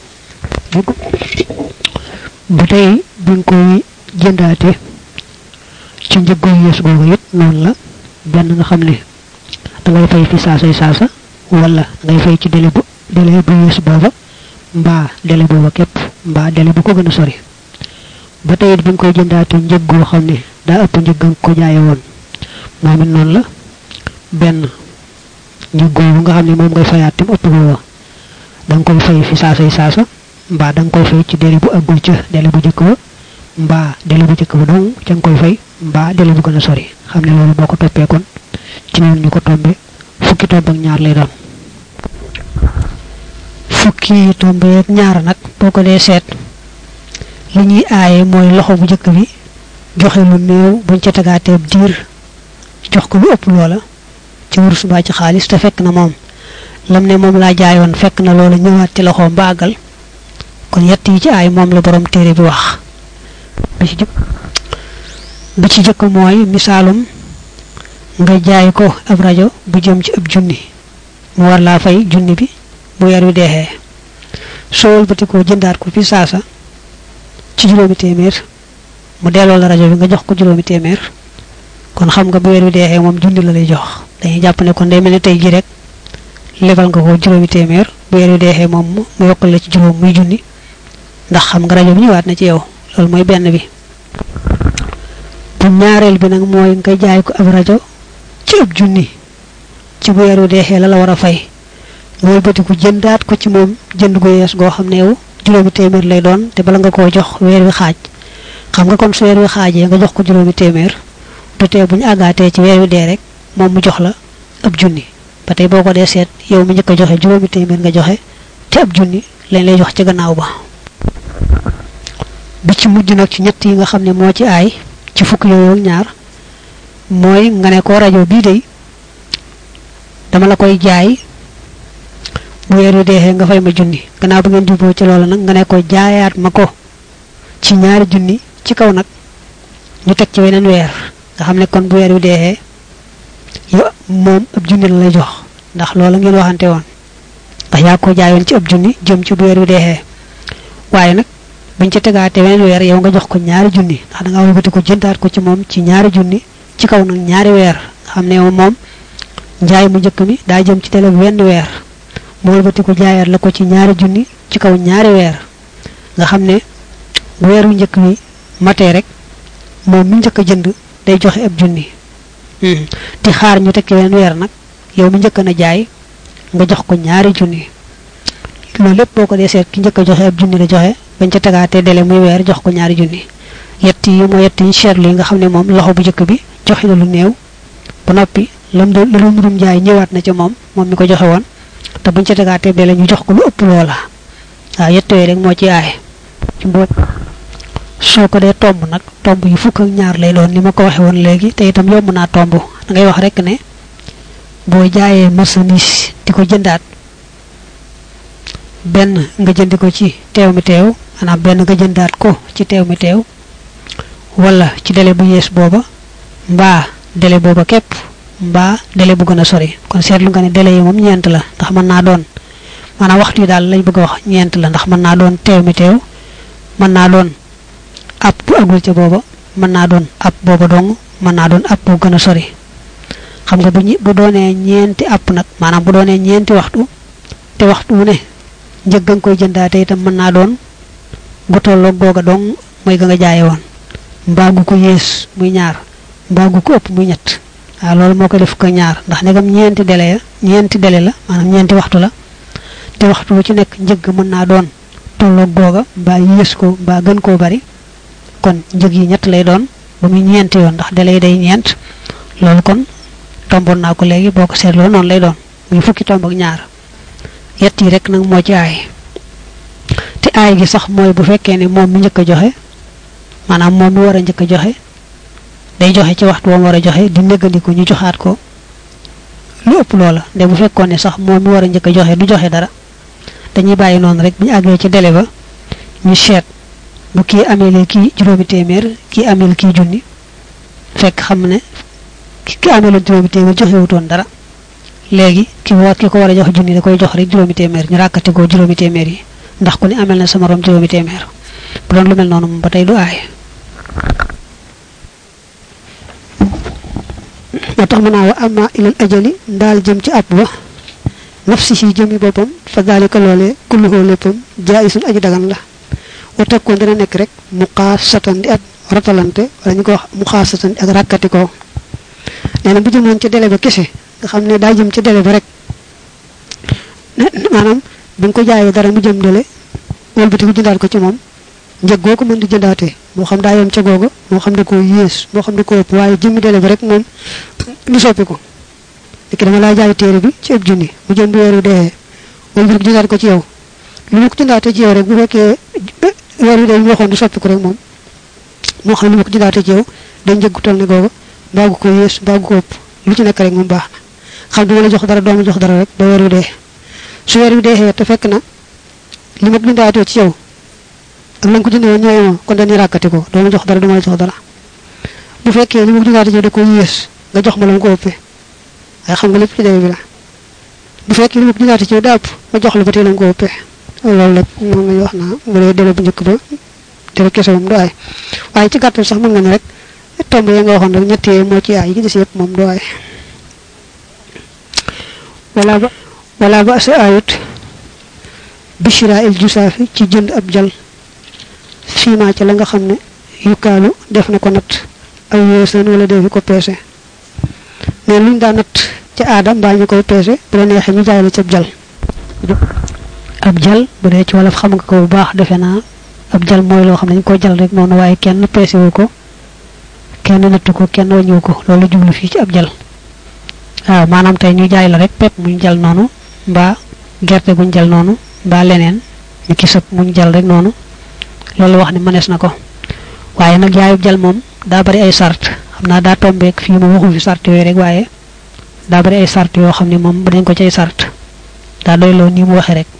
ba tey buñ koy jëndaate ci njëggu yees googu it noonu la benn nga xam ne da ngay fay fi saasay saasa wala ngay fay ci délai bu délai bu yees booba mbaa délai booba képp mbaa délai bu ko gën a sori ba tey it buñ koy jëndaate njëg goo xam ne daa ëpp njëg nga ko jaaye woon moom it noonu la benn njëg googu nga xam ne moom ngay fayaat tim ëpp booba da nga koy fay fi saasay saasa mbaa da nga koy fay ci délai bu àggul ca délai bu jëkk ba mbaa délai bu jëkk ba dong ca nga koy fay mbaa délai bu gën a sori xam ne loolu boo ko toppee kon ci noonu ñu ko tombe fukki tomb ak ñaar lay doon fukki tomb ak ñaar nag boo ko dee seet li ñuy aaye mooy loxo bu jëkk bi joxe lu néew buñ ca tegaateeb diir jox ko lu ëpp loola ci wurus mbaa ci xaalis te fekk na moom lam ne moom laa jaayoon fekk na loola ñëwaat ci loxoom ba àggal kon yett yi ci aay moom la borom téere bi wax bi ci jëkk bi ci jëkk mooy misaalum nga jaay ko ab rajo bu jëm ci ab junni mu war laa fay junni bi bu weer wi deexee soo wëlbati ko jëndaat ko fi saasa ci juróomi téeméer mu delloo la rajo bi nga jox ko juróomi téeméer kon xam nga bu weer wi deexee moom junni la lay jox dañuy jàpp ne kon day mel ne tey ji rek lebal nga ko juróomi téeméer bu weer wi deexee moom mu yokkal la ci juróom muy junni ndax xam nga rajo bi ñëwaat na ci yow loolu mooy benn bi bu ñaareel bi nag mooy nga jaay ko ab rajo ci ab junni ci bu weer wi deexee la la war a fay nga wëlbatiku jëndaat ko ci moom jënd gu yees goo xam ne yow juróomi téeméer lay doon te bala nga koo jox weer wi xaaj xam nga kon su weer wi xaajee nga jox ko juróomi téeméer du tee bu ñu àggaatee ci weer wi dee rek moom mu jox la ab junni ba tey boo ko dee seet yow mi njëkk a joxe juróomi téeméer nga joxe te ab junni lañ lay jox ci gannaaw ba bi ci mujj nag ci ñett yi nga xam ne moo ci aay ci fukk yooyu ñaar mooy nga ne ko rajo bii day dama la koy jaay bu weer wi deexee nga fay ma junni gannaaw ba ngeen juboo ci loolu nag nga ne ko jaayaat ma ko ci ñaari junni ci kaw nag ñu teg ci weneen weer nga xam ne kon bu weer wi deexee yow moom ab junni la lay jox ndax loolu ngeen waxante woon ndax yaa ko jaayoon ci ab junni jëm ci bu weer wi deexee waaye nag buñ ci tegaatee weneen weer yow nga jox ko ñaari junni ndax da nga wëlbati ko jëndaat ko ci moom ci ñaari junni ci kaw nag ñaari weer nga xam ne moom njaay mu njëkk mi daa jëm ci télé bu wenn weer mu wëlbati ko jaayaat la ko ci ñaari junni ci kaw ñaari weer nga xam ne bu weeru njëkk mi matee rek moom mi njëkk a jënd day joxe ab junni di xaar ñu tekki wenn weer nag yow mi njëkk na jaay nga jox ko ñaari junni loolu lépp boo ko dee seet ki njëkk a joxe ab junni la joxe bañ ca tegaatee délai muy weer jox ko ñaari junni yett yi mooy yett yi seetlu yi nga xam ne moom loxo bu njëkk bi joxe na lu néew ba noppi lam doon la doon rum jaay ñëwaat na ca moom moom mi ko joxe woon te buñ ca tegaatee délai ñu jox ko lu ëpp loola waaw yett yooyu rek moo ci aaye ci mboot soo ko dee tomb nag tomb yi fukk ak ñaar lay doon ni ma ko waxe woon léegi te itam yomb naa tomb da ngay wax rek ne boo jaayee marchandise di ko jëndaat benn nga jëndi ko ci teew mi teew maanaam benn nga jëndaat ko ci teew mi teew wala ci délai bu yees booba mbaa délai booba képp mbaa délai bu gën a sori kon seetlu nga ne délai yi moom ñeent la ndax mën naa doon maanaam waxtu yi daal lañ bëgg a wax ñeent la ndax mën naa doon teew mi teew mën naa doon ab bu agul ca booba mën naa doon ab booba dong mën naa doon ab bu gën a sori xam nga bu ñi bu doonee ñeenti app nag maanaam bu doonee ñeenti waxtu te waxtu wu ne njëg nga koy jëndaate itam mën naa doon gu tolloog googa dong mooy ga nga jaaye woon mbaa gu ko yées muy ñaar mbaa gu ko ëpp muy ñett waaw loolu moo ko def ko ñaar ndax negam ñeenti délai ya ñeenti délai la maanaam ñeenti waxtu la te waxtu wu ci nekk njëgg mën naa doon tolloog googa mbaa yées ko mbaa gën koo bari kon njëg yi ñett lay doon ba muy ñeenti yoon ndax dalay day ñeent loolu kon tomboon naa ko léegi boo ko seetloo noonu lay doon muy fukki tomb ak ñaar yett yi rek nag moo ci aay te aay gi sax mooy bu fekkee ne moom mi njëkk a joxe maanaam moom mi war a njëkk a joxe day joxe ci waxtu woom war a joxe di néggandiku ñu joxaat ko lu ëpp loola de bu fekkoon ne sax moom mi war a njëkk a joxe du joxe dara dañuy bàyyi noonu rek bu ñu àggee ci délai ba ñu seet bu kii amee kii juróomi téeméer kii amee kii junni fekk xam ne ki amee la juróomi téeméer joxewutoon dara léegi ki war ki ko war a jox junni da koy jox rek juróomi téeméer ñu ràkkati ko juróomi téeméer yi ndax ku ne amel na sa morom juróomi téeméer bu doon lu mel noonu moom ba tey du aay moo tax mu naa wa amma ilal ajali ndaal jëm ci ab ba nafsi si jëmi boppam fa daalika loolee kulluhoo léppam jaayisun aji dagan la wa takkoon dina nekk rek mu xaas satan di ak ratalante wala ñu ko wax mu xaas satan di ak ràkkati ko nee na bu jëmoon ci délai ba kese nga xam ne daa jëm ci délai ba rek maanaam bi nga ko jaayee dara mu jëm délai wëlbati ko jëndaat ko ci moom njëg goo ko mën di jëndaatee moo xam daa yem ca googa moo xam da koo yées moo xam da koo ëpp waaye jëmmi délai ba rek moom du soppi ko léegi dama laa jaay téere bi ci ëpp junni mu jëm bu weer wi dee wëlbati ko jëndaat ko ci yow lu ma ko jëndaatee ci yow rek bu fekkee weer wi dee ñu waxoon du soppi ko rek moom moo xam lu ma ko jëndaatee ci yow day njëggu toll ne googa mbaagu ko yées mbaagu ko ëpp lu ci nekk rek moom baax na xam duma la jox dara doomu jox dara rek ba weer wi dee su weer wi dee te fekk na li ma bindaatoo ci yow ak la nga ko jëndee woon ñooy ma kon dañuy ràkkati ko doo ma jox dara duma la jox dara bu fekkee li ma ko bindaatoo ci yow da ko yées nga jox ma la mu ko ëppee waaye xam nga lépp ci dee bi la bu fekkee li ma ko bindaatoo ci yow daa ëpp ma jox la ba tey la mu ko ëppee loolu rek moom lañu wax naa bu dee délai bu njëkk ba délai kese moom du aay waaye ci gàttal sax mën nga ne rek tomb yi nga waxoon rek ñett yee moo ci aay yi ci des yëpp moom du aay wala ba wala ba sa ayut bishira il jusaafi ci jënd ab jal fiima ci la nga xam ne yukkaalu def na ko natt aw yoosan wala defi ko peese mais luñ daa natt ci aada mbaa ñu koy peese bu la neexee ñu jaay la ci ab jal ab jal bu dee ci wolof xam nga ko bu baax defe naa ab jal mooy loo xam ne ñu ko jal rek noonu waaye kenn peese wu ko kenn nattu ko kenn wàññiwu ko loolu jublu fii ci ab jal waaw maanaam tey ñu jaay la rek pepp muñ jal noonu mbaa gerte guñ jal noonu mbaa leneen ñu kisab muñ jal rek noonu loolu wax ni mënees na ko waaye nag jaayub jal moom daa bari ay sart xam naa daa tombeek fii moom waxu fi sart yooyu rek waaye daa bari ay sart yoo xam ne moom dañ ko cay sart daa doy loo nii mu waxee rek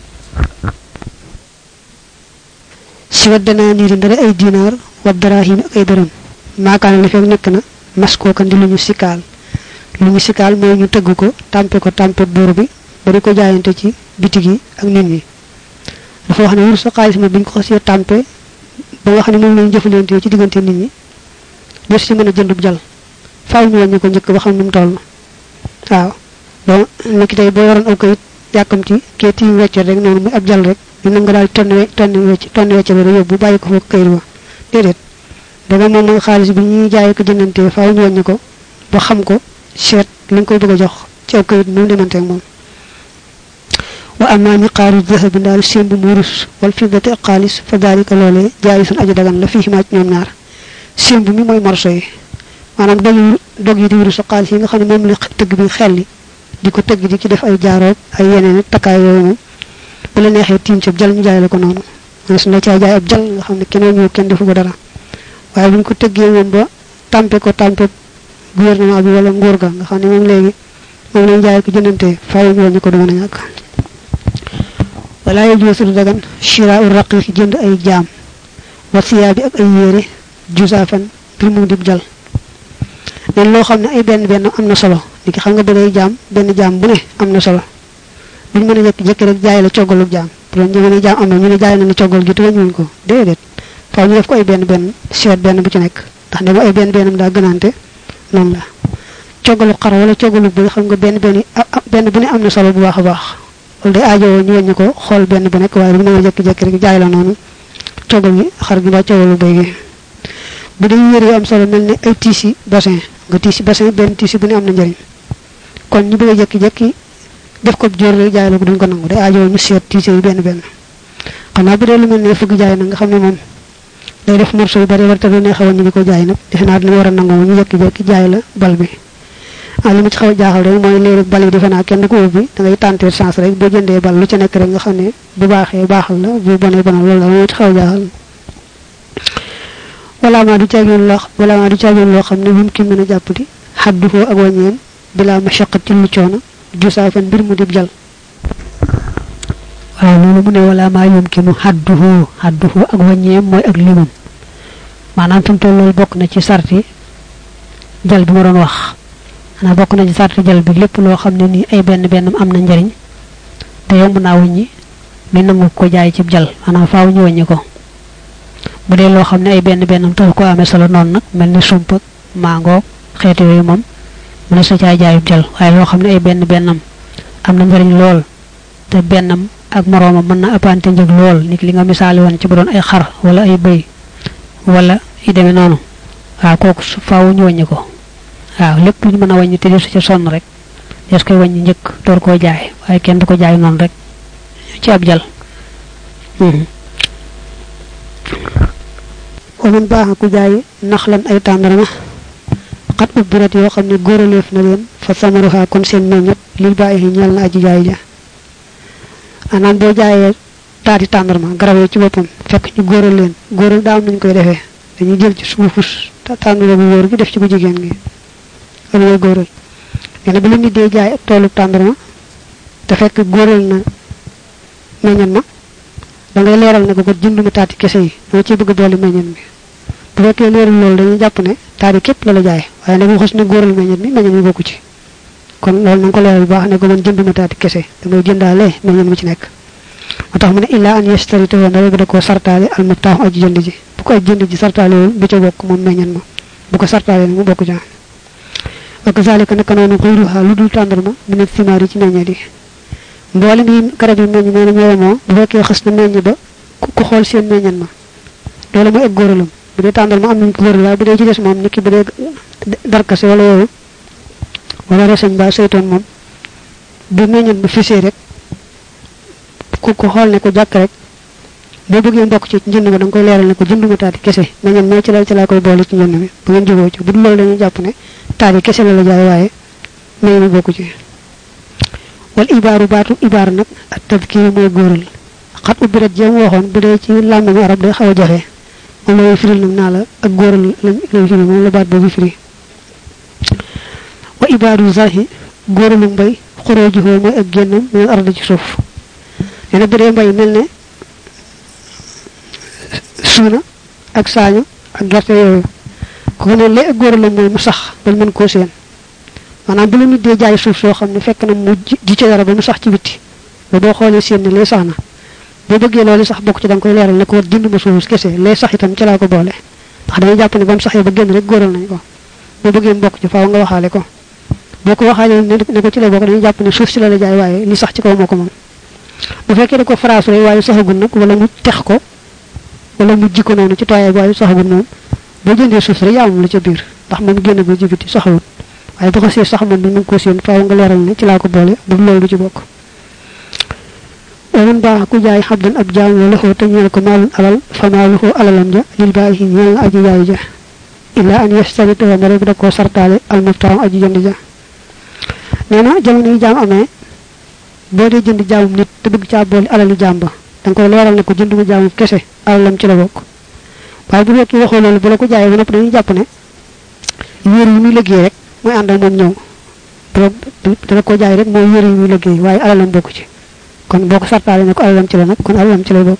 si wa danaa niiri ndare ay dinaar wa darahim ak ay dërëm maakaane li fekk nekk na mas koo kan di lu ñu sikaal lu ñu sikaal mooy ñu tëgg ko tàmpe ko tàmpe buur bi ba di ko jaayante ci bitig yi ak nit ñi dafa wax ne wur sa xaalis ma bi ñu ko xasee tàmpe ba nga xam ne moom lañu jëfalante ci diggante nit ñi des ci mën a jëndub jal faaw ñu wàññi ko njëkk ba xam nu mu toll waaw donc nekk tey boo waroon aw kayit yàkkam ci kee tiim wecce rek noonu muy ab jal rek ñu nam nga daal tonn tonn wecc tonn wecce ba yóbbu bàyyi ko foofu kayit ba déedéet danga moom mooy xaalis bi ñuy jaay ko jëndante faaw ñu wàññi ko ba xam ko seet li nga koy bëgg a jox ci aw kayit nu mu demanteeg moom wa amma miqaaru dahabi ndaal sémb mu wurus wal fiddati ak xaalis fa daalika loolee jaayi sun aji dagan la fii maa ci ñoom ñaar sémb mi mooy morso yi maanaam dog dog yi di wurus ak xaalis yi nga xam ne moom la tëgg bi xelli di ko tëgg di ci def ay jaaroog ay yeneen takkaay yooyu moom bu la neexee tiim ci ab jal ñu jaay la ko noonu mais su la caa jaay ab jal nga xam ne kenn ñëw kenn defu ko dara waaye bu ñu ko tëggee moom ba tàmpe ko tàmpe gouvernement bi wala nguur ga nga xam ne moom léegi moom lañ jaay ko jëndante faaw ñu wàññi ko du mën a ñàkk wala yajuusu du dagan shira u raqiqi jënd ay jaam wa siyaabi ak ay yére jusaafan bir mu dib jal nen loo xam ne ay benn benn am na solo li ki xam nga bëgg ay jaam benn jaam bu ne am na solo duñ mën a jekki jekki rek jaay la coggalu jaam bu doon jëmee ne jaam am na ñu ne jaay na ne coggal gi te wàññiwuñ ko déedéet faaw ñu def ko ay benn benn seet benn bu ci nekk ndax ne ay benn bennam daa gënante noonu la coggalu xar wala coggalu bi xam nga benn benn benn bu ne am na solo bu baax a baax loolu day aajowoo ñu wàññi ko xool benn bu nekk waaye du mën a jekki-jekki rek jaay la noonu coggal gi xar gi mbaa coggalu béy gi bu dee yére yu am solo mel ne ay tiisi bassin nga tiisi bassin benn tiisi bu ne am na njëriñ kon ñu bëgg a jekki-jekki def ko jóor rek jaay la ko duñ ko nangu day aajoo ñu seet tiise yi benn benn xam naa bu dee lu mel ne fëgg jaay nag nga xam ne moom day def morceau yu bari war te du neex a wàññi di ko jaay nag defe naa dina war a nangu ñu jekki-jekki jaay la bal bi ah li ma ci xaw a jaaxal rek mooy léegi bal yi defe naa kenn du ko ubbi da ngay tenter chance rek boo jëndee bal lu ci nekk rek nga xam ne bu baaxee baaxal la bu bonee bonal loolu la moo ci xaw a jaaxal wala maa du caageen loo wala maa du caageen loo xam ne bu mu ki mën a jàpp di xaddu foo ak wàññeem bilaa mashaqat ci lu coono jusaafan mbir mu dib jal waaw loolu mu ne wala maa yumkinu xadduhu xadduhu ak wàññeem mooy ak limam maanaam fi mu toll loolu bokk na ci sarti jal bi ma doon wax xanaa bokk na ci sarti jal bi lépp loo xam ne nii ay benn benn am na njariñ te yomb naa wàññi mi nangu ko jaay ci jal maanaam faaw ñu wàññi ko bu dee loo xam ne ay benn bennam tax ko amee solo noonu nag mel ni sump ak mango xeeti yooyu moom mu ne sa caay jaayub jal waaye loo xam ne ay benn bennam am na njariñ lool te bennam ak moroomam mën na ëppante njëg lool nit li nga misaali woon ci bu doon ay xar wala ay bëy wala yi demee noonu waaw kooku faaw ñu wàññi ko waaw lépp lu ñu mën a wàññi te su ca sonn rek des koy wàññi njëkk door koo jaay waaye kenn du ko jaay noonu rek ci ab jal waman baax ku jaay naxlan ay tàndarma xat ubbirat yoo xam ne góoraleef na leen fa samaruha kon seen meññet lil bàyyi ñeel na aji jaay ja anaan boo jaayee taati tàndarma garab yi ci boppam fekk ñu góoral leen góoral daa am nañ koy defee dañuy jël ci suufus tàndarma bu góor gi def ci bu jigéen gi loolu mooy góoral nee bu la nit dee jaay toolu tàndarma te fekk góoral na meññet ma da ngay leeral ne ko ko jënduma taati kese yi dama ci bëgg dooli meññet mi bu fekkee leerul loolu dañuy jàpp ne taati képp la la jaay waaye nag mu xas ne góoral meññet mi meññet mi bokku ci kon loolu na nga ko leeral bu baax ne ko man jënduma taati kese damay jëndaale meññet mi ci nekk moo tax mu ne illaa an yastarite woon dara da koo sartaale al mubtaaxu aji jënd ji bu ko aji jënd ji sartaale woon du ca bokk moom meññet ma bu ko sartaale nag mu bokk ca wa kazalika naka noonu xuyruha lu dul tàndarma mu ne simaar yi ci meññet yi mboolem yi garab yi meññ nee na ñoo moo bu fekkee xas na meññ ba ku xool seen meññet ma loolu mooy ak góoralam bu dee tàndal ma am nañ ko góoral waaye bu dee ci des moom nit ki bu dee darkase wala yooyu wala reseñ ba saytoon moom bu meññet ma fisee rek ku ko xool ne ko jàkk rek boo bëggee mbokk ci njënd ma da nga koy leeral ne ko jënduma taati kese meññet ma ci la ci laa koy boole ci njënd mi bu ngeen jógoo ci bu dul loolu dañuy jàpp ne taati kese la la jaay waaye meññet mi bokku ci wal ibaaru baatu ibaar nag ak tadkiir mooy góoral xat ubbirat jéem waxoon bu dee ci làmmiñu arab day xaw a jafe moom lay firil nag naa la ak góoral lañ lay firi moom la baat boobu firi wa ibaaru zahi góoralu mbay xorooju foo mooy ak génnam minal ardi ci suuf nee na bu dee mbay mel ne suuna ak saañu ak gerte yooyu ko ne lay ak góoralam mooy mu sax bañ mën koo seen maanaam bu la nit dee jaay suuf soo xam ne fekk na mu ji ci dara ba mu sax ci bitti ba boo xoolee seen ne lay sax na boo bëggee loolu sax bokk ci da nga koy leeral ne ko jënd ma suuf kese lay sax itam ci laa ko boole ndax dañuy jàpp ne ba mu saxee ba génn rek góoral nañ ko boo bëggee mbokk ci faaw nga waxaale ko boo ko waxaale ne ko ci la bokk dañuy jàpp ne suuf si la la jaay waaye li sax ci kaw moo ko moom bu fekkee da ko faraasu rek waaye saxagul nag wala mu tex ko wala mu jikko noonu ci tooyaay bi waaye saxagul moom boo jëndee suuf si rek yaa moom la ca biir ndax moom génn ba ci biti saxawut waaye bu ko see sax moom bi mu ko seen faaw nga leeral ne ci laa ko boole bu loolu du ci bokk waman baax ku jaay xabdan ab jaam wala xoo te ñeel ko maalun alal fa maaluhu alalam ja lil baaxi ñeel na aji jaay ja illa an yastarita wa rek da koo sartaale al mubtaam aji jënd ja nee na jamono yi jaam amee boo dee jënd jaamum nit te bëgg caa boole alali jaam ba da nga koy leeral ne ko jënduma jaamum kese alalam ci la bokk waaye bu fekkee waxoo loolu bu la ko jaayee ba noppi dañuy jàpp ne yéer yi muy liggéey rek mooy ànd ak moom ñëw dana ko jaay rek mooy yéer yi muy liggéey waaye alalam bokk ci kon boo ko sartaale ne ko alalam ci la nag kon alalam ci lay bokk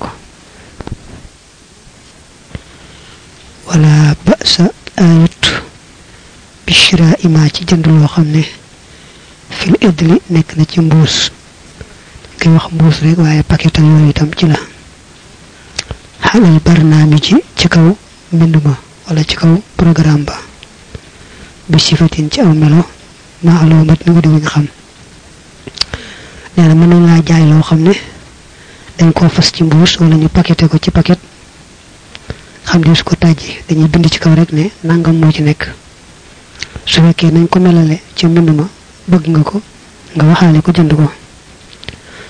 wala ba sa ayut bishra ima ci jënd loo xam ne fil idli nekk na ci mbuus koy wax mbuus rek waaye paquet yooyu itam ci la xalal barnaami ci ci kaw mbind ma wala ci kaw programme ba bi sifatin ci aw melo maalumat ni wudi wuñ xam nee na mën nañ laa jaay loo xam ne dañ koo fas ci mbuus wala ñu paqueté ko ci paquet xam ne su ko tàjji dañuy bind ci kaw rek ne nangam moo ci nekk su fekkee nañ ko melale ci mbind ma bëgg nga ko nga waxaale ko jënd ko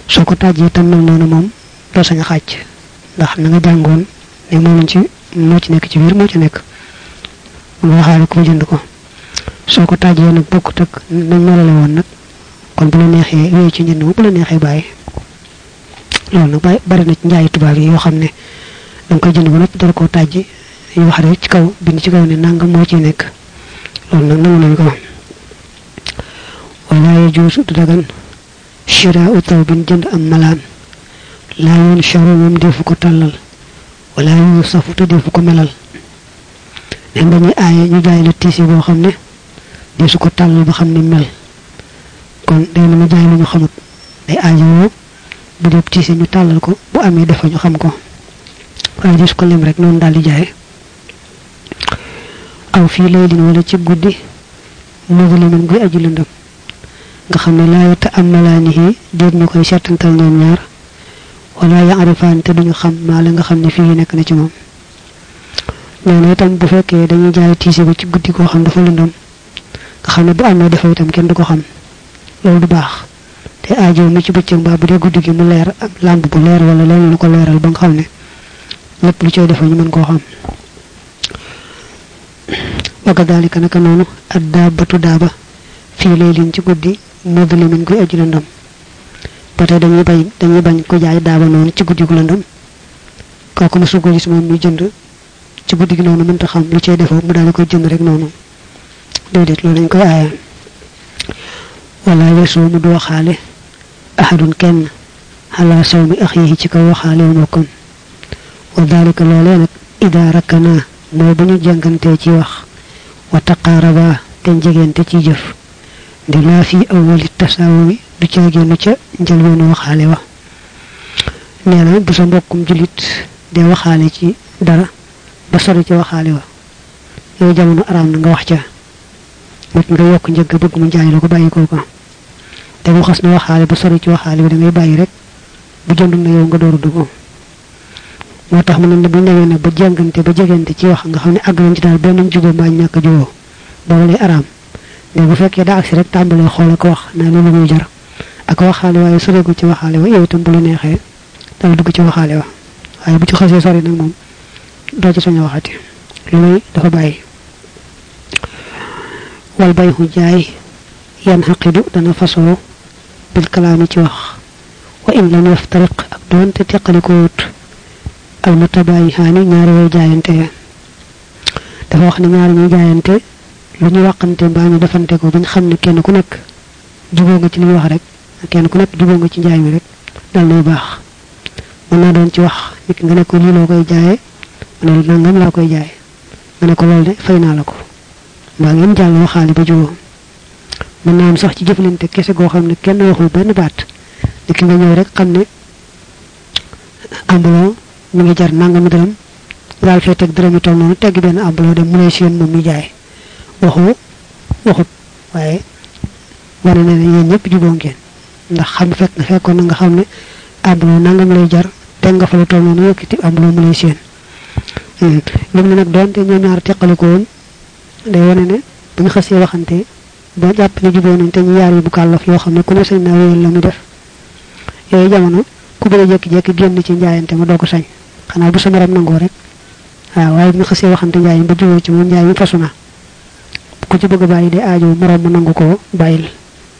soo ko tàjjee tam mel noonu moom doo sañ a xàcc ndax na nga jàngoon ne moom ci moo ci nekk ci biir moo ci nekk nga waxaale ko jënd ko soo ko tàjjee nag bokkut ak nañ melale woon nag kon bu la neexee wéy ci njënd bu la neexee bàyyi loolu nag bàyyi bari na ci njaayi tubaab yi yoo xam ne danga koy jënd ba noppi dara koo tàjji yu wax rek ci kaw bind ci kaw ne nangam moo ciy nekk loolu nag nangu nañ ko wala yajuusu du dagan shiraau tawbin jënd am malaan laa yoon charu moom defu ko tàllal wala yoon safu te defu ko melal nem dañuy aaye ñu jaay la tiisi boo xam ne desu ko tàllal ba xam ne mel kon day mën a jaay lu ñu xamut day aajowoo bu dee tiisi ñu tàllal ko bu amee defa ñu xam ko waaye desu ko lem rek noonu daal di jaay aw fii laylin wala ci guddi muslimin guy aju lëndëm nga xam ne laa yata am malaanihi déet ñu koy seetantal ñoom ñaar wala yaarifaan te duñu xam maa la nga xam ne fii nekk na ci moom nee na itam bu fekkee dañuy jaay tiise ba ci guddi koo xam dafa lëndëm nga xam ne bu amee dafa itam kenn du ko xam loolu du baax te aajo mi ci bëccëg mbaa bu dee guddi gi mu leer am làmp bu leer wala leneen lu ko leeral ba nga xam ne lépp lu cay defa ñu mën koo xam wa kadalika naka noonu ad daabatu daaba fii lay liin ci guddi mudlimin kuy aju lëndëm ba tey dañuy bañ dañuy bañ ko jaay daaba noonu ci guddi gu lëndëm kooku mosu ko gis moom ñu jënd ci guddi gi noonu mënta xam lu cay defoo mu daal di koy jënd rek noonu déedéet loolu dañ koy aaye wala yesoo mu du waxaale ahadun kenn xalaa saw mi ax yi ci kaw waxaale wu mokkam wa dalika loolee nag ida rakkana mooy bu ñu jàngantee ci wax wa taqaaraba te jegente ci jëf di laa fi awali tasaawumi du ca génn ca njëlbeenu waxaale wa nee na bu sa mbokkum julit de waxaale ci dara ba sori ci waxaale wa yooyu jamono araam na nga wax ca nit nga yokk njëgg bëgg mu jaay la ko bàyyi koo ko te mu xas na waxaale ba sori ci waxaale bi da ngay bàyyi rek bu jëndul na yow nga dooru dugg moo tax mu ne bu ñëwee nag ba jàngante ba jegante ci wax nga xam ne àgg nañ ci daal benn jubóo mbaa ñu ñàkk jubóo boobu lay araam mais bu fekkee daa agsi rek tàmbalee xool ak wax naa loolu muy jar ak waxaale waaye soreegu ci waxaale wa yow itam bu la neexee dala dugg ci waxaale wa waaye bu ci xasee sori nag moom doo ci sañ a waxati lu muy dafa bàyyi wal bay xu jaay yan xaqidu dana fasoo bil kalaami ci wax wa in lam yaftariq ak doonte teqaliko wut al mutabayihaani ñaari way jaayante dafa wax ne ñaari ñuy jaayante lu ñu waxante mbaa ñu defante ko bañ xam ne kenn ku nekk juboo nga ci li ñu wax rek kenn ku nekk juboo nga ci njaay mi rek dal nay baax mën naa doon ci wax nit nga ne ko lii loo koy jaayee ma ne nangam laa koy jaay nga ne ko loolu de fay naa la ko mbaa ngeen jàll waxaale ba juboo mën naa am sax ci jëflante kese goo xam ne kenn waxul benn baat nit ki nga ñëw rek xam ne ambulon mi ngi jar nangami dërëm daal fee teg dërëm yi toll noonu tegg benn ambulon dem mu lay seen moom mi jaay waxu waxut waaye wane na ne yéen ñëpp juboo ngeen ndax xam fekk nga fekkoon na nga xam ne ambulon nangam lay jar teg nga fa lu toll noonu yëkkati ambulon mu lay seen lim ne nag doonte ñoom ñaar teqali ko woon day wane ne bu ñu xasee waxante ba jàpp ne juboo nañ te ñu yaar yi bu kàllaf yoo xam ne ku ne sañ naa wéyal la muy def yooyu jamono ku bëgg a jékki-jékki génn ci njaayante ma doo ko sañ xanaa bu sa morom nangoo rek waaw waaye bu ñu xasee waxante njaay ba juboo ci moom njaay mi fasu na ku ci bëgg a bàyyi de aajo morom mu nangu ko bàyyil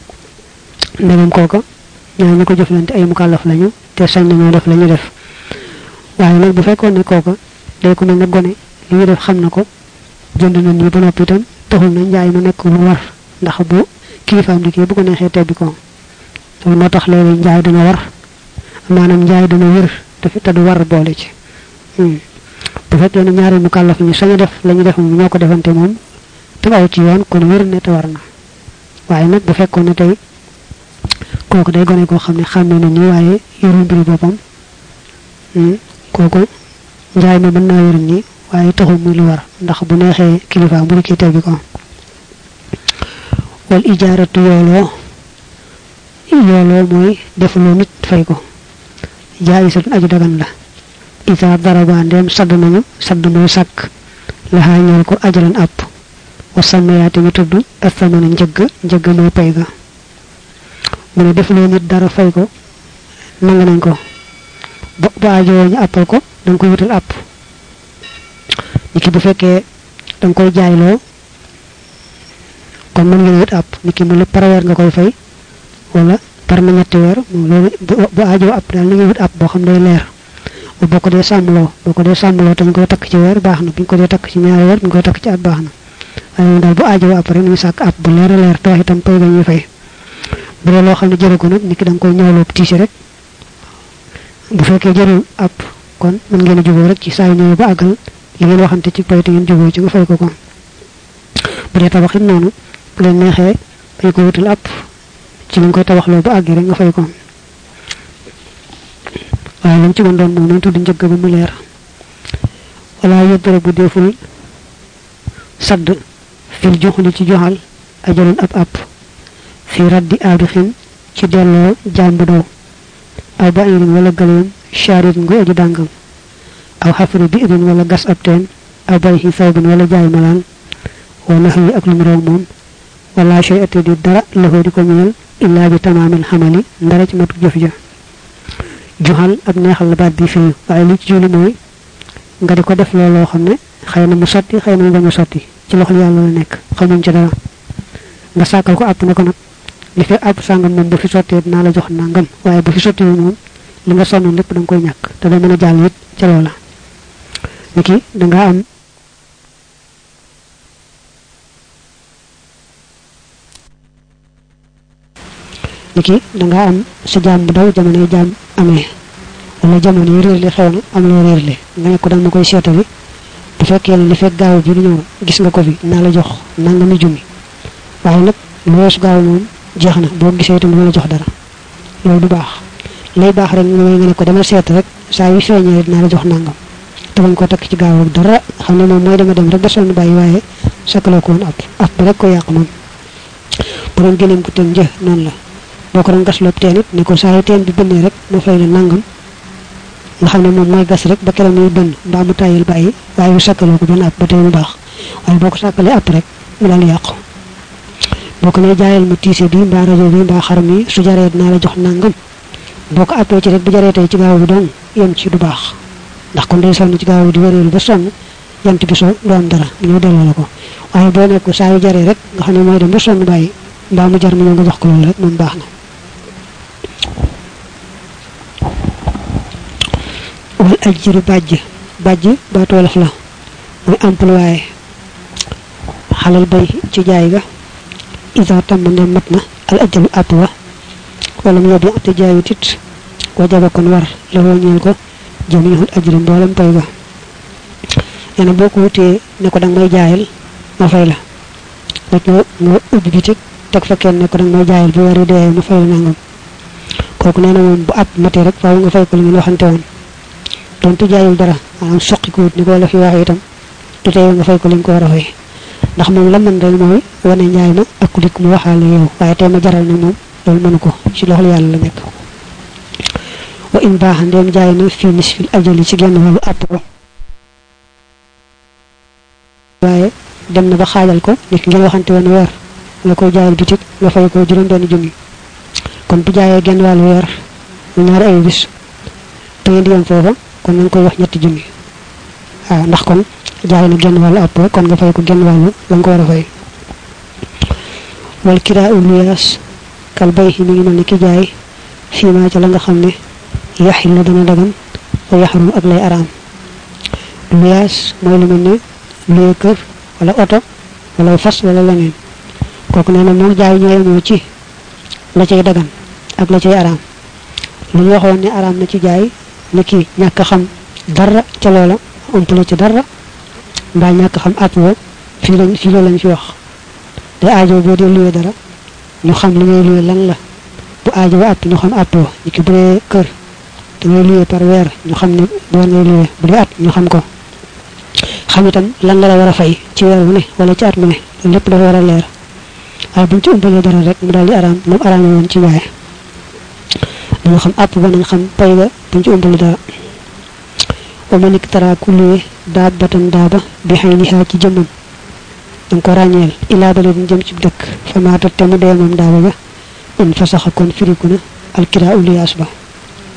ndegam kooka ñaar ñu ko jëflante ay mukallaf lañu te sañ nañoo def la ñu def waaye nag bu fekkoon ne kooka day ko mel ne gone li ñu def xam na ko jënd na nii ba noppi itam taxul na njaay ma nekk lu war ndax bu kilifaam di kii bu ko neexee tebbi ko loolu moo tax léegi njaay dana war maanaam njaay dana wér te du war boole ci bu fekkee ne ñaari mukallaf ñu sañ a def la ñu def moom ñoo ko defante moom te aw ci yoon kon wér ne te war na waaye nag bu fekkoon ne tey kooku day gone koo xam ne xàmme na nii waaye yorul mbiru boppam kooku njaay ma mën naa wér nii waaye taxul muy lu war ndax bu neexee kilifa bu dikkee tebbi ko wal ijaaratu yooloo yooloo mooy defuloo nit fay ko jaayisatun aju dagan la isa daraba ndem sadd nañu sadd mooy sàkk laxaa ñeel ko ajalan àpp wa sàmmayaate ñu tudd astamana njëgg njëgg mooy pay ga mu ne defuloo nit dara fay ko nang nañ ko bu bu aajowoo ñu appal ko da nga koy wutal app niki bu fekkee da nga koy jaayloo kon mën ngeen wut app niki mu par weer nga koy fay wala par na ñetti weer loolu bu aajoo app daal na ngeen wut app boo xam day leer boo ko dee sàmmloo boo ko dee sàmmloo te ñu koy takk ci weer baax na bu ñu ko dee takk ci ñaari weer bu ñu koy takk ci at baax na waaye moom daal bu aajoo app rek ñu sàkk app bu leer a leer te wax itam pay ga ñuy fay bu dee loo xam ne jëru ko nag niki da nga koy ñëwloo tiisi rek bu fekkee jërul app kon mën ngeen a juboo rek ci saa yu ñëwee ba àggal li ngeen waxante ci pay te ngeen juboo ci nga fay ko ko bu dee tabax it noonu bu leen neexee dañ ko wutal app ci li nga koy tabaxloo ba àggi rek nga fay ko waaye lu ci mën doon moom nañ tudd njëgg ba mu leer wala yëddara bu deful sadd fil joxuli ci joxal ajalun ab app fi raddi aabixin ci delloo jàmbu daw aw ba irin wala galeem charit nguy aji dàngam aw xafri bi irin wala gas ab teen aw bay xi sawbin wala jaay malaan wala xëy ak lu mu roog moom wala shay ate di dara loxoo di ko ñeel illaa bi tamaamil xamali ndara ci matu jëf ja juxal ak neexal la baat bi fii waaye li ci juli mooy nga di ko def looloo xam ne xëy na mu sotti xëy na mu bañ a sotti ci loxol yàlla la nekk xamuñ ci dara nga sàkkal ko àpp ne ko nag li fekk àpp sàngam moom bu fi sottee dinaa la jox nangam waaye bu fi sotti moom li nga sonnoon lépp da nga koy ñàkk te doo mën a jàll it ca loola niki danga am niki danga am sa jaam bu daw jamono jaam amee wala jamono yi réer li xew na am loo réer li nga ne ko dama koy seetali bu fekkee li fekk gaaw bi di ñëw gis nga ko fi naa la jox nangami junni waaye nag lu weesu gaaw moom jeex na boo gisee itam dama la jox dara loolu du baax lay baax rek mooy nga ne ko demal seet rek saa yu feeñee dinaa la jox nangam te bañ ko takk ci gaaw ak dara xam ne moom mooy dama dem rek ba sonn bàyyi waaye sakkaloo ko woon ab ab bi rek ko yàq moom bu doon gëneem ko tën një noonu la boo ko doon gas loo teen it ne ko saa yu teen bi bënnee rek mu fay la nangam nga xam ne moom mooy gas rek ba keroog muy bënn mbaa mu tàyyil bàyyi waaye yu sakkaloo ko benn ab ba tey mu baax waaye boo ko sàkkalee ab rek mu daal yàqu boo ko nee jaayal ma tiise bi mbaa rajo bi mbaa xar mi su jaree dinaa la jox nangam boo ko appee ci rek bu jaree tey ci gaaw bi doon yem ci du baax ndax kon day sonn ci gaaw bi di wëreelu ba sonn jant bi so du am dara mu ñëw delloo la ko waaye boo nekk saa yu jaree rek nga xam ne mooy dem ba sonn bàyyi mbaa mu jar mu ñëw nga jox ko loolu rek moom baax na wal ajjiru bàjj bàjj baatu wolof la muy employé xalal bay ci jaay ga isa tam ne mat na al ajalu àpp wa wala mu yóbbu te jaayut it wajaba kon war la woo ñeel ko jamihul ajri mboolem pay ga nee na boo ko wutee ne ko danga may jaayal ma fay la rek nga nga ubbi bitik teg fa kenn ne ko danga may jaayal bu wari dee ma fay la nangam kooku nee na moom bu àpp matee rek faaw nga fay ko li ngeen waxante woon donte jaayul dara maanaam soqi ko wut ni ko la fi waxee itam du tey nga fay ko li nga ko war a fay ndax moom la mën rek mooy wane njaay ma ak ku dikk mu waxaale yow waaye tey ma jaral na moom loolu mënu ko ci loxol yàlla la nekk wa in baax ndeem jaay na fii nisfil ajali ci genn wàllu àpp ko waaye dem na ba xaajal ko nit ngeen waxante woon weer nga koy jaayal bitik nga fay ko juróom benn junni kon bu jaayee genn wàllu weer mu ñaari ay bis te ngeen di yem foofa kon nañ koy wax ñetti junni waaw ndax kon jaay na genn wàllu àpp kon nga fay ko genn wàllu la nga ko war a fay wal kiraa u luyaas kal bay mi ngi mel ni ki jaay fii maa ca la nga xam ne yaxil la dana dagan wa yaxrum ak lay araam luyaas mooy lu mel ne luye kër wala oto wala fas wala leneen kooku nee na moom jaay ñoo yemoo ci la cay dagan ak la cay araam lu ñu waxoon ne araam na ci jaay ni ki ñàkk xam dara ca loola umpale ci dara mbaa ñàkk xam àpp wo fii lañ fii loolu lañ fi wax te aajo boo dee luye dara ñu xam li ngay luye lan la bu aajo ba àpp ñu xam àpp wo ni ki bu dee kër da ngay luye par weer ñu xam ne bu war ngay luye bu dee at ñu xam ko xam itam lan la la war a fay ci weer wu ne wala ci at mu ne loolu lépp dafa war a leer waaye buñ ci umpalee dara rek mu daal di araam moom araam woon ci waaye dañu xam àpp ba nañ xam pay ga buñ ci umpalee dara wa ma nik tara ku luye daab batan daaba bi xëy ni xaa ci jëmmam danga ko ràññeel ilaa bale duñ jëm ci dëkk fa maatat te mu dee moom daaba ba in fa saxa kon firiku na alkira uliyaas ba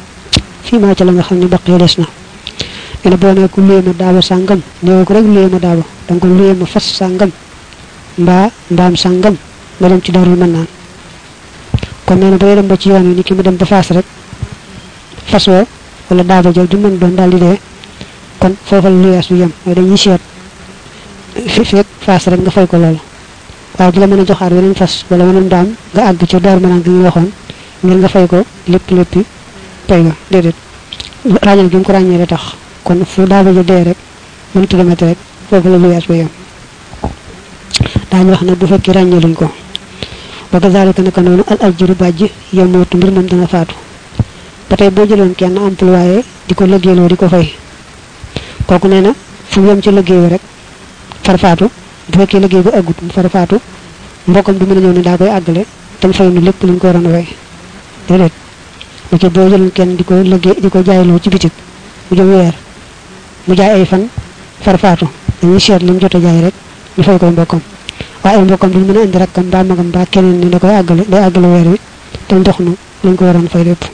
fii maa ca la nga xam ne baqee des na ene boo ne ku luyee ma daaba sàngam néew ko rek luyee ma daaba danga ko luyee ma fas sàngam mbaa mbaam sàngam nga dem ci darul mën naan kon nee na ba dem ba ci yoon wi ni ki mu dem ba faas rek fas woo wala daaba jël du mën doon daal di dee kon foofa la luyaas bi yem mooy dañuy seet fi fekk faas rek nga fay ko loolu waaye du la mën a joxaat weneen fas wala weneen daam nga àgg ci daaru mën naan gi ñu waxoon ngir nga fay ko lépp léppi pay ga déedéet ràññal gi mu ko ràññee la tax kon fu daaba ja dee rek mënut a demati rek foofu la luyaas ba yem daañu wax nag bu fekkee ràññee luñ ko wa kazalika naka noonu al ajru bàjj yemootu mbir moom dana faatu ba tey boo jëloon kenn employé di ko liggéeyloo di ko fay kooku nee na fu mu yem ci liggéey rek far faatu bu fekkee liggéey ba àggut mu far faatu mbokkam du mën a ñëw ne daa koy àggale te mu fay nu lépp luñ ko waroon a fay déedéet léegi boo jëloon kenn di ko liggéey di ko jaayloo ci bitik mu jëm weer mu jaay ay fan far faatu dañuy seet li mu jot a jaay rek ñu fay koy mbokkam waaye ay mbokkam duñ mën a indi rakkam mbaa magam mbaa keneen ne da koy àggale day àggale weer wi te ndox nu lañ ko waroon fay lépp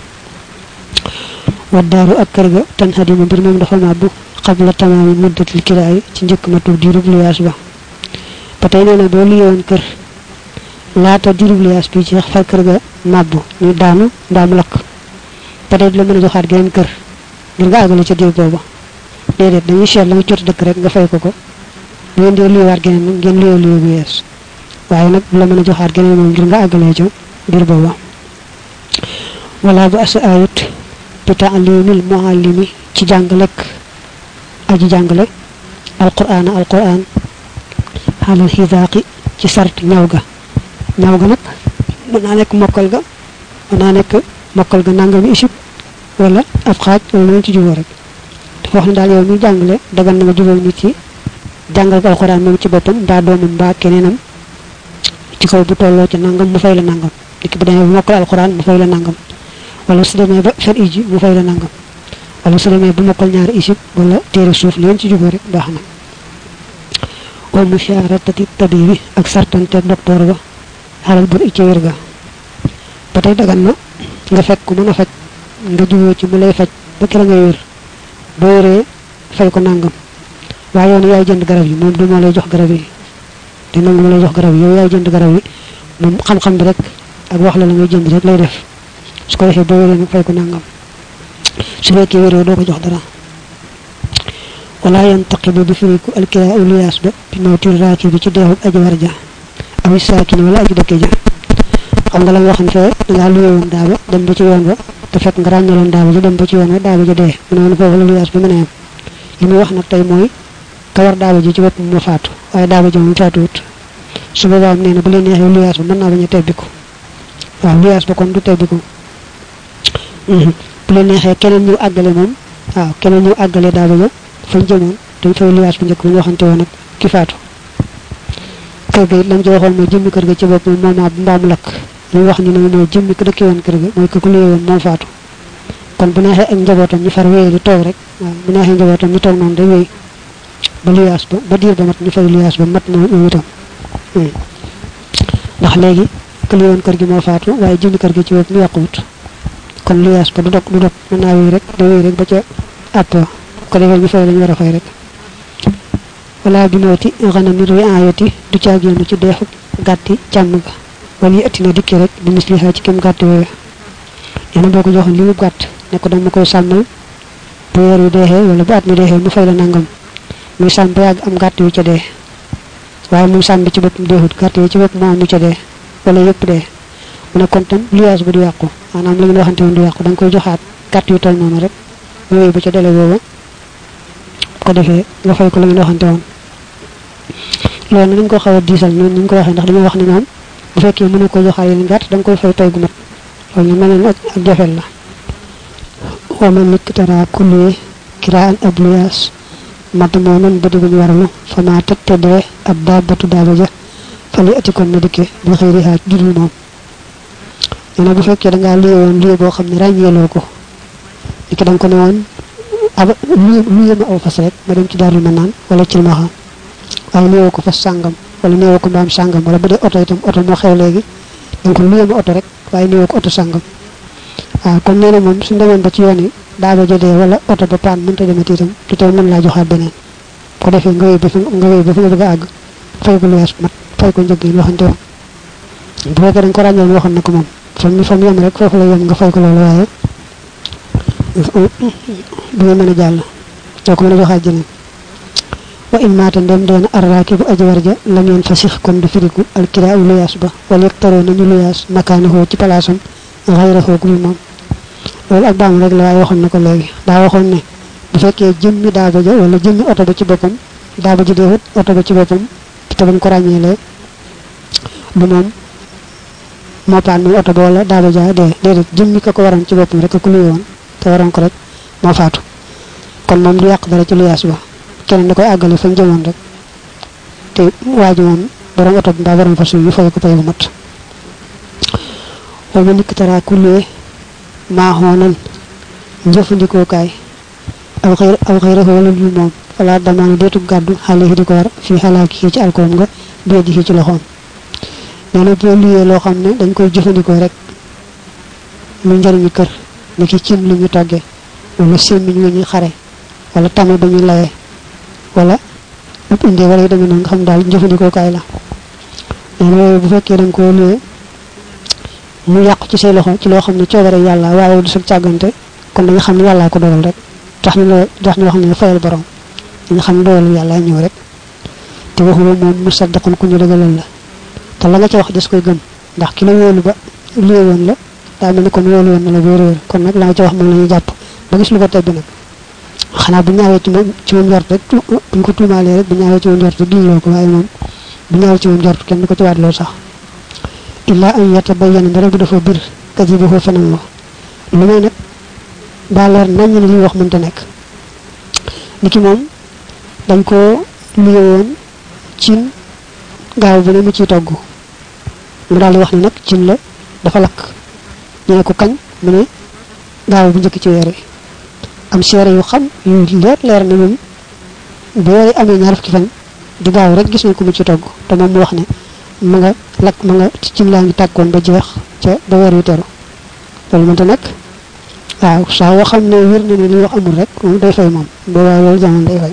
waddaaru ak kër ga tan xadima mbir moom dafa màbbu xabla tamaami muddatil kiraay ci njëkk ma tuur diirub liyaas ba ba tey nee na boo liyoon kër laata diirub liyaas bi ci far kër ga màbbu ñu daanu mbaa mu lakk ba tey du la mën a joxaat geneen kër ngir nga àggale ca diir booba déedéet dañuy seet la nga jot dëkk rek nga fay ko ko bu ngeen dee liyowaat geneen nag ngeen liyoo liyoo bu yees waaye nag du la mën a joxaat geneen moom ngir nga àggalee ca diir booba wala bu asa ayut bi taalimil muallimi ci jàngalek aji jàngale alquraan alquraan xaalal xisaaqi ci sart ñaw ga ñaw ga nag mën naa nekk mokkal ga mën naa nekk mokkal ga nangami isib wala ab xaaj wala lu ci juboo rek dafa wax ne daal yow mi jàngale dagan na nga jubóo nit ci jàngal ko alquraan moom ci boppam mbaa doomam mbaa keneenam ci kaw bu tolloo ci nangam mu fay la nangam nit bu demee bu mokkal alquraan mu fay la nangam wala su demee ba fer iji mu fay la nangam wala su demee bu mokkal ñaari isib wala téere suuf leen ci jubóo rek baax na wa musharatati tabibi ak sartante docteur ba xalal bur ci wér ga ba tey dagan na nga fekk ku mën a faj nga jubóo ci mu lay faj ba kera ngay wér boo wéree fay ko nangam waaye yow yaay jënd garab yi moom du moo lay jox garab yi te nangu ma lay jox garab yi yow yaay jënd garab yi moom xam-xam bi rek ak wax la la ngay jënd rek lay def su ko defee boo wéree nag fay ko nangam su fekkee wéree doo ko jox dara wala yantaqibu bi firiku alkira uliyaas ba bi mawtil raaki bi ci deexub aji war ja aw saakini wala aji dëkke ja xam nga la nga waxan fee dangaa luye woon daaba dem ba ci yoon ba te fekk nga ràññaloon daaba ja dem ba ci yoon ba daaba ja dee mu ne woon foofu la luyaas bi mën a yem li muy wax nag tey mooy ka war daaba ji ci bopp moo faatu waaye daaba ji moom faatuwut su boobaa nee na bu leen neexee luyaas ba mën naa bañ a tebbiku waaw luyaas ba kon du tebbiku bu leen neexee keneen ñu àggale moom waaw keneen ñu àggale daaba ja fañ jëmoon dañ fay luyaas bu njëkk bu ñu waxante woon ak ki faatu kër ga it lam ci waxoon mooy jëmmi kër ga ci bopp moom moomaa bu mbaamu lakk li wax ni nag mooy jëmmi ko dëkkee woon kër ga mooy ko ku luyee woon moom faatu kon bu neexee ak njabootam ñu far wéyee di toog rek waaw bu neexee njabootam ñu toog noonu day wéy ba luyaas ba ba diir ba mat ñu fay luyaas ba mat na moom itam ndax léegi ku luyee woon kër gi moo faatu waaye jëmmi kër gi ci bopp mu yàquwut kon luyaas ba du dog du dog mën naa wéy rek day wéy rek ba ca àpp ko defee ñu fay lañu war a fay rek wala bi mawti xanami riayati du caagéenu ci deexu gàtti càmm ga wala yi ëtti na dikki rek bi misliha ci kem gàtti woowe nee na boo ko joxoon li mu gàtt ne ko dama koy sàmmal bu weer wi deexee wala bu at mi deexee mu fay la nangam muy sàmm ba yàgg am gàtt yu ca dee waaye moom sàmm bi ci boppam deexut gàtt yi ci bopp moo am yu ca dee wala yëpp dee mu ne kon tam luyaas ba du yàqu maanaam li ngeen waxante woon du yàqu da nga koy joxaat gàtt yu toll noonu rek yooyu ba ca dele booba ko defee nga fay ko la ngeen waxante woon loolu nañ ko xaw a diisal noonu ni ñu ko waxee ndax dañoo wax ne moom bu fekkee mënu ko joxaat yeneen gàtt da nga koy fay pay gu mat loolu ñu mel ne ak jafel la wa man nit tara kulli kiraan ab luyaas mat moo noonu ba diguñu waralu fa maa tëg te dee ab daabatu daaba ja fa li ati kon na dikke bi xëy rihaaj judul moom nee na bu fekkee da ngaa luye woon luye boo xam ne ràññeeloo ko li ki da nga ko ne woon aba luye luye ma aw fas rek ma dem ci daarul ma naan wala ci ma xam waaye néewoo ko fas sàngam wala néewoo ko mbaam sàngam wala bu dee oto itam oto moo xew léegi da nga ko luye ma oto rek waaye néewoo ko oto sàngam waaw kon nee na moom suñu demoon ba ci yoon yi daa ba jotee wala oto ba paan mënta demati itam du tey mën laa joxaat beneen ko defee nga wéy ba fi nga wéy ba fi nga bëgg a àgg fay ko lu wees mat fay ko njëg yi waxante woon bu fekkee dañ ko ràññoon waxoon na ko moom fa mu fa mu yem rek foofu la yem nga fay ko loolu waaye du nga mën a jàll doo ko mën a joxaat jeneen wa in maata ndem doon arraaki bu aji war ja la ngeen fasix kon du firiku alkiraa luyaas ba wala yegtaroo nañu luyaas makaanahoo ci palaasam xayrahoo gul moom loolu ak baam rek la waaye waxoon na ko léegi daa waxoon ne bu fekkee jëmmi daaba ja wala jëmmi oto ba ci boppam daaba ji deewut oto ba ci boppam te bañ ko ràññeelee du moom moo paan muy oto ba wala daaba ja dee déedéet jëmmi ka ko waroon ci boppam rek ku luy woon te waroon ko rek moo faatu kon moom du yàq dara ci luyaas ba keneen da koy àggale fañ jëmoon rek te waa ji moom borom oto bi mbaa borom fas yu fay ko pay bu mat wala nikk taraa ku luye maaxoonan njëfandikookaay aw xëy aw xëy rek wala dul moom wala damaana deetu gàddu xale yi di ko war fii xalaat kii ci alkoom nga bee di ci loxoom nee na boo luyee loo xam ne dañ koy jëfandikoo rek lu njëriñu kër ni ki cin lu ñu toggee wala sémmiñ lu ñuy xare wala tame ba ñuy layee wala ab indee wala yu demee noonu nga xam daal jëfandikookaay la nee na yooyu bu fekkee dañ koo luyee mu yàqu ci say loxo ci loo xam ne coobare yàlla waaye du sa càggante kon dañu xam ne yàllaa ko dogal rek tax ñu la tax ñu wax ne fayal borom dañu xam ne dogalu yàlla ñëw rek te waxu ba moom mu saddaqun ku ñu dëgalal la te la nga ca wax des koy gëm ndax ki la wóolu ba luye woon la daa mel ni kon wóolu woon na la wéer wéer kon nag la nga ca wax moom la ñuy jàpp ba gis lu ko tebbi nag xanaa bu ñaawee ci moom ci moom njort rek buñ ko tuumaalee rek bu ñaawee ci moom njort rek giñ loo ko waaye moom bu ñaawee ci moom njort kenn du ko ci waat loolu sax illa an yatabayyana ndara bu dafa bir kadibuhu fenam wa lu may nag daa leer nañ ne li wax mënta nekk ni ki moom dañ ko luye woon cin gaaw bi ne mu ciy togg mu daal di wax ni nag cin la dafa lakk ñu ne ko kañ mu ne gaaw bu njëkk ci weer yi am seere yu xam yu leer leer ne moom bu weer yi amee ñaar fukki fan di gaaw rek gis nañ ko mu ci togg te moom mu wax ne ma nga lakk ma nga cin laa ngi tàkkoon ba jeex ca ba weer yu teru loolu mënta nekk waaw saa yoo xam ne wér na ne li wax amul rek moom day fay moom boobaa loolu jamono day fay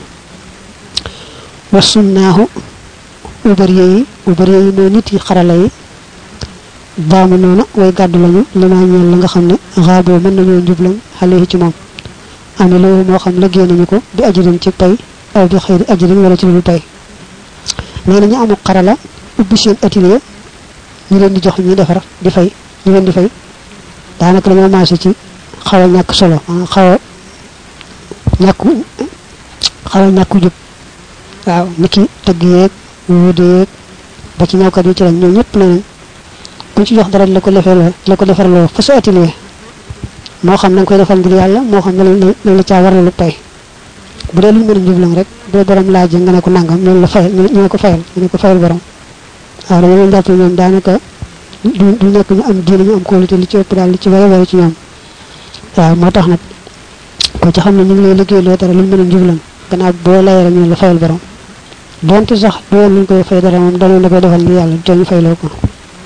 wasum naaxu ubariye yi ubariye yi mooy nit yi xarala yi baamu noona way gàddu lañu li maa ñeel la nga xam ne xaaboo mën nañoo njublam xale yi ci moom ame loolu moo xam liggéey nañu ko bi ajirin ci pay aw bi xëy ajirin wala ci lu pay nee na ñu amul xarala ubbi seen atelier ñu leen di jox ñuy defar di fay ñu leen di fay daanaka dañoo maase ci xaw a ñàkk solo xaw a ñàkku xaw a ñàkku jub waaw ni ki tëgg yeeg wuude yeeg ba ci ñawkat yi ci lañ ñoom ñëpp ne nañ kuñ ci jox dara la ko defarloo la ko defarloo fa sa atelier moo xam na nga koy defal ngir yàlla moo xam ne lañ la caa war lu pay bu dee luñ mën a njublan rek bu dee borom laaj nga ne ko nangam ñoom la fayal ñu ne ko fayal ñu ne ko fayal borom waaw dama leen jàpp ñoom daanaka du du nekk ñu am diine ñu am qualité li ci ëpp daal li ci wara wara ci ñoom waaw moo tax nag ko ci xam ne ñu ngi lay liggéey loo dara luñ mën a njublan gannaaw boo layee rek ñu la fayal borom donte sax doon luñ koy fay dara moom danoon la koy defal ngir yàlla te ñu fayloo ko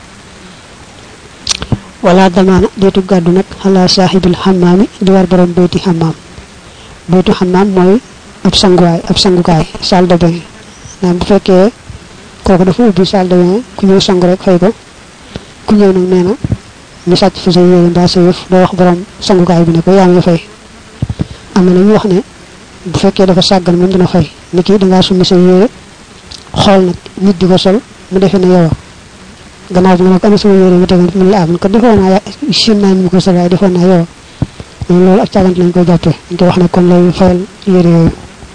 wala damaana deetu gàddu nag xalaa saaxibil xamaami di war borom bayti xamaam baytu xamaam mooy ab sanguwaay ab sangukaay salle de bain naam bu fekkee kooku dafa ubbi salle de bain ku ñëw sangu rek fay ko ku ñëw nag nee na ñu sàcc fi sa yére mbaa sa yëf doo wax borom sangukaay bi ne ko yaa ngi fay am na ñu wax ne bu fekkee dafa sàggan moom dina fay ni kii dangaa summi sa yére xool nag nit di ko sol mu defee ne yow gannaaw bi nga ne ko ana sama yére mu tegoon fi mu la am ko defoon naa sin naa mu ko sol waaye defoon naa yow mais loolu ak càggante lañ koy jàppee dañ koy wax ne kon lay fayal yére yooyu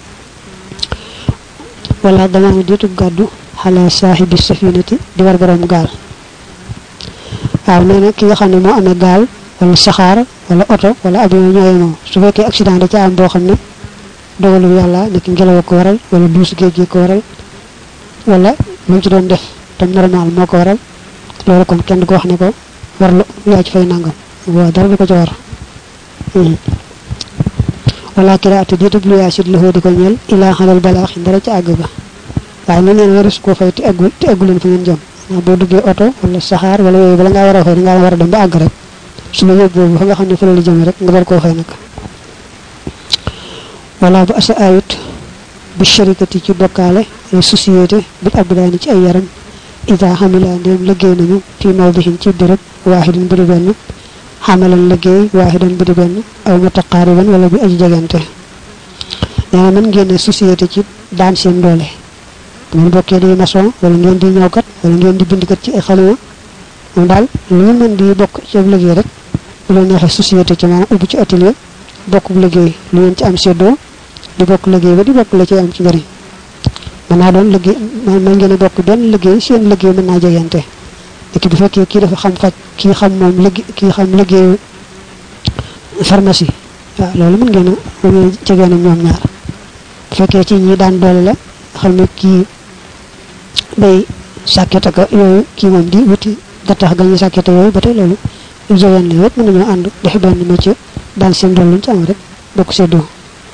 wala dama ne diitu gàddu xala saaxibi safinati di war borom gaal waaw nee na ki nga xam ne moo amee gaal wala saxaar wala oto wala avion ñooy moo su fekkee accident da ca am boo xam ne dogalu yàlla nekk ngelaw ko waral wala duus géej gi ko waral wala lu ci doon def tam normal moo ko waral loolu kon kenn du ko wax ne ko war lu yaa ci fay nangam waaw dara du ko ci war wala kiraatu diitub lu yaasit la di ko ñeel ilaa xalal balaax dara ci àgg ga waaye ne neen waris koo fay te eggu te eggu leen fi ngeen jëm ndax boo duggee oto wala saxaar wala yooyu bala ngaa war a fay dangaa war a dem ba àgg rek su la yóbbu boobu fa nga xam ne fa la jëm rek nga door koo fay nag wala bu asa ayut bi sharikati ci bokkaale ay société bil abdaani ci ay yaram ida xamila ndéem liggéey nañu fi mawdihin ci béréb waaxidin bu di benn xamalan liggéey waaxidan bu di benn aw mutaqaariban wala bi aji jegante nee na mën ngeen ne société ci daan seen doole ngeen bokkee di maçon wala ngeen di ñawkat wala ngeen di bindkat ci ay xalima moom daal lu ngeen mën di bokk ci ab liggéey rek bu leen neexee société ci maanaam ubbi ci atelier bokk liggéey lu ngeen ci am seddoo di bokk liggéey ba di bokk la ci am ci njëriñ mën naa doon liggéey mën ngeen a bokk benn liggéey seen liggéey mën naa jegante léegi bu fekkee kii dafa xam faj kii xam moom liggéey kii xam liggéeyu pharmacie waaw loolu mën ngeen a mën jegee na ñoom ñaar bu fekkee ci ñi daan doole la xam ne kii bay sàkket ak yooyu kii moom di wuti gattax gañu sàkket yooyu ba tey loolu jegeen la yëpp mën nañoo ànd def benn métier daan seen doole luñ ci am rek bokk seddoo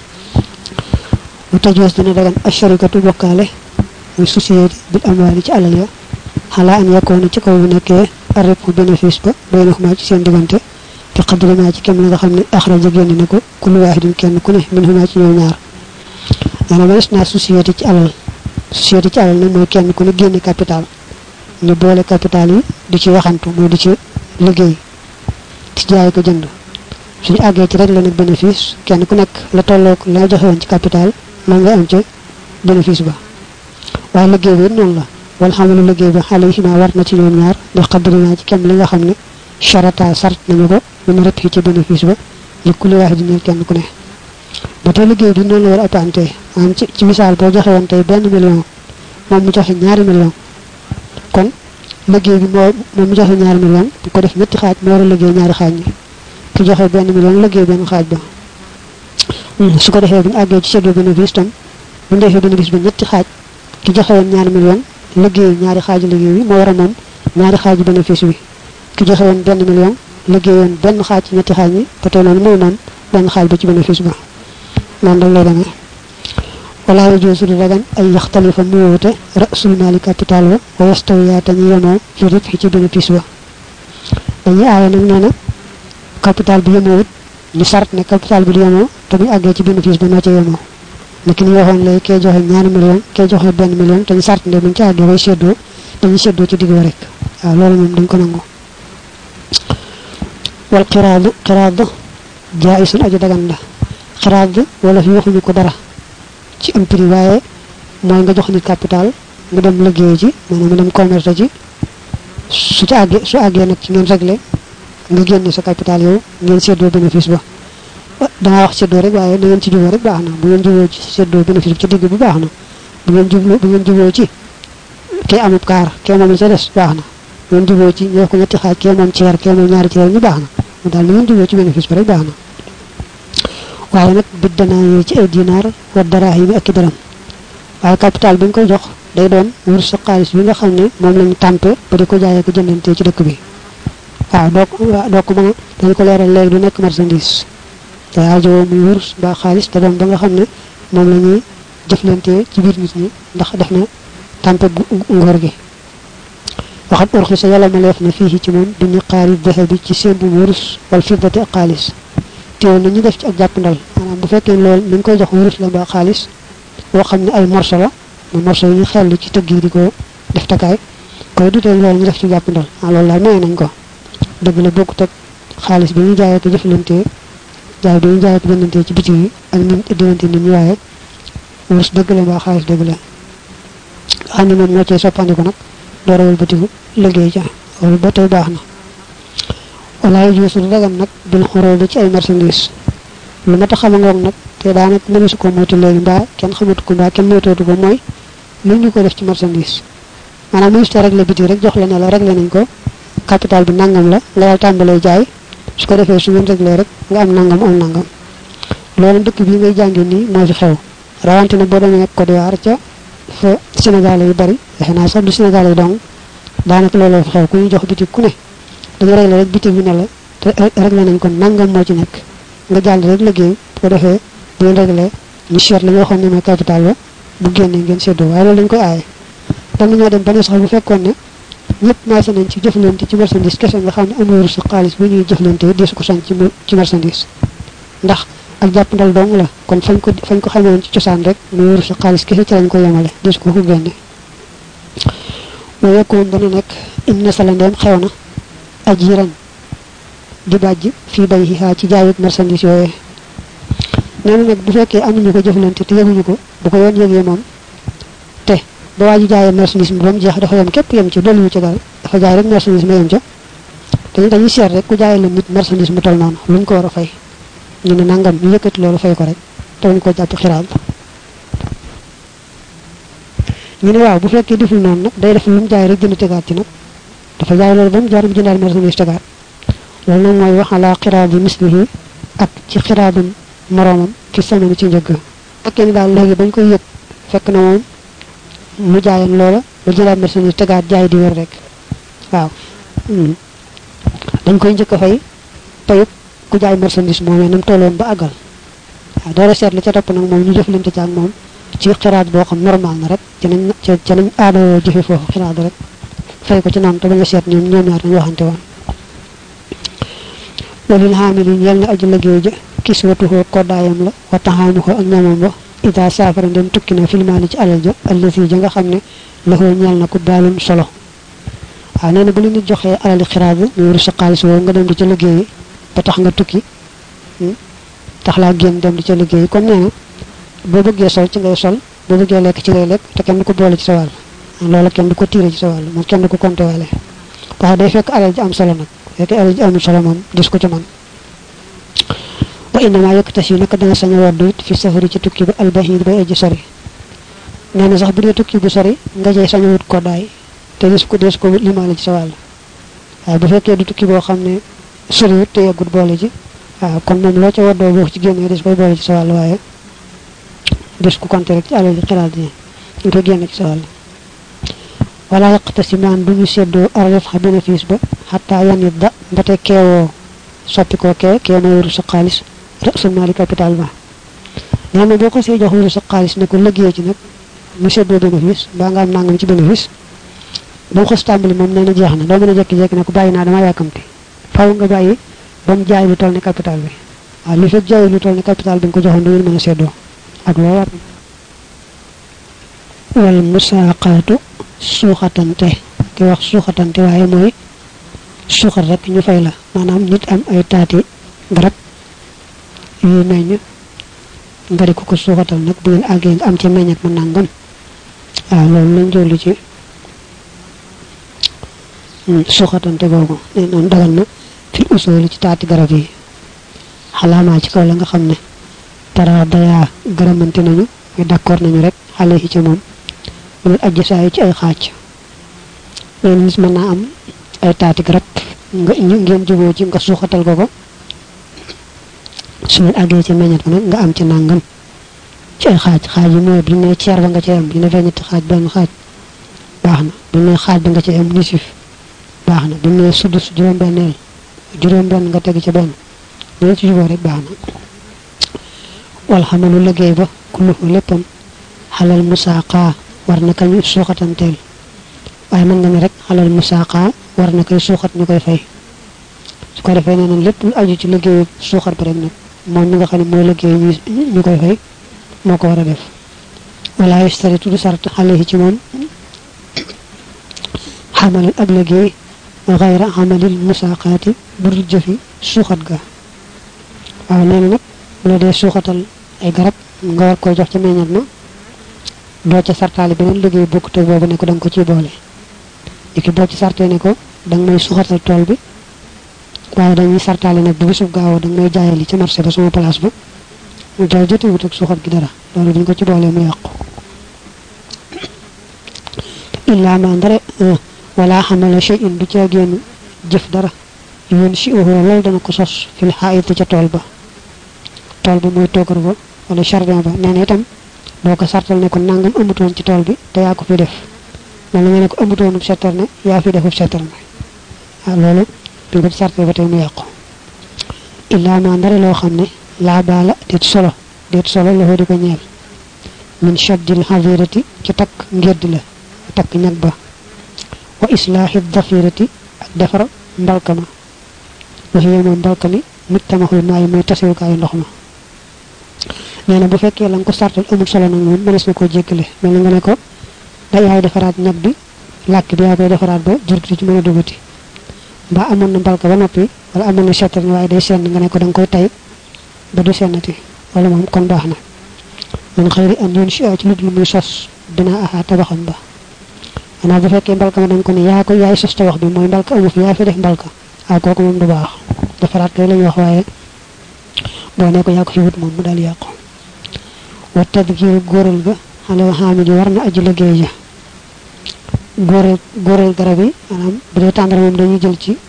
mu tajoos dina dagan asharikatu bokkaale muy société bil amwaali ci alal ya xalaa an yakkoona ci kaw bu nekkee arrêt bu bénéfice ba bay na xumaa ci seen diggante fi xadri maa ci kem la nga xam ne axraja génn na ko kullu waahidin kenn ku ne min xumaa ci ñoom ñaar maanaam mënees naa société ci alal société ci alal nag mooy kenn ku ne génne capital ñu boole capital yi di ci waxantu mooy di ci liggéey ci jaay ko jënd suñu àggee ci rek la nag bénéfice kenn ku nekk la tolloog la joxe woon ci capital man nga am ca bénéfice ba waaye liggéey bi noonu la wala xamalu liggéey ba xale yi war na ci ñoom ñaar di xaddari naa ci kem li nga xam ne charata sart nañu ko mën rëpp ci bénéfice ba li ku li waax di ñeel kenn ku ne ba tey liggéey bi noonu la war a appante maanaam ci ci misaal boo joxe woon tey benn million moom mu joxe ñaari million kon liggéey bi moo moom mu joxe ñaari million bu ko def ñetti xaaj moo war a liggéey ñaari xaaj ñi ki joxe benn million liggéey benn xaaj ba su ko defee bu ñu àggee ci seddoo bénéfice tam bu ñu defee bénéfice ba ñetti xaaj ki joxe woon ñaari million liggéey ñaari xaaju liggéey bi moo war a moom ñaari xaaju bénéfice bi ki joxe woon benn million liggéey woon benn xaaj ci ñetti xaaj ñi ba tey noonu mooy moom benn xaaj ba ci bénéfice ba noonu rek lay demee wala yajuusu di dagan ay yaxtalifa mu wute rasul maali capital ba wa yastawiya te ñu yemoo fi ribxi ci bénéfice ba dañuy aaye nag nee na capital bi yemoowut ñu sart ne capital bi di yemoo te bu àggee ci bénéfice ba noo ca yemoo niki ni waxoon lay kee joxe ñaari million kee joxe benn million te ñu sart ne buñ ci àggee bay seddoo dañuy seddoo ci digg ba rek waaw loolu moom dañ ko nangu wal xiraadu xiraad jaayisun aji dagan la xiraad wala fi waxuñu ko dara ci am prix waaye mooy nga jox nit capital mu dem liggéey ci maanaam mu dem commerce ci su ci àggee su àggee nag ci ngeen réglé nga génne sa capital yow ngeen seddoo bénéfice ba dangaa wax seddoo rek waaye da ngeen ci juboo rek baax na bu ngeen juboo ci seddoo bénéfice bi ci digg bi baax na bu ngeen jublu bu ngeen juboo ci kee amub kaar kee moom la ca des baax na bu ngeen juboo ci ñoo ko ñetti xaaj kee moom ceer kee moom ñaari ceer ñu baax na mu daal li ngeen juboo ci bénéfice bi rek baax na waaye nag bit danaa yooyu ci ay dinaar wa daraahim ak i dërëm waaye capital bi nga koy jox day doon wur sa xaalis bi nga xam ne moom lañu tàmpe ba di ko jaayee ko jëndantee ci dëkk bi waaw doo ko doo ko mën a dañ ko leeral léegi du nekk marchandise te aajowoo muy wurus mbaa xaalis te doon ba nga xam ne moom la ñuy jëflantee ci biir nit ñi ndax def na tàmpe ngóor gi waxat urxi sa yàlla ma leef na fii ci moom duñu xaari dexe bi ci seen bu wurus wala fiddati ak xaalis teewul na ñu def ci ak jàppandal maanaam bu fekkee loolu mi ngi koy jox wurus la mbaa xaalis boo xam ne ay morso la mu morso yi ñu xellu ci tëgg yi di ko def takaay koy dutee loolu ñu def ci jàppandal ah loolu daal maye nañ ko dëgg la bokkut ak xaalis bi ñu jaayee ko jëflantee jaay bi ñu jaayee ko jëndantee ci biti yi ak ñun diggante nit ñi waaye wurus dëgg la mbaa xaalis dëgg la xam ne moom moo cee soppandiku nag door a wëlbatiku liggéey ca loolu ba tey baax na walaay juusu dagan nag bil xoroo bi ci ay marchandise lu mat a xama ngoog nag te daanaka mëneesu ko moytu léegi mbaa kenn xamatu ko mbaa kenn moytootu ko mooy lu ñu ko def ci marchandise maanaam ministre te réglé biti rek jox la ne la réglé nañ ko capital bi nangam la nga daal tàmbalee jaay su ko defee su ngeen réglé rek nga am nangam am nangam loolu dëkk bii ngay jàngi nii moo fi xew rawante na boo demee Côte d'Ivoire ca fa Sénégal yu bari defe naa sax du Sénégal yi dong daanaka looloo fi xew ku ñu jox biti ku ne dañu réglé rek biti bi ne la te réglé nañ ko nangam moo ci nekk nga jàll rek liggéey bu ko defee bu ngeen réglé ñu seet la nga waxoon ne mooy capital ba bu génnee ngeen seddoo waaye loolu dañ koy aaye dam nañoo dem ba ne sax bu fekkoon ne ñëpp maase nañ ci jëflante ci marchandise kese nga xam ne amul sa xaalis bu ñuy jëflante deesu ko sañ ci ci marchandise ndax ak jàpp ndal dong la kon fañ ko fañ ko xamee woon ci cosaan rek muy wurus sa xaalis kese ci lañ ko yemale dis ko ko génne wa yakkoon dana nekk in nasala ndeem xew na ajiran di bàjj fii bay xaa ci jaayut marchandise yooyee nee na nag bu fekkee amuñu ko jëflante te yëguñu ko bu ko yoon yëgee moom te ba waa ji jaayee marchandise mi ba mu jeex dafa yem képp yem ci dolliwu ci dara dafa jaay rek marchandise ma yem ca te dañuy seet rek ku jaayee la nit marchandise mu toll noonu luñ ko war a fay ñu ne nangam ñu yëkkati loolu fay ko rek te wuñ ko jàpp xiraab ñu ne waaw bu fekkee deful noonu nag day def lu mu jaay rek jënd tegaat ci nag dafa jaay loolu ba mu jaar mu jëndaal marchandise tegaat loolu nag mooy wax ala xiraab bi mislihi ak ci xiraabum moroomam ci samani ci njëgg fekkee ni daal léegi bañ koy yëg fekk na moom mu jaayan loola ba jëlaat marchandise tegaat jaay di wér rek waaw dañ koy njëkk a fay payut ku jaay marchandise moomee nam tolloon ba àggal waaw doora seet la ca topp nag moom ñu jëflante ci ak moom ci xiraat boo xam normal na rek ci nañ ci nañ aadoo jëfe foofu xiraat rek fay ko ci noonu te bañ a seet ñoom ñoom ñaar dañu waxante woon walil xaamili ñeel na aju liggéey ja kiswatuhoo koddaayam la wa taxaamuhoo ak ñamam ba ida saafara ndem tukki na filmaani ci alal ja allasi ja nga xam ne laxoo ñeel na ko baalum solo waaw nee na bu la nit joxee alali xiraat bi ñu wuru sa xaalis woowu nga dem di ca liggéeyi ba tax nga tukki tax laa génn dem di ca liggéeyi comme nee na boo bëggee sol ci ngay sol boo bëggee lekk ci ngay lekk te kenn du ko boole ci sa wàll loola kenn du ko tiire ci sa wàll moom kenn du ko compté waale waaye day fekk alal ji am solo nag fekk alal ji amul solo moom gis ko ci man wa innama yëkkati naka danga sañ a waddu it fi safari ci tukki bi albahid bay aji sori nee na sax bu dee tukki bu sori nga jey sañ a wut ko daay te des ko des ko limaale ci sa wàll waaye bu fekkee du tukki boo xam ne soriwut te yeggut boole ji waaw kon moom loo ca waddoo boo ci génnee des koy boole ci sa wàll waaye des ko compté rek ci alal ji xiraat yi ñu koy génne ci sa wàll wala yaqta si maan du ñu seddoo arref xa bénéfice ba xataa yanit da mbate keewoo soppi koo kee kee mooy wuru sa xaalis rasul maali capital ba nee na boo ko see jox wuru sa xaalis ne ko liggéey ci nag mu seddoo bénéfice mbaa nga am nangam ci bénéfice ba mu xos tàmbali moom nee na jeex na doo mën a jekki-jekki ne ko bàyyi naa dama yàkkamti faw nga bàyyi ba mu jaay lu toll ni capital bi waaw li fekk jaay lu toll ni capital bi nga ko joxoon du ngeen mën a seddoo ak loo war wal musaaqaatu suuxatante ki wax suuxatante waaye mooy suuxat rek ñu fay la maanaam nit am ay taati garab yuy meññ nga di ko ko suuxatal nag bu ngeen àggee nga am ci meññat ma nangam waaw loolu lañ jolli ci suuxatante googu ne noonu dagal na fi usooli ci taati garab yi xalaamaa ci kaw la nga xam ne tara dayaa gërëmante nañu muy d'accord nañu rek xale yi ci moom mënul ajj saa yi ci ay xaaj leen nit mën naa am ay taati garab nga ngeen juboo ci nga suuxatal ko ko su ngeen àggee ci meññat ba nag nga am ci nàngam ci ay xaaj xaaj yi mooy bi ne ceer ba nga ci am bi ne feññati xaaj benn xaaj baax na bi ne xaaj ba nga ci am nisif baax na bi ne sudus juróom-benneel juróom-benn nga teg ci benn dina ci juboo rek baax na wal xamalu liggéey ba kulluhu léppam xalal musaaqa war na kañu suuxatanteel waaye mën nga ne rek xalal musaaqa war na koy suuxat ñu koy fay su ko defee nee na lépp lu aju ci liggéeyu suuxat bi rek nag moom mi nga xam ne mooy liggéey ñu koy fay moo ko war a def wala yastaritu du sart xale yi ci moom xamalal ab liggéey xayra xamalil musaaqaati bur jëfi suuxat ga waaw nee na nag bu la dee suuxatal ay garab nga war koy jox ci meññat ma doo ca sartaale beneen liggéey bokkut ak boobu ne ko da nga ko ciy boole léegi boo ci sartee ne ko da nga may suuxatal tool bi waaye dañuy sartaale nag bu bisub gaawoo da nga may jaayali ci marché ba sama place ba mu dara jotewut ak suuxat gi dara loolu duñ ko ci boolee mu yàqu illaa ma ndare wala xamala shay in du ca génn jëf dara yoon si uhu loolu dana ko sos fil xaayit ca tool ba tool ba mooy toogar ba wala jardin ba nee na itam boo ko sartal ne ko nangam amutoon ci tool bi te yaa ko fi def mel na nga ne ko amutoonub settar ne yaa fi defub settar ne waaw loolu bi nga ci sartal ba tey mu yàqu illaa ma ndare loo xam ne laa baala déet solo déet solo loxo di ko ñeel min shaddil xavirati ci takk ngedd la takk ñag ba wa islaahi dafirati ak defar mbalka ma waxiye moom mbalka mi mujtamaxul maayi mooy tasewukaayu ndox ma nee na bu fekkee la nga ko sartal amul solo nag moom mënees na koo jéggale mel na nga ne ko da yaay defaraat ñag bi làkk bi yaa koy defaraat ba jur gi ci mën a dugati mbaa amoon na mbalka ba noppi wala amoon na settal waaye day senn nga ne ko da nga koy tay ba du sennati wala moom kon baax na man xëyri an yoon si ci lut lu muy sos dina aha tabaxam ba xanaa bu fekkee mbalka ma dañ ko ne yaa ko yaay sos tabax bi mooy mbalka amu fi yaa fi def mbalka ah kooku moom du baax defaraat kay la ñu wax waaye boo ne ko yaa ko fi wut moom mu daal yàqu wa tadkiru góoral ga xale xaamil yi war na aji liggéey ja góoral góoral garab yi maanaam bu dee tàndara moom dañuy jël ci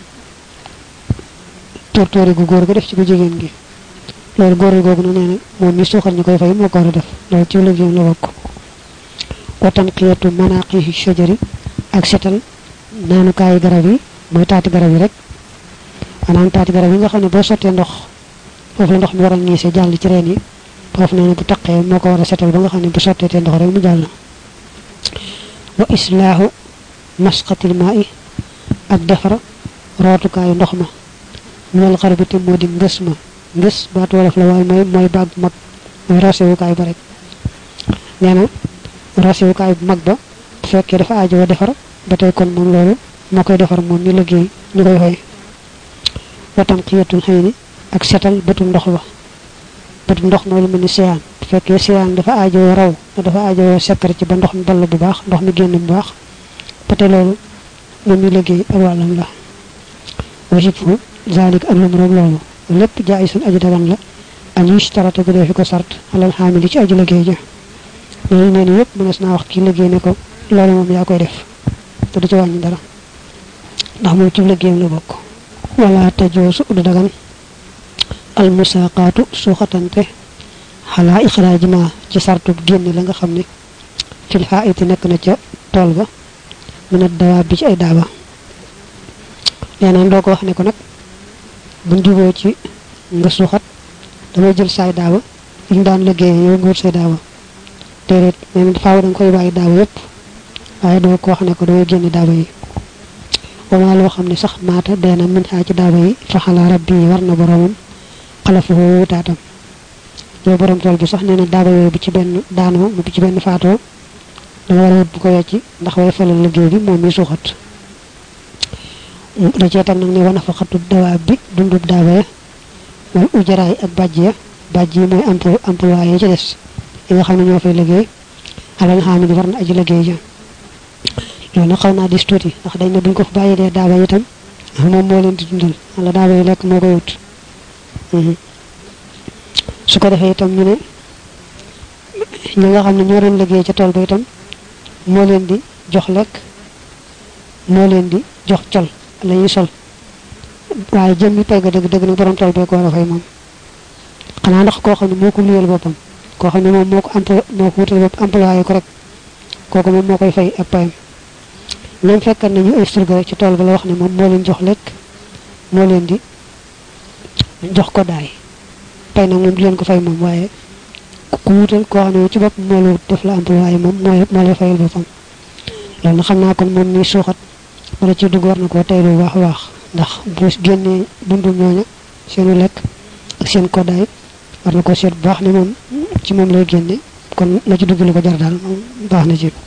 tóortóori gu góor ga def ci gu jigéen gi loolu góoral googu na nee na moom mi suuxal ñu koy fay moo ko war a def loolu ci liggéeyam la bokk wa tanqiyatu manaqi shajari ak setal naanukaayi garab yi mooy taati garab yi rek maanaam taati garab yi nga xam ne boo sottee ndox foofu la ndox mi war a ñiise jàll ci reen yi foofu nee na bu taqee moo ko war a setal ba nga xam ne bu sottee te ndox rek mu jàll wa islaahu masqatil maa i ak defar rootukaayu ndox ma ñool xar bi te moo di ngës ma ngës baatu wolof la waaye mooy mooy baag bu mag mooy rosewukaay ba rek nee na rosewukaay bu mag ba bu fekkee dafa aajowoo defar ba tey kon moom loolu moo koy defar moom ñu liggéey ñu koy fay watam xiyatul xëy ni ak setal bëtum ndox ba bëtum ndox mooy lu mel ni siyaan bu fekkee siyaan dafa aajowoo raw dafa aajowoo sekkar ci ba ndox mi ball bu baax ndox mi génn bu baax ba tey loolu moom ñu liggéey ak wàllam la wasib fu zalik ak lum roog loolu lépp jaay suñ aji dagan la an yushtarata gu dee fi ko sart alal xaamili ci aji liggéey ja yooyu nee na yëpp mënees naa wax kii liggéey ne ko loolu moom yaa koy def te du ci wàññi dara ndax moom ci liggéeyam la bokk wala tajoosu du dagan al musaqaatu suuxatante xalaa ixraaji ma ci sartub génn la nga xam ne fil xaayiti nekk na ca tool ba mën a dawaab bi ci ay daaba leenaan doo ko wax ne ko nag buñ juboo ci nga suuxat damay jël saay daaba yi ñu daan liggéey yow nga wut say daaba déedéet nee na faaw da nga koy bàyyi daaba yépp waaye doo ko wax ne ko damay génne daaba yi wamaa loo xam ne sax maata deena min xaa ci daaba yi faxalaa rabbi yi war na boromam xalafu wutaatam yow borom tool bi sax nee na daaba yooyu bu ci benn daanoo bu ci benn faatoo dama war a wut bu ko wecci ndax way falal liggéey bi moom mi suuxat da cee tag nag ne wana fa xatu dawaab bi dundub daaba ya wal ujaraay ak bàjj ya bàjj yi mooy emploi employé ci des yi nga xam ne ñoo fay liggéey alal xam ne war na aji liggéey ja loolu nag xaw naa dis tuuti ndax dañ ne buñ ko fa bàyyi dee daaba yi itam moom moo leen di dundal wala daaba yi lekk moo koy wut su ko defee itam ñu ne ñi nga xam ne ñoo doon liggéey ca tool ba itam moo leen di jox lekk moo leen di jox col la ñuy sol waaye jëmmi pay ga dëgg dëgg nag borom tool bee ko war a fay moom xanaa ndax koo xam ne moo ko luyal boppam koo xam ne moom moo ko emploi moo ko wutal bopp employé ko rek kooku moom moo koy fay ak payam ñoom fekkat nañu ay surga rek ci tool ba la wax ne moom moo leen jox lekk moo leen di jox ko daay pay nag moom di leen ko fay moom waaye ku wutal koo xam ne ci bopp moo la wut def la employé moom moo moo lay fayal boppam loolu na xam naa kon moom ni suuxat wala ci dugg war na koo tey lu baax a baax ndax bu génnee dundum ñooña seenu lekk ak seen koddaay war na ko seet bu baax ne moom ci moom lay génne kon la ci dugg lu ko jar daal moom baax na ci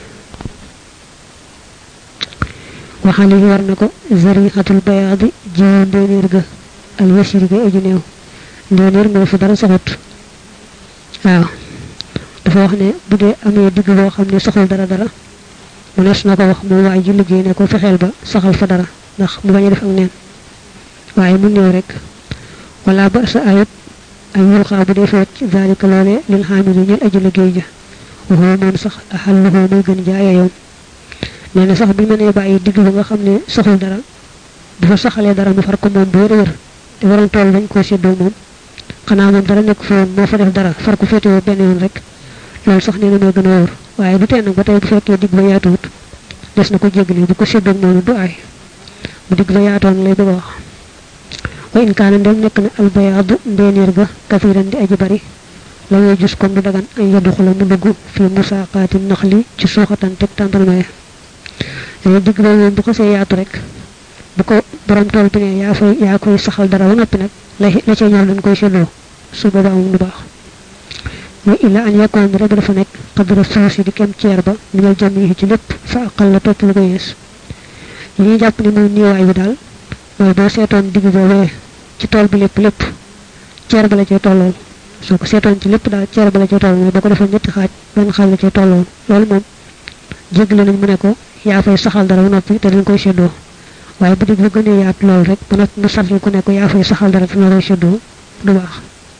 waxaale yi war na ko zarixatul bayaadi jiwu ndéenéer ga al yasiri ga aju néew ndéenéer mooy fu dara saxut waaw dafa wax ne bu dee amee digg boo xam ne saxul dara dara mënees na ko wax moom waaye ji liggéey ne ko fexeel ba saxal fa dara ndax mu bañ a def ak neen waaye mu néew rek wala ba sa ayut ay yulxaa bu dee feet zalika loole lil xaamili ñel aji liggéey ja waxoo moom sax axalluhoo muy gën jaaya yoon nee na sax bi mënee bàyyi digg ba nga xam ne saxul dara bu fa saxalee dara mu far ko moom bu wér wér te waroon tool dañ koo séddoo moom xanaa moom dara nekk fa woon moo fa def dara far ko féetewoo benn yoon rek loolu sax nee na mooy gën a wóor waaye du tee nag ba tey bu fekkee digg ba yaatuwut des na ko jéggale bu ko séddoo noonu du ay bu digg ba yaatoon lay bëgg a wax wa in kaana ndem nekk na albayaadu ndeeneer ga kafiran di aji bari la ngay gis comme du dagan ay yaddu xula mu dugg fi musaaqaati naxli ci suuxatan teg tàndarmaye yooyu digg ba moom bu ko see yaatu rek bu ko borom tool bi ne yaa fay yaa koy saxal dara ba noppi nag la la ca ñor dañ koy séddoo su boobaa moom du baax wa illa an yakkoon rek dafa nekk xadra suusi di kem ceer ba minal jam yi ci lépp fa aqal la topp lu ko yees li ñuy jàpp ni mooy niiwaay bi daal mooy boo seetoon digg boobee ci tool bi lépp lépp ceer ba la cee tollool soo ko seetoon ci lépp daal ceer ba la cee tollool mais boo ko defoon ñetti xaaj benn xaaj la cee tollool loolu moom jéggale nañ mu ne ko yaa fay saxal dara ba noppi te dañ koy séddoo waaye bu digg bu gënee yaatu loolu rek ba noppi mu sartal ku ne ko yaa fay saxal dara te na koy séddoo du baax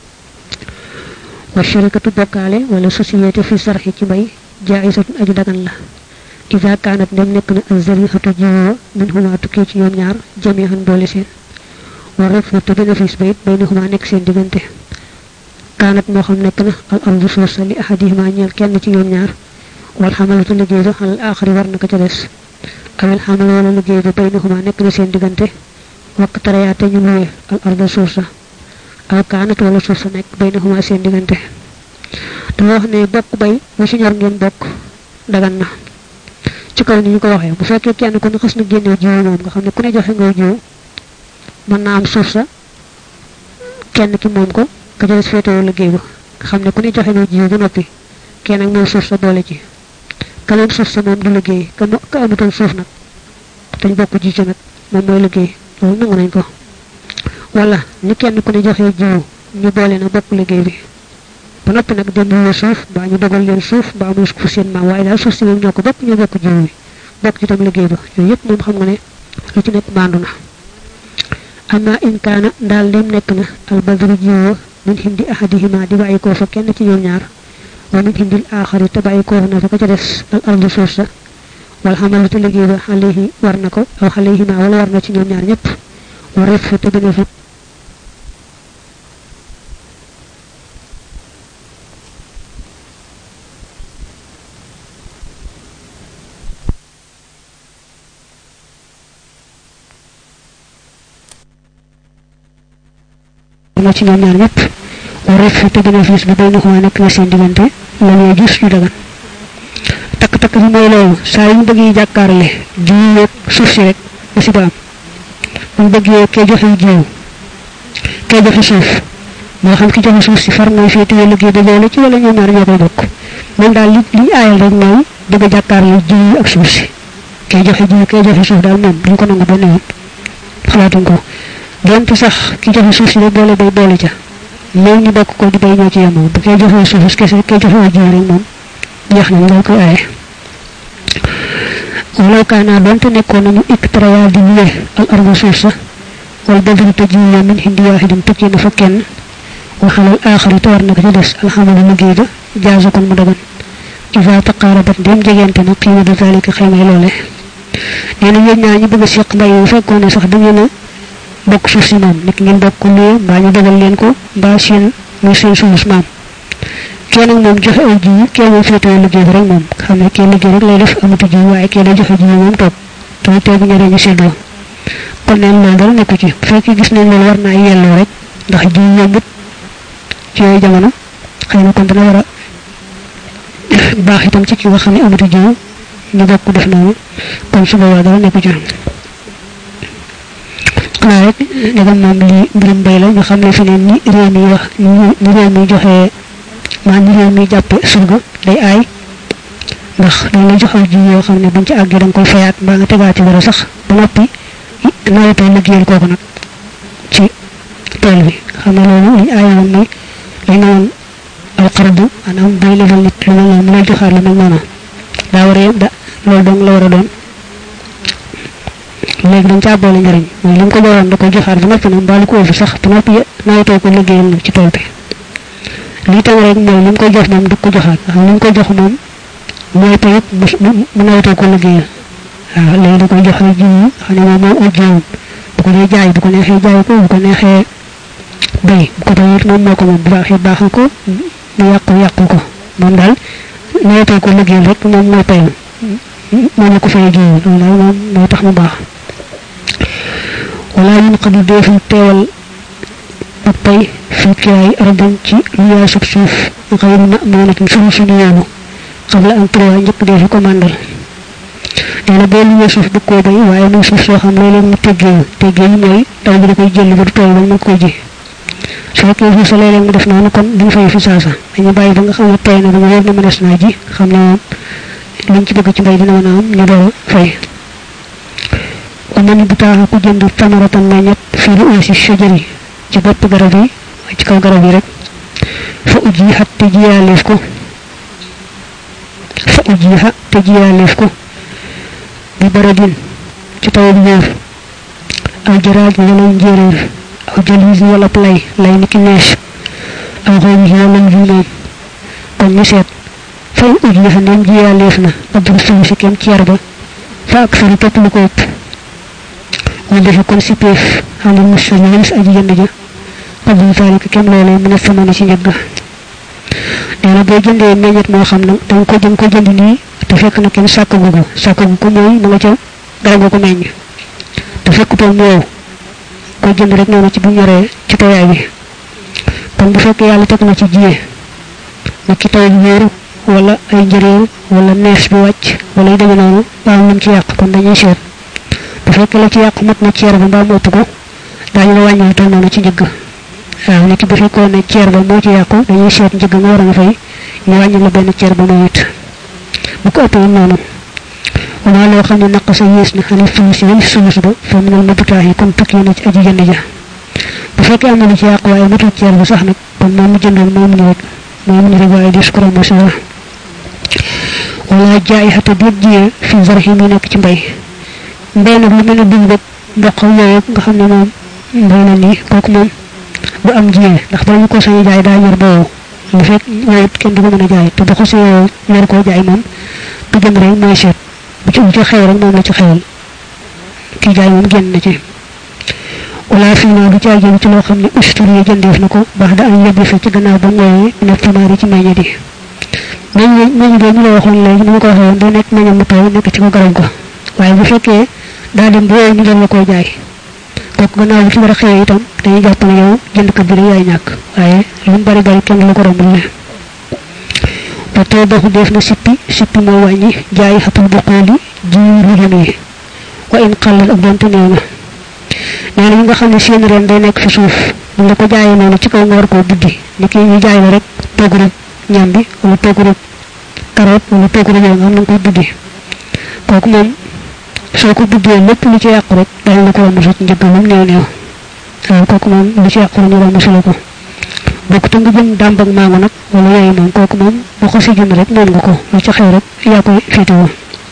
wa sharikatu bokkaale wala société fi sarxi ci mbay jaayisatun aju dagan la ida kaanat ndem nekk na azarihatu jiwoo min huma tukkee ci ñoom ñaar jamihan boole seen wa rifna te bénéfice ba it baynahuma nekk seen diggante kaanat moo xam nekk na al ardu suuf sa li ahadihima ñeel kenn ci ñoom ñaar wal xamalatu liggéey ba xalal aaxari war na ko ca des awel xamal wala liggéey ba baynahuma nekk na seen diggante wakk tarayaate ñu luwe al arda suuf sa aw kaanat wala suuf sa nekk baynahuma seen diggante dama wax ne bokk bay bu ci ñor ngeen bokk dagan na ci kaw ni ñu ko waxee bu fekkee kenn ku ne xas na génnee jiwu moom nga xam ne ku ne joxe ngay jiwu mën naa am suuf sa kenn ki moom ko ka ca des féetewoo liggéey ba nga xam ne ku ne joxe ngay jiwu ba noppi kenn ak moom suuf sa boole ci ka leen suuf sa moom du liggéey ka ka amutoon suuf nag dañ bokk ji ci nag moom mooy liggéey loolu nangu nañ ko wala ni kenn ku ne joxe jiwu ñu boole na bokk liggéey bi ba noppi nag dem ñu suuf mbaa ñu dogal leen suuf mbaa muy fu seen maam waaye daal suuf si moom ñoo ko bokk ñoo bokk jiwu bi bokk ci tam liggéey ba yooyu yëpp moom xam nga ne lu ci nekk maandu na amma in kaana daal lim nekk na albadru jiwu min hindi ahadihima di bàyyi koo fa kenn ci ñoom ñaar wa min hindil aaxari te bàyyi koo na fa ka ca des al ardu suuf sa wal xamalu te liggéey ba alayhi war na ko aw alayhima wala war na ci ñoom ñaar ñëpp wa ref te bénéfice na ci ñoom ñaar ñëpp war ref te bénéfice bi bay na xuma nekk na seen diggante la ñuy gis ñu dagan takk-takk bi mooy loolu saa yu ñu bëggee jàkkaarle jiwu yeeg suuf si rek musiba am bu ñu bëggee kee joxe jiwu kee joxe suuf moo xam ki joxe suuf si far mooy féetewoo liggéey ba boole ci wala ñoom ñaar ñoo koy bokk moom daal li li aayal rek mooy bëgg a jàkkaarle jiwu ak suuf si kee joxe jiwu kee joxe suuf daal moom duñ ko nangu benn yoon xalaatuñ ko donte sax ki joxe suuf si de boole bay boole ca léegi ñu bokk ko di bay ñoo ci yemoo bu kee joxe suuf kese kee joxe jiwu rek moom jeex na ñu koy aaye walaw kaana donte nekkoon nañu iktaraya di luwe al arda suuf sa wal badru te jiwu min hindi waahidin tukkee na fa kenn wa xalal aaxari te war na ko ci des alxamalu liggéey ba jaaza kon mu dagan iza taqaarabat ndéem jegente na qiima da zalika xaymay loole nee na yéen ñaa ñu bëgg a seq mbay bu fekkoon ne sax da ngeen a bokk suuf si moom nit ngeen bokk ko luwe mbaa ñu dogal leen ko mbaa seen muy seen suuf maam kee nag moom joxe aw jiwu kee moom féetewoo liggéey bi rek moom xam ne kee liggéey rek lay def amatu jiwu waaye kee lay joxe jiwu moom toog te mu teegu ñeneen ñu séddoo kon neen loolu dara nekku ci bu fekkee gis nañ loolu war naa yelloo rek ndax jiwu yombut ci yooyu jamono xëy na kon dana war a baax itam ci ki nga xam ne amatu jiwu ñu bokk def noonu kon su boobaa dara nekku ci xanaa rek ndegam moom li mbirum mbay la ñu xam ne fi ne ni réew mi wax ni réew mi joxe maa ni réew mi jàppe surga day aay ndax dañ la joxal ji yoo xam ne buñ ci àggee da nga koy fayaat mbaa nga tegaati dara sax ba noppi nawetoo liggéeyal kooku nag ci tool bi xam ne loolu liñ aaye woon mooy lañ ne woon al qardu maanaam bay lebal nit lu mel noonu mu lay joxaat lu mel noonu daa war a da loolu dong la war a doon léegi dañ caa boole njëriñ mooy li mu ko joxoon da koy joxaat ba noppi nag mbaa lu ko ëpp sax ba noppi nawetoo ko liggéeyal nag ci tool bi lii tam rek mooy li mu koy jox moom du ko joxaat xam li mu koy jox moom mooy tayit mu nawetoo ko liggéeyal waaw léegi da koy jox ay jiw yi xam ne moom moom ak jiwam bu ko dee jaay bu ko neexee jaay ko bu ko neexee bay bu ko bayit moom moo ko moom bu baaxee baaxal ko mu yàqu yàqu ko moom daal nawetoo ko liggéeyal rek moom mooy payam moom la ko fay jiw loolu daal moom moo tax mu baax wala yun xadu deeful teewal ak pay fi kiraay ardan ci lu yaay sub suuf xayru na moonatin sunu suñu yoonu xam la am trois njëkk dee fi ko màndal nee na boo luwee suuf du koo bay waaye muy suuf soo xam léeg-léeg mu teggee teggee mooy taw bi da koy jël ba du tooy ba mu koy ji su fekkee suuf sa léeg-léeg mu def noonu kon duñ fay fi saasa dañu bàyyi ba nga xam ne tey na ba mu wóor na mënees naa ji xam ne moom liñ ci bëgg ci mbay dina mën a am ñu door a fay wa man bu taaxa ku jënd tamaratan meññet fii lu uusi shajari ci bopp garab yi ci kaw garab yi rek fa ujihat te jiyaaleef ko fa ujiha te jiyaaleef ko bi baradin ci taw bu wóor aw jaraaj wala njéeréer aw jalis wala lay lay ni ki nees aw xooñ wala njuumoom kon ñu seet fay ujiha ndem jiyaaleef na abdul suuf si kem ceer ba fa ak sari topp lu ko ëpp ñu defe kon si péef xale musa ñalis aji jënd ja abdul zalika kem loolee mën a samana ci njëgg nee na boo jëndee meññet moo xam nag danga ko jëm ko jënd nii te fekk na kenn sàkkagu ko sàkkagu ko mooy mu nga ca garab nga ko meññ te fekkutoon mu wow ko jënd rek noonu ci bu ñoree ci tawaay bi kon bu fekkee yàlla teg na ci jiyee na ci taw bi wóoru wala ay njëréer wala nees bi wàcc wala yu demee noonu waaw lam ci yàq kon dañuy seet bu fekkee la ci yàq mat na ceer ba mbaa mu ëpp ko daañu la wàññi toll noonu ci njëgg waaw nit ki bu fekkoon ne ceer ba moo ci yàqu dañuy seet njëgg nga war a nga fay ñu wàññi la benn ceer ba mu it bu ko ëppee noonu wala loo xam ne naq sa yées na xale fulus wala sulus ba fa minal mabutaax yi kon tukki na ci aji jënd ja bu fekkee am na lu ci yàqu waaye matul ceer ba sax nag kon moom mu jëndoon moom ni rek moom ni rek waaye dis ko romb sa wala jaay xata déet jiyee fi zarxi mi nekk ci mbay mbay nag lu mel ne dugub ak mboq yooyu nga xam ne moom mbay na nii kooku moom bu am jiyee ndax bala ñu ko sañu jaay daa ñor ba wow lu fekk ñëwut kenn du ko mën a jaay te bu xasee yow ñor koo jaay moom du jëm rek mooy seet bu ci bu ci xew rek moom la ci xewal kii jaay moom génn na ci wala fii naa du caay jëm ci loo xam ne ustur yi jëndeef na ko baax da am yebbi fa ci gannaaw ba ngooyee ne tamaari ci meññe di meññ meññ boobu ñu la waxoon léegi ni ma ko waxee woon day nekk meññam mu taw nekk ci ko garab ko waaye bu fekkee daa dem ba wooyu ñu doon la koo jaay kooku gannaaw bu ci war a xewee itam dañuy jàpp ne yow jëndkat bi rek yaay ñàkk waaye lu mu bari bari kenn la ko rombul ne ba taw doxu def na sippi sippi moo wàññi jaay xatul bu xooli ji rujum yi wa in xallal ak donte néew na nee na ñi nga xam ne seen ren day nekk fi suuf bu la ko jaayee noonu ci kaw nga war koo buddi ni ki ñu jaay la rek togg rek ñam bi wala togg rek carotte wala togg rek yow nga xam na nga koy buddi kooku moom soo ko buddee lépp lu ci yàqu rek dañ la ko romb sa njëgg moom néew néew waaw kooku moom lu ci yàqu ñu romb si la ko bokk te nga jëm dàmb ak maango nag wala yooyu moom kooku moom boo ko si jënd rek moom nga ko lu ci xew rek yaa koy féetewoo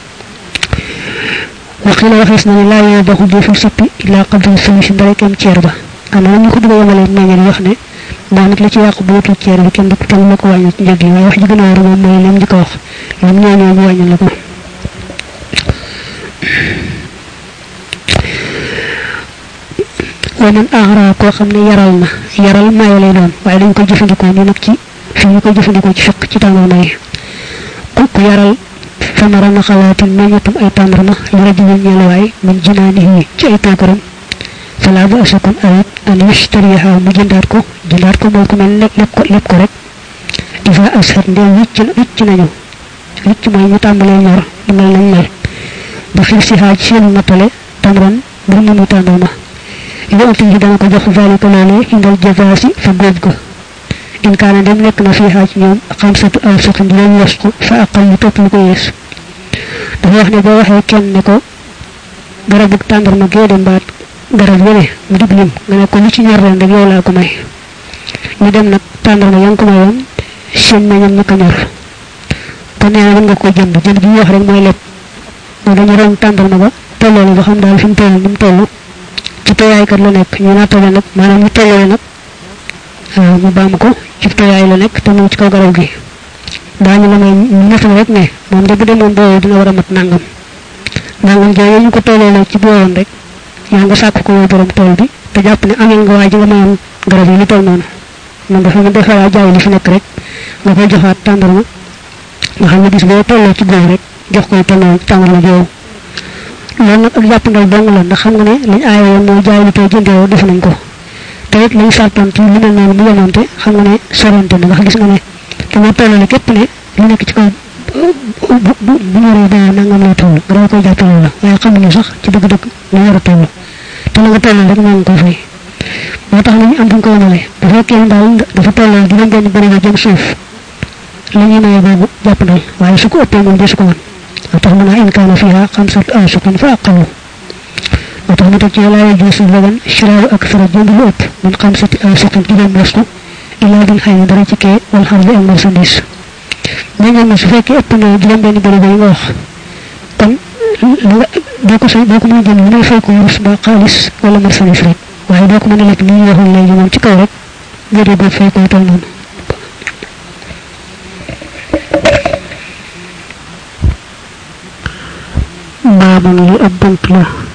waxi la waxees na ne laa yoo baxu deful sippi illaa qabdal sulusi ndare kem ceer ba am na ñu ko bëgg a yemalee meññal wax ne maa nag la ci yàqu bu wutul ceer bi kenn kenn la ko wàññi ci njëg yi waaye wax ji gën a war moom mooy lim di ko wax lim ñoo ñoo ñu wàññi la ko wa man ahra koo xam ne yaral na yaral maye lay doon waaye dañ koy jëfandikoo ni nag ci fi ñu koy jëfandikoo ci fiq ci tàngal may ku ku yaral famara na xalaatin meññatum ay tàndarma li rajulin ñeeluwaay min jinaanihi ci ay toogaram fala bu asakun ayit an yashtariha mu jëndaat ko jëndaat ko mooy ku mel lépp lépp ko lépp ko rek isa ashat ndee wicc wicc nañu wicc mooy ñu tàmbalee ñor du mel nañ mel ba fir si xaaj seen matale tamran mbir mu muy tàndarma yonte yi dana ko jox zalika loolee indal jazaasi fa góob ga in kaana dem nekk na fii xaaj ñoom xamsatu aw suqin juróom wasku fa aqal lu topp lu ko yees dafa wax ne boo waxee kenn ne ko garabu tàndarma gee dem baat garab yene mu dig lim nga ne ko lu ci ñor ren rek yow laa ko may ñu dem nag tàndarma ya nga ko mayoon seen meñam naka ñor kon nee na mën nga ko jënd jënd gi ñu wax rek mooy lépp moo dañu ron tàndarma ba tolloolu ba xam daal fi mu toll ni mu toll ci tooyaay kat la nekk ñu nattale nag maanaam ñu tolloo nag mu baam ko ci tooyaay la nekk te mu ci kaw garab gi daañu la may ñu nattale rek ne moom de bu demoon boobu dina war a mat nangam nangam jooyu ñu ko tolloo la ci booroon rek yaa nga sàkk ko woy borom tool bi te jàpp ne amee nga waa ji nga mayoon garab yi lu toll noonu moom dafa nga defa waa jaay li fi nekk rek nga koy joxaat tàndarma nga xam ne bis boo tolloo ci góob rek jox koy tolloo tàndarma joowu loolu nag ak jàppandal dong la ndax xam nga ne liñ aaye woon mooy jaay lu tey jëndee def nañ ko te it lañ sartoon ci lu mel noonu mu yemoonte xam nga ne sorante na ndax gis nga ne dama tollale képp ne lu nekk ci kaw bu bu bu ñoree ba nangam lay toll nga dama koy jàppale la waaye xamuñu sax ci dëgg-dëgg lu war a toll te la nga tollal rek moo ngi ko fay moo tax nañu am fu ñu ko wonale bu fekkee ne daal dafa tolloo juróom benn bëri nga jëm suuf la ñuy maye boobu jàpp ndal waaye su ko ëppee moom desu ko woon moo tax mën a in kaana fiha xamsatu awsuqin fa aqalu moo tax mu teg ci laa yajuusu dagan shiraaru ak fara jënd lu ëpp min xamsati awsuqin juróom wasku ilaa bil xëy na dara ci kee wal xar bi ak marchandise mais ñoom ne su fekkee ëpp na juróom benn bëri yi nga wax kon doo ko sa doo ko mën a jënd lu may fay ko wurus ba xaalis wala marchandise rek waaye doo ko mën a lekk ni ñu waxoon léegi moom ci kaw rek nga dee boo fay ko toll noonu baabam li ab bunt la